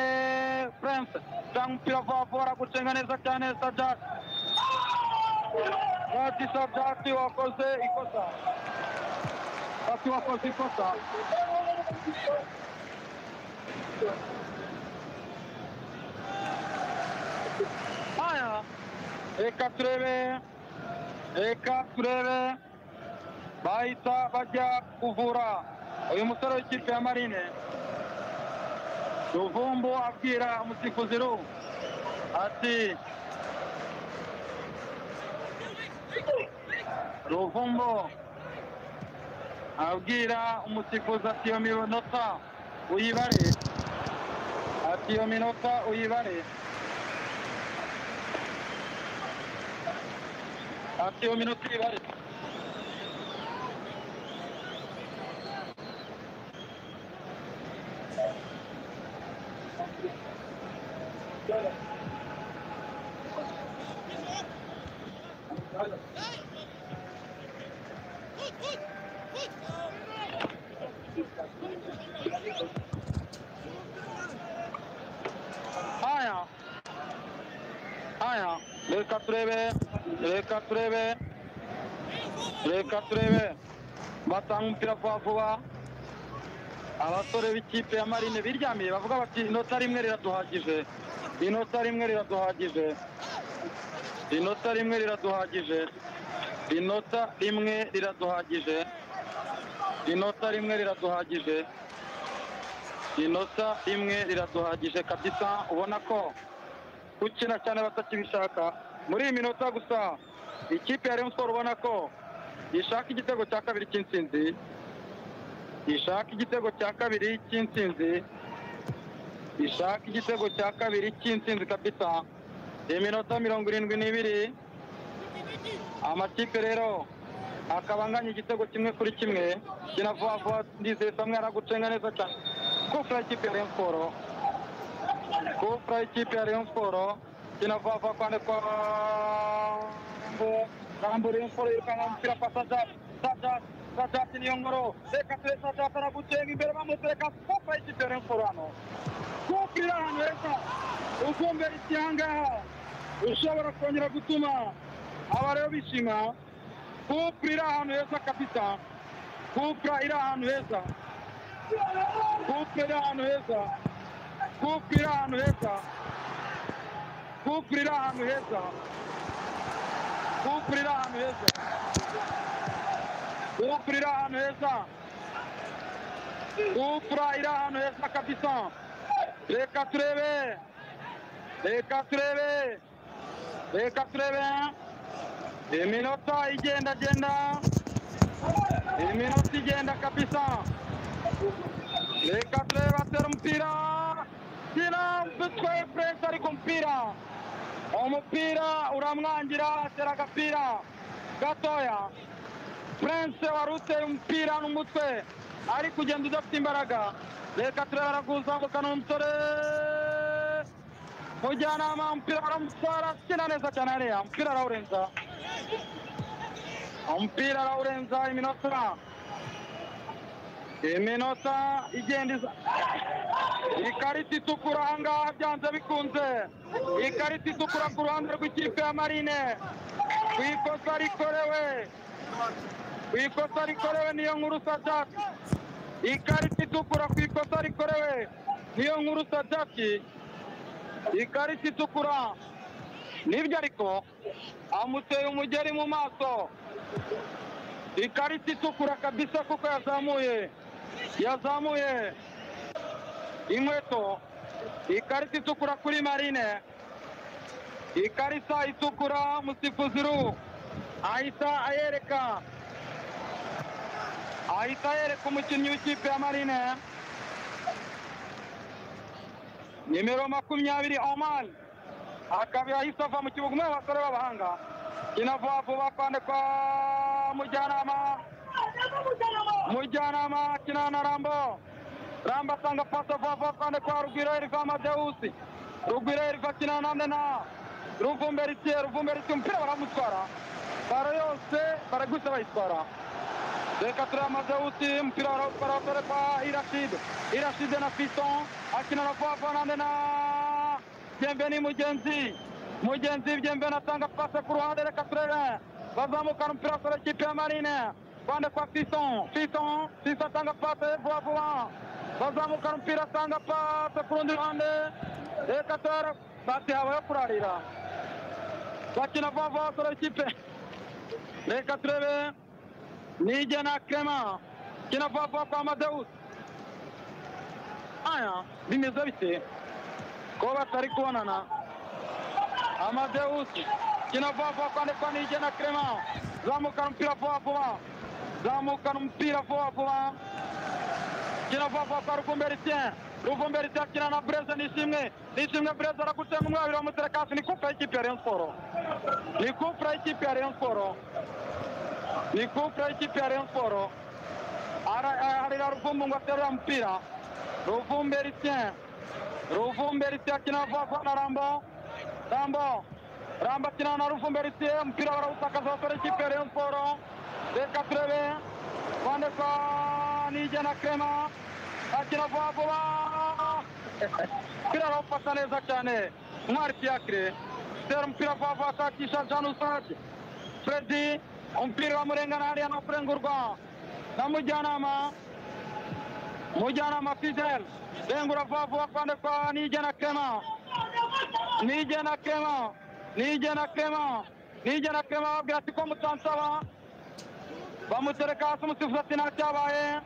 prince cyangwa umupira vava aragucenga neza cyane sajati bati sajati wakoze ikosa bati wakoze ikosa haya reka turebe reka turebe bahita bajya kuvura uyu musore w'ikipe ya marine ruvumbu abwira umusifuzi ru ati ruvumbu abwira umusifuzi ati iyo minota uyibare ati iyo minota uyibare ati iyo minota uyibare haya haya reka turebe reka turebe reka turebe batanga umupira vuba vuba abasore b'ikipe ya marine biryamiye bavuga bati inota rimwe riraduhagije inota rimwe riraduhagije inota rimwe riraduhagije inota rimwe riraduhagije inota rimwe riraduhagije inota rimwe riraduhagije kabisa ubona ko gukina cyane batakibishaka muri iyi minota gusa ikipe ya Rayon Sport ubona ko ishaka igitego cya kabiri cy'intsinzi ishaka igitego cya kabiri cy'intsinzi ishaka igitego cya kabiri cy'intsinzi kabisa iyi minota mirongo irindwi n'ibiri amakipe rero akaba anganya igitego kimwe kuri kimwe kinavuga vuba ndizeye samwe aragucenga neza cyane kufura ikipe ya Rayon Sport kufura ikipe ya Rayon Sport kinavuga vuba kwande kwa Rambo Rayon Sport yirukana umupira kwa Sajati Sajati Sajati niyo ngoro reka ture Sajati aragucenga imbere bamutereka kufura ikipe ya Rayon Sport hano kufurira ahantu heza ukumvira iki ahangaha ushobora kongera gutuma aba rero bishima kupura iri ahantu heza kabisa kupura iri ahantu heza kupura iri ahantu heza kupura iri ahantu heza kupura iri ahantu heza kupura iri ahantu heza kupura iri ahantu heza kupura iri ahantu heza kabisa reka turebe reka turebe reka turebe iminota igenda genda iminota igenda kabisa reka turebe atera umupira kina umutwe puresi ariko umupira umupira uramwangira atera agapira gatoya puresi wari uteye umupira n'umutwe ari kugenda udafite imbaraga reka turebe araguzamukana umusore mujyanama umupira baramutwara akina neza cyane hariya umupira arawurenza umupira arawurenza iminota iminota igenda iza ikarita itukura ahangaha byanze bikunze ikarita itukura ku ruhande rw'ikipe ya marine ku ikosa rikorewe ku ikosa rikorewe niyo nkuru sadaki ikarita itukura ku ikosa rikorewe niyo nkuru sadaki ikarita itukura nibyo ariko amuteye umugeri mu maso ikarita itukura kabisa kuko yazamuye yazamuye inkweto ikarita itukura kuri marine ikarita itukura musifuzi ru ahita ayereka ahita yereka umukinnyi w'ikipe ya marine nimero makumyabiri oman akaba yahise ava mu kibuga umwe mu basore b'abahanga kinava vuba kwande kwa mujyanama mujyanama kinana na rambo rambo asanga pasa vuba vuba kwande kwa rugwiro eriva amadeusi rugwiro eriva kinana na mdena ruvumberisiye ruvumberisiye umupira baramutwara baro yose baragwisa bayitwara reka tureba amadewusi umupira barawutwara basore kwa irashide irashide na fiston akina na vuba nande na byembe ni mugenzi mugenzi byembe natanga pase ku ruhande reka turebe bazamukana umupira basore kipe ya marine bande kwa fiston fiston fiston atanga pase vuba vuba bazamukana umupira atanga pase ku rundi ruhande reka turebe bati habayeho kurarira bakina vuba vuba basore ikipe reka turebe nige na krema kina vuba vuba kwa amadeusi aya bimeze bite ko batari kubonana amadeusi kina vuba vuba kwandikwa nige na krema zamukana umupira vuba vuba zamukana umupira vuba vuba kina vuba vuba kwa rukumberitien ruvumberitien akina na breze nishimwe nishimwe breze aragutenga umwe babiri bamuterekasi ni kupe y'ikipe ya rayon siporo ni kupe y'ikipe ya rayon siporo ni kupe y'ikipe ya rayon siporo Ara- aharira ruvumbu ngo aterura umupira ruvumberitien ruvumberitien akina vuba vuba na rambo rambo rambo akina na ruvumberitien umupira barawutakaza basore y'ikipe ya rayon siporo reka turebe bande kwa nige na krema akina vuba vuba umupira arawufata neza cyane ntwari fiakire tera umupira vuba vuba ashakisha jean usage fredi umupira bamurengana hariya no kurengurwa na mujyanama mujyanama fidel rengura vuba vuba kwande kwa nige na krema nige na krema nige na krema nige na krema babwira ati ko mutansaba bamutereka hasi umusifuzi ati ntacyabaye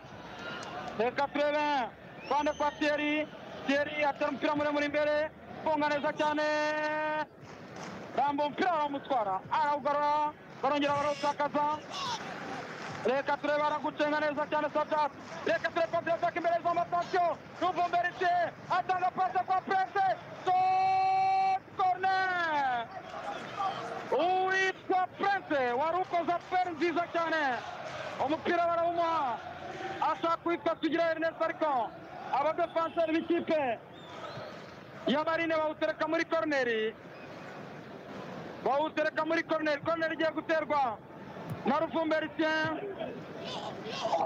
reka turebe bande kwa Thierry Thierry atera umupira muremure imbere funga neza cyane rambo umupira baramutwara arawugarura barongera barawutakaza reka turebe aragucenga neza cyane sadati reka turebe pasi yataka imbere z'amatasiyo ruvumberite atanga pasi kwa prince Sot corner uwitwa prince wari ukoze aperi nziza cyane umupira barawumuha ashaka kuwitwa tugira ernest ariko abadefanseri b'ikipe ya marine bawutereka muri koroneri bawutereka muri koroneri koroneri igiye guterwa na ruvumberitien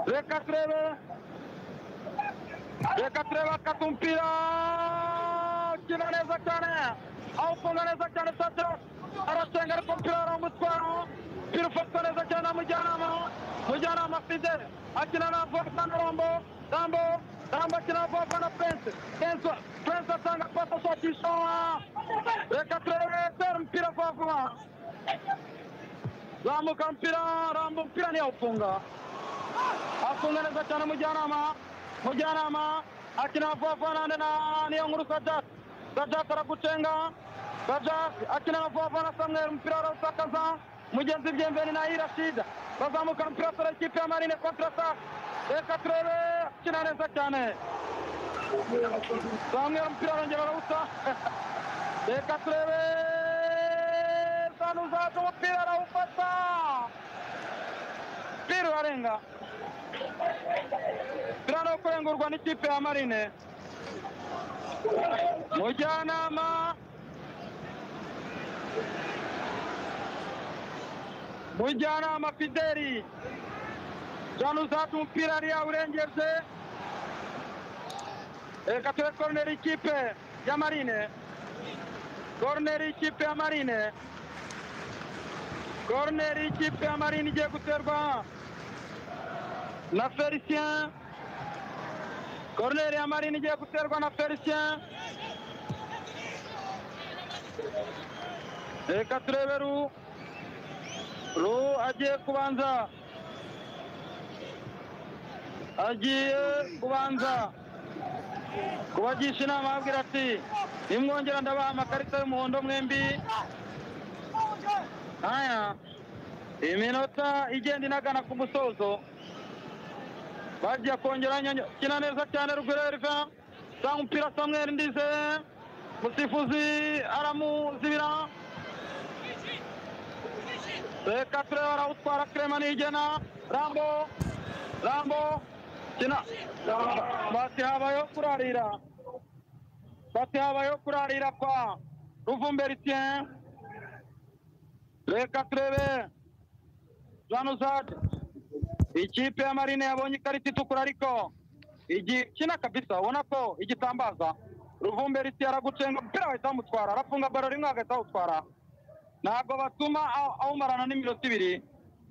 reka turebe reka turebe akata umupira ukina neza cyane awufunga neza cyane satira arasenga ariko umupira waramutwara umupira ufatwa neza cyane na mujyanama mujyanama fidel akina na vuba na rambo rambo rambo akina na vuba na prince prince prince atanga pasa shakisha reka turebe tera umupira vuba vuba zamuka mpira rambo mpira ntiyawufunga afunga neza cyane mujyanama mujyanama akina vuba vuba nande na niyo nkuru sadat sadat aragucenga sadat akina na vuba vuba na samweri umupira arawutakaza mugenzi byemveni na irashida bazamuka mpira sore ikipe ya marine kontrata reka turebe akina neza cyane samweri umupira arongera arawuta reka turebe sanuzaza umupira arawufata umupira urarenga turano kurengurwa n'ikipe ya marine mujyanama mujyanama fideli jana uzata umupira hariya urengeje reka tube koroneri ikipe ya marine koroneri ikipe ya marine koroneri y'ikipe ya marine igiye guterwa na felicien koroneri ya marine igiye guterwa na felicien reka turebe ru ru agiye kubanza agiye kubanza kubagisha inama ababwira ati nimwongera ndabaha amakarita y'umuhondo mwembi aya iminota igenda inagana ku musozo bagiye kongera nyanyo- kina neza cyane ruguru eriva sanga umupira samweri ndize musifuzi aramuzibira reka turebe arawutwara kerema nigena rambo rambo kina bati habayeho kurarira bati habayeho kurarira kwa ruvumberitien reka turebe zanuzad ikipe ya marine yabonye ikarita itukura ariko igiye ikina kabisa ubona ko igitambaza ruvumberitien aragucenga umupira wahita wamutwara arafunga baro rimwe agahita awutwara ntabwo batuma aw- awumarana n'iminota ibiri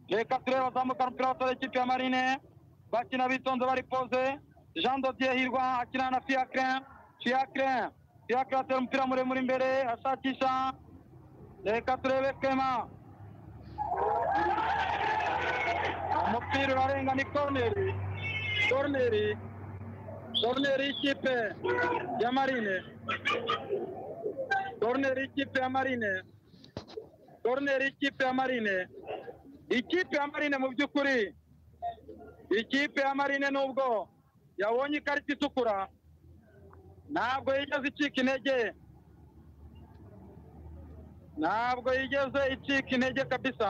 reka turebe azamukana umupira wa ikipe ya marine bakina bitonze bari poze jean dodier hirwa akina na fiacre fiacre fiacre atera umupira muremure imbere ashakisha reka turebe kema umupira urarenga ni korneri korneri korneri y'ikipe ya marine korneri y'ikipe ya marine koroneri y'ikipe ya marine ikipe ya marine mu by'ukuri ikipe ya marine nubwo yabonye ikarita itukura ntabwo yigeze icika intege ntabwo yigeze icika intege kabisa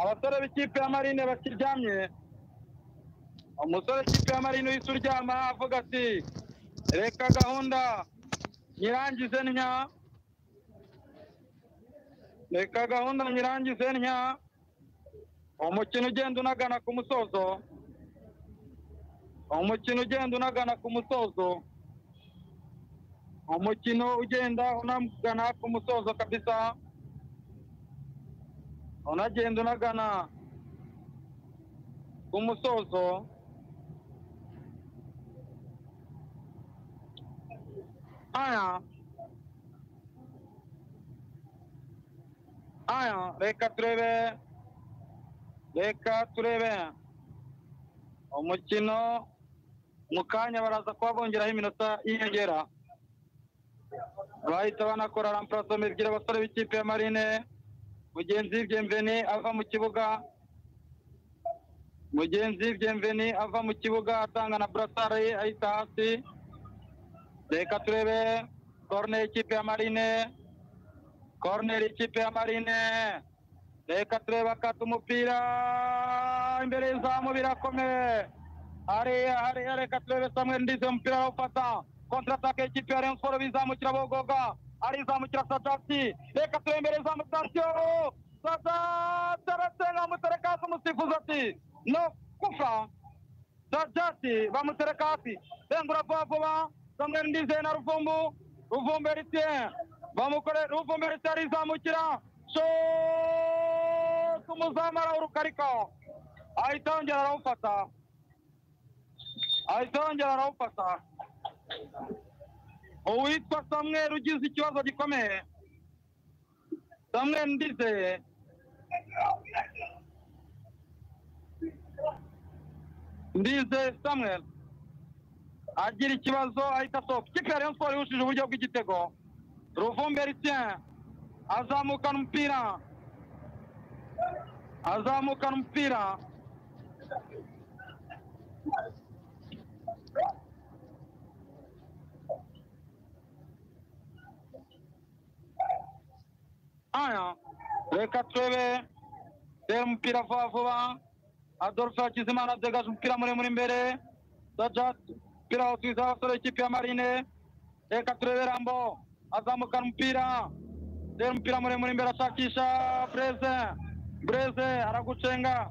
abasore b'ikipe ya marine bakiryamye umusore w'ikipe ya marine uhise uryama avuga ati reka gahunda nyirangize ntya reka gahunda nyirangize ntya umukino ugenda unagana ku musozo umukino ugenda unagana ku musozo umukino ugenda unagana ku musozo kabisa unagenda unagana ku musozo aya aya reka turebe reka turebe umukino mu kanya baraza kuba bongeraho iminota y'inyongera bahita banakora ramparasome ebyiri abasore b'ikipe ya marine mugenzi byemveni ava mu kibuga mugenzi byemveni ava mu kibuga atanga na burasare ye ayita hasi reka turebe korone y'ikipe ya marine korneri y'ikipe ya marine reka turebe akata umupira imbere y'izamu birakomeye hariya hariya reka turebe samuel ndize umupira arawufata kontratake y'ikipe ya rayon siporo bizamukira bogoga arizamukira sadati reka turebe imbere y'izamu sitasiyo sadati arasenga bamutereka hasi umusifuzi ati no kufa sadati bamutereka hasi rengura vuba vuba samuel ndize na ruvumbu ruvumbu eritien bamukore ruvumere tarizamukira shot umuzamu arawuruka ariko ahita yongera arawufata ahita yongera arawufata uwitwa samweri ugize ikibazo gikomeye samweri ndizeye ndizeye samweri agira ikibazo ahita asohoka ikipe ya rayon siporo ihushije uburyo bw'igitego ruvumberitien azamukana umupira azamukana umupira aya reka turebe tera umupira vuba vuba adolphe hakizimana adegaje umupira muremure imbere sajat umupira wawusubiza abasore b'ikipe ya marine reka turebe rambo azamukana umupira tera umupira muremure imbere ashakisha breze breze aragucenga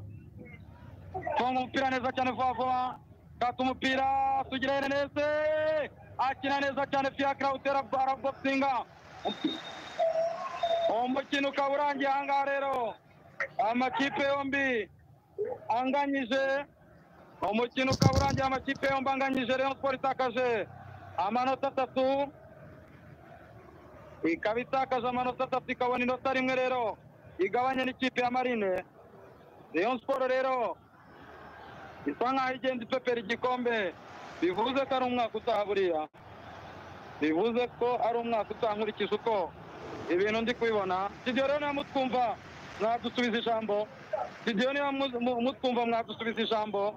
konga umupira neza cyane vuba vuba kata umupira sugira erenese akina neza cyane fiakira utera araboksinga umukino ukaba urangiye aha ngaha rero amakipe yombi anganyije umukino ukaba urangiye amakipe yombi anganyije Rayon Sports itakaje amanota atatu ikaba itakaje amanota atatu ikabona inota rimwe rero igabanya n'ikipe ya marine Rayon Sports rero isa nkaho igenda ipepera igikombe bivuze ko ari umwaka utaha buriya bivuze ko ari umwaka utaha nkurikije uko ibintu ndi kubibona studio rero niba mutwumva mwadusubiza ijambo studio niba mu- mu- mutwumva mwadusubiza ijambo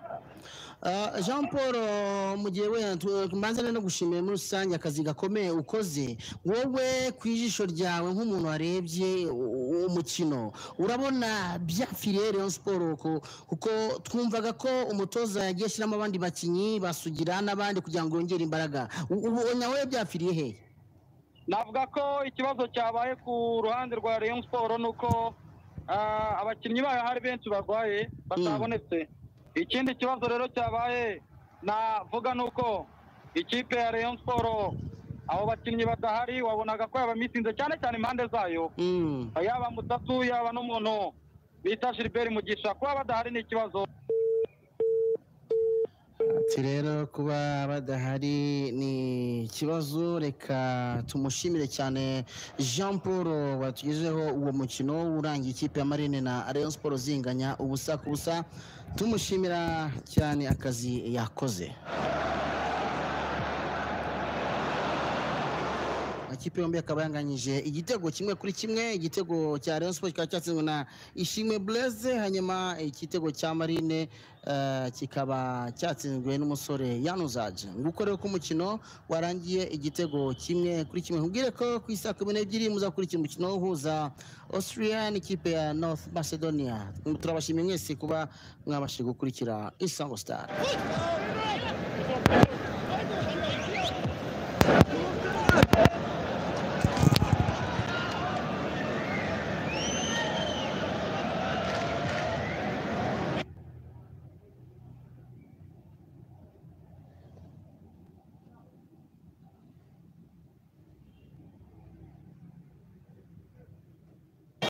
Ah, jean paul eh, mu gihe wenda tu- tubanza no gushimira muri rusange akazi gakomeye ukoze wowe ku ijisho ryawe nk'umuntu warebye u- umukino urabona byapfiriye rayon siporo kuko twumvaga ko umutoza yagiye ashyiramo abandi bakinnyi basugira n'abandi kugira ngo yongere imbaraga U- ubu nawe byapfiriye hehe navuga ko ikibazo cyabaye ku ruhande rwa Rayon Sport ni uko ah, abakinnyi bayo hari benshi barwaye batabonetse ikindi kibazo rero cyabaye navuga ni uko ikipe ya Rayon Sport abo bakinnyi badahari wabonaga ko yabamisinze cyane cyane impande zayo yaba mutatu yaba n'umuntu bita Gilbert Mugisha kuba badahari ni ikibazo Ati rero kuba badahari ni ikibazo reka tumushimire cyane jean paul watugejeho uwo mukino urangiye ikipe ya marine na rayon siporo zinganya ubusa ku busa tumushimira cyane akazi yakoze amakipe yombi akaba yanganyije igitego kimwe kuri kimwe igitego cya Rayon Sports kikaba cyatsinzwe na Ishimwe Blaise hanyuma igitego cya Marine eh, kikaba cyatsinzwe n'umusore Yanuzaje nguko rero ko umukino warangiye igitego kimwe kuri kimwe nkubwire ko ku isaha kumi n'ebyiri muzakurikira umukino uhuza Austria n'ikipe ya North Macedonia turabashimiye mwese kuba mwabashije gukurikira Isango Star